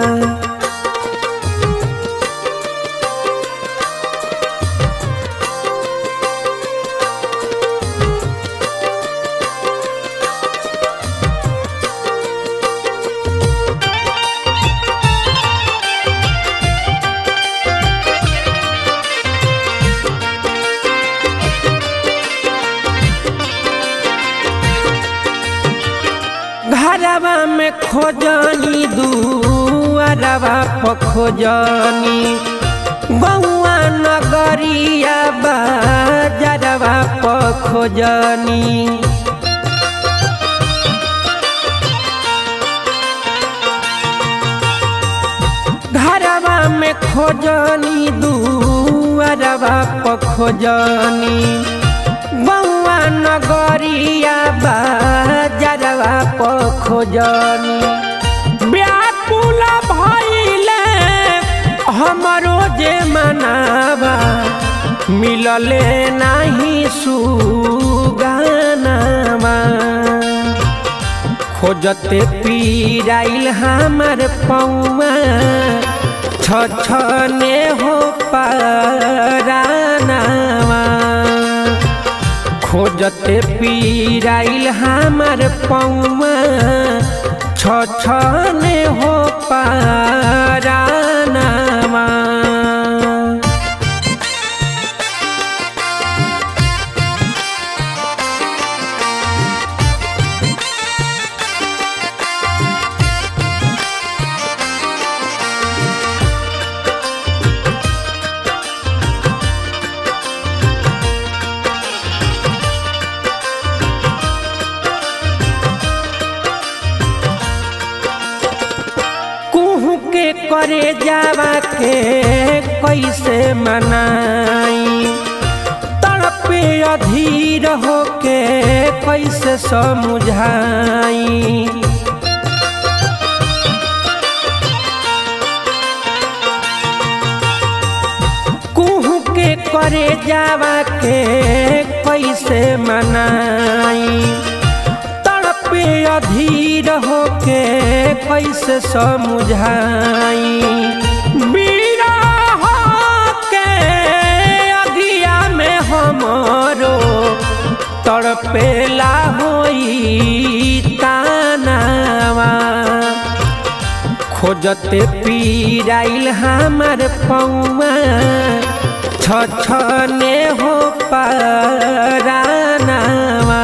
घरवा में खोजनी दुआरवा पर खोजनी बउआ नगरिया बाजरवा पर खोजनी घरवा में खोजनी दुआरवा पर खोजनी बउआ नगरिया बाजरवा पर खोजनी व्याकुल भइले हमरो जे मनावा मिलले नाही सुगानावा खोजते पीराइल हमर पौआ छछने हो पारानावा खोजते पीराइल हमर पौआ छछने हो पारानावा कुहू के करे जावा के कैसे मनाई तड़पे अधीर होके कैसे समझाई कुहू के करे जावा के कैसे मनाई तड़पे अधीर होके कैसे समझाई बिरह के अगिया में हमरो तड़पेला होई तानावा खोजते पीराइल हमर पौआ छछने हो पारानावा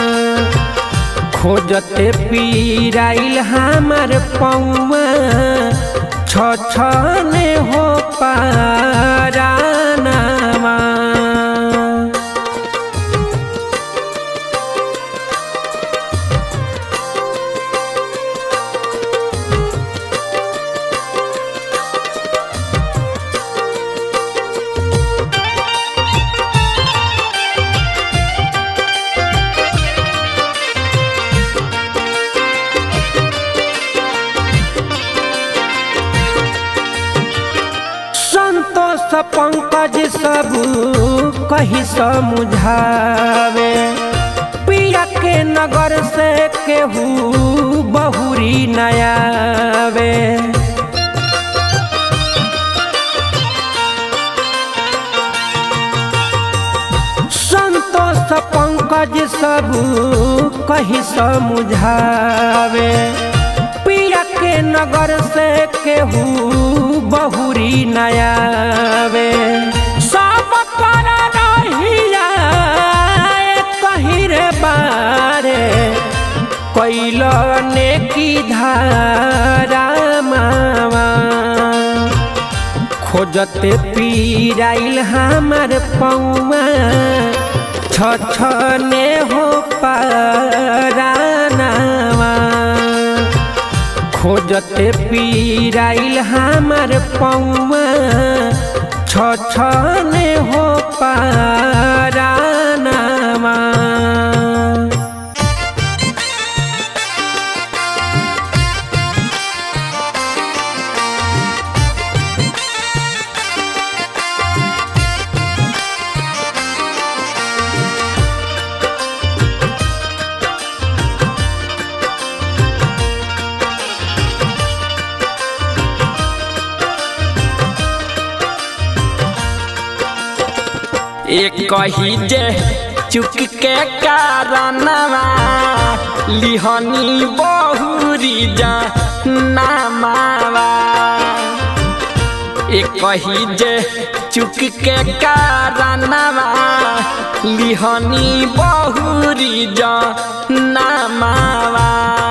खोजते पीराइल हमर पौआ छछने हो पारानावा संतोष पंकज सब कही समझावे पिया के नगर से केहू बहुरी नयावे पंकज सब कहीं समुझावे पिया के नगर से केहू बहुरी नयावे सब कर रहिया कहीं रे बारे कैल ने की धारा मावा खोजते पीराइल हमार पौआ छछने हो पारानावा खोजते पीराइल हमार पौआ छछने हो पारानावा एक कही जे चुक के कारणवा लिहनी बहुरी जा नामावा एक कही जे चुक के कारणवा लिहनी बहुरी जा नामावा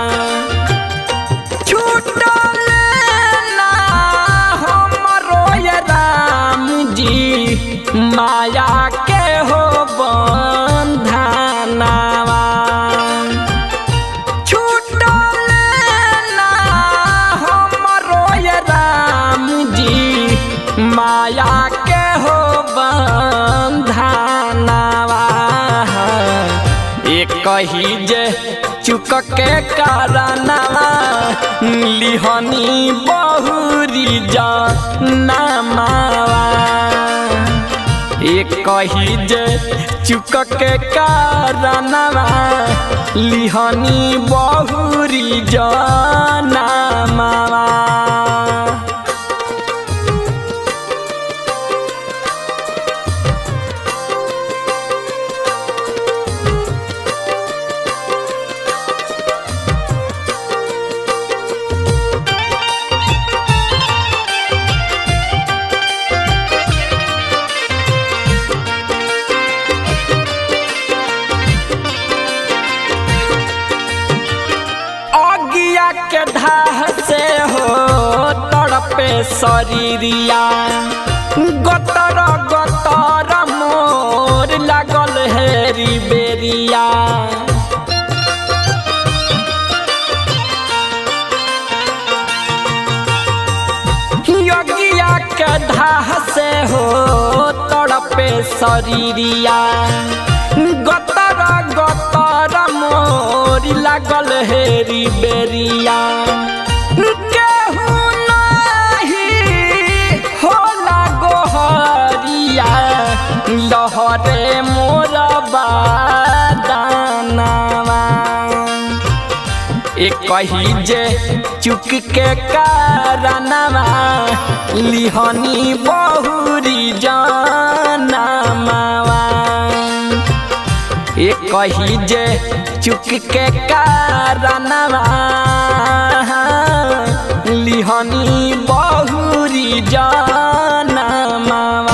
छूटल ना हमरो ये राम जी माया के हो बंधनावा छूटल ना हमरो ये राम जी माया के हो बंधनावा एक कही जे चुक के कारणवा लिहनी बहुरी जा नामावा एक कही जे चुक के कारणवा लिहनी बहुरी जा नामावा अगिया के धाह से हो तड़पे शरीरिया गतर गतर मोर लागल हेरी बेरिया यगिया के धाह से हो तड़पे शरीरिया गतर गतर मोर लागल हेरी बेरिया केहू नाही होला गोहरिया लहरे मोर बादानावा एक कही जे चुक के कारणवा लिहनी बहुरी जानमावा एक कही जे चुक के कारणवा लिहनी बहुरी जानमावा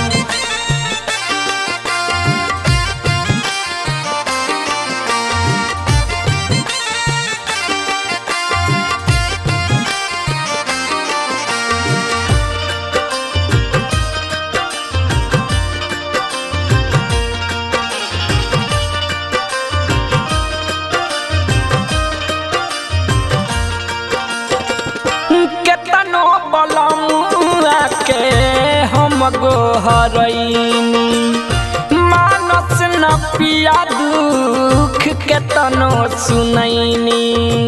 केतनो बलमुआ के हम गोहरैनी मानस न पिया दुख केतनो सुनैनी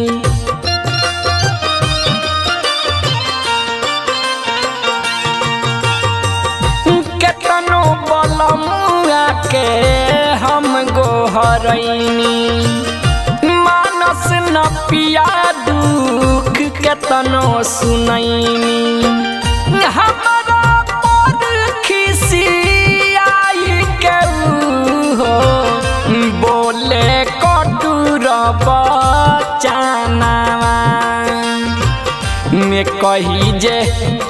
केतनो बलमुआ के हम गोहरैनी मानस न पिया दुख केतनो सुनैनी हमारा पर खिसियाई के ऊ हो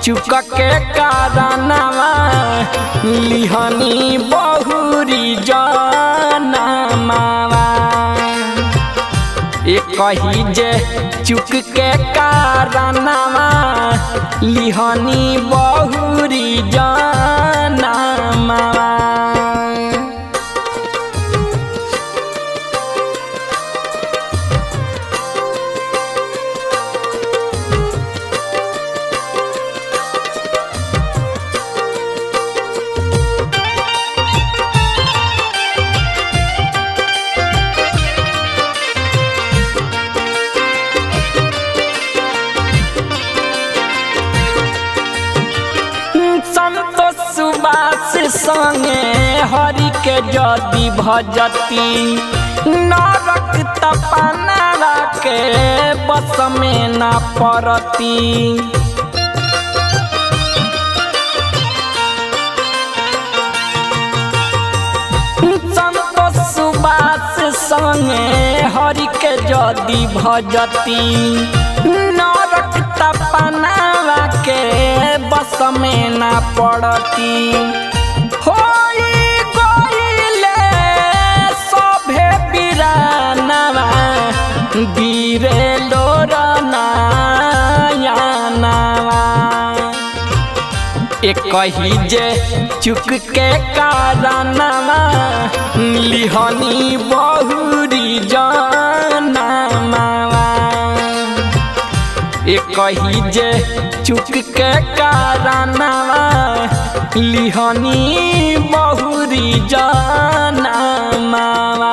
चुक के कारनामा लिहनी बहुरी जनमावा ए कही जे चुक के कारनामा लिहनी बहुरी जनमावा संतोष सुबास संगे हरि के जदि भजती नरक तपनारा के बस में न पड़ती संतोष सुबास संगे हरि के जदि भजती नरक तपनावा के बस में न पड़ती होई गइले सभे बिरानवा गिरे लोरनायानवा एक कही जे चुक के कारनामा लिहनी बहुरी जनमावा एक कही जे चुक के कारनामा लिहनी बहुरी जनमावा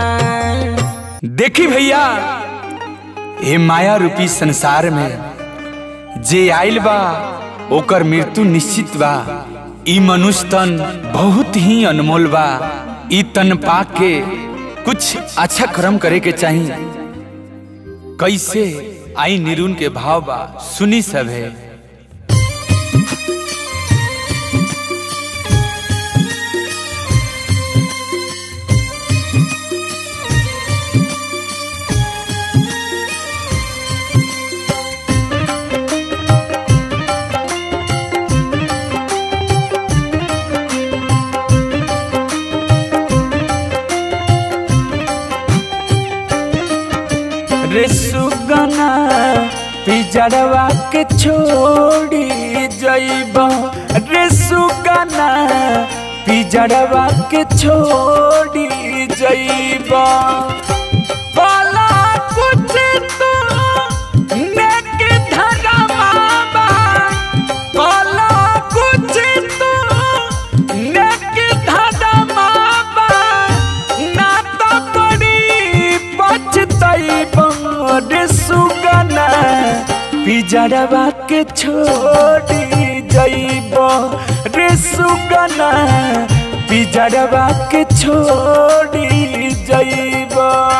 देखी भैया हे माया रूपी संसार में जे आइल बा ओकर मृत्यु निश्चित बा ई मनुष्य तन बहुत ही अनमोल बा ई तन पाक के कुछ अच्छा कर्म करे के चाही कैसे आई निरुन के भाव बा सुनी सब है रे सुगना पिजड़वा के छोड़ी जइब रे सुगना पिजड़वा के छोड़ी जइब बाला कुछ तो नेक धरमावा बाला कुछ तो नेक धरमावा ना तो बड़ी पछतइब रे सुगना पिजड़वा के छोड़ी जइब रे सुगना पिजड़वा के छोड़ी जइब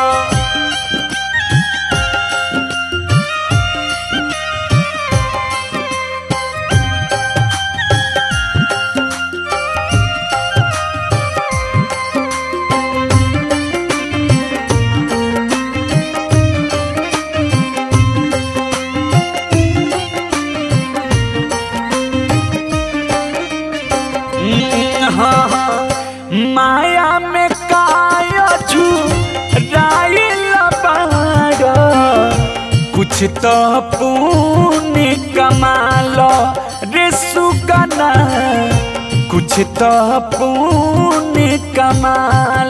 हाँ, हाँ, माया में काया छू राइल बाड़ कुछ तो पुण्य कमाल रे सुगना कुछ तो पुण्य कमाल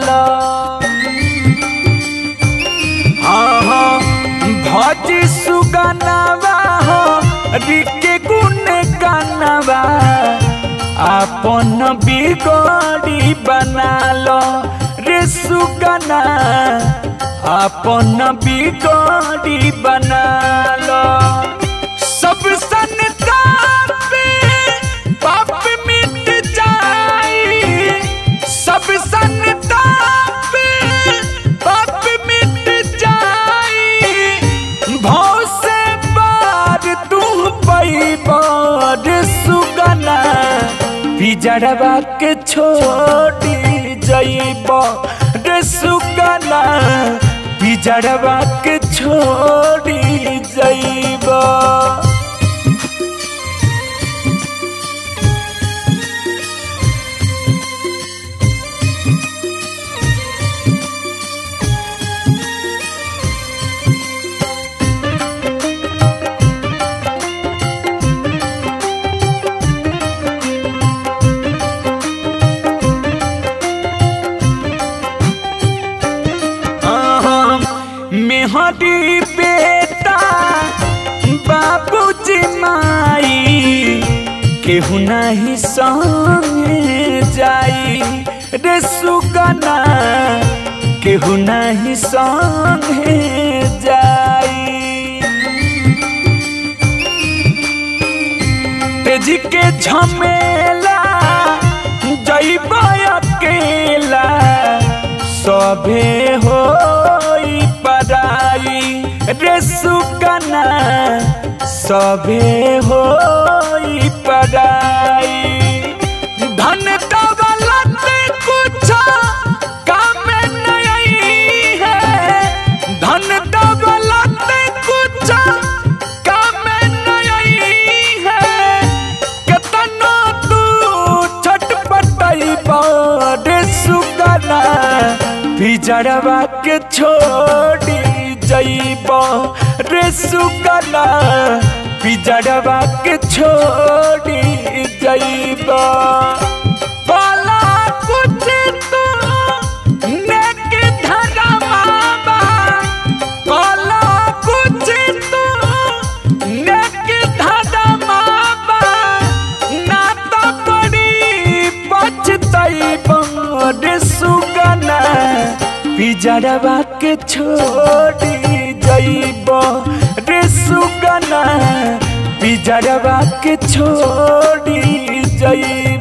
हाँ हाँ भज सुगनवा हो रिके गुण गनवा अपन बिगड़ी बनाल रे सुगना अपन बिगड़ी बनाल सब संताप पाप मिट जाई सब संताप पाप मिट जाई भाव से बार तू पैबार सुगना पिजड़वा के छोड़ी जइब रे सुगना पिजड़वा के छोड़ी जइब मेहरी बेटा बाबूजी माई केहू नहीं संगे जाई रे सुगना केहू नहीं संगे जाई तेज के झमेला जैब अकेला सभे हो पराई रे सुगना सभे हो पराई धन दौलत कुछ काम नहीं है धन दौलत कुछ काम नहीं है केतनो तू छटपटाई बड़े सुगना पिजड़वा के छोड़ी जईब रे सुगना पिजड़वा के छोड़ी जईब बाला कुछ तू नेक धरमावा बाला कुछ तू नेक धरमावा ना तो बड़ी पछताई बड़े सुगना पिजड़वा के छोड़ी जईब रे सुगना पिजड़वा के छोड़ी जईब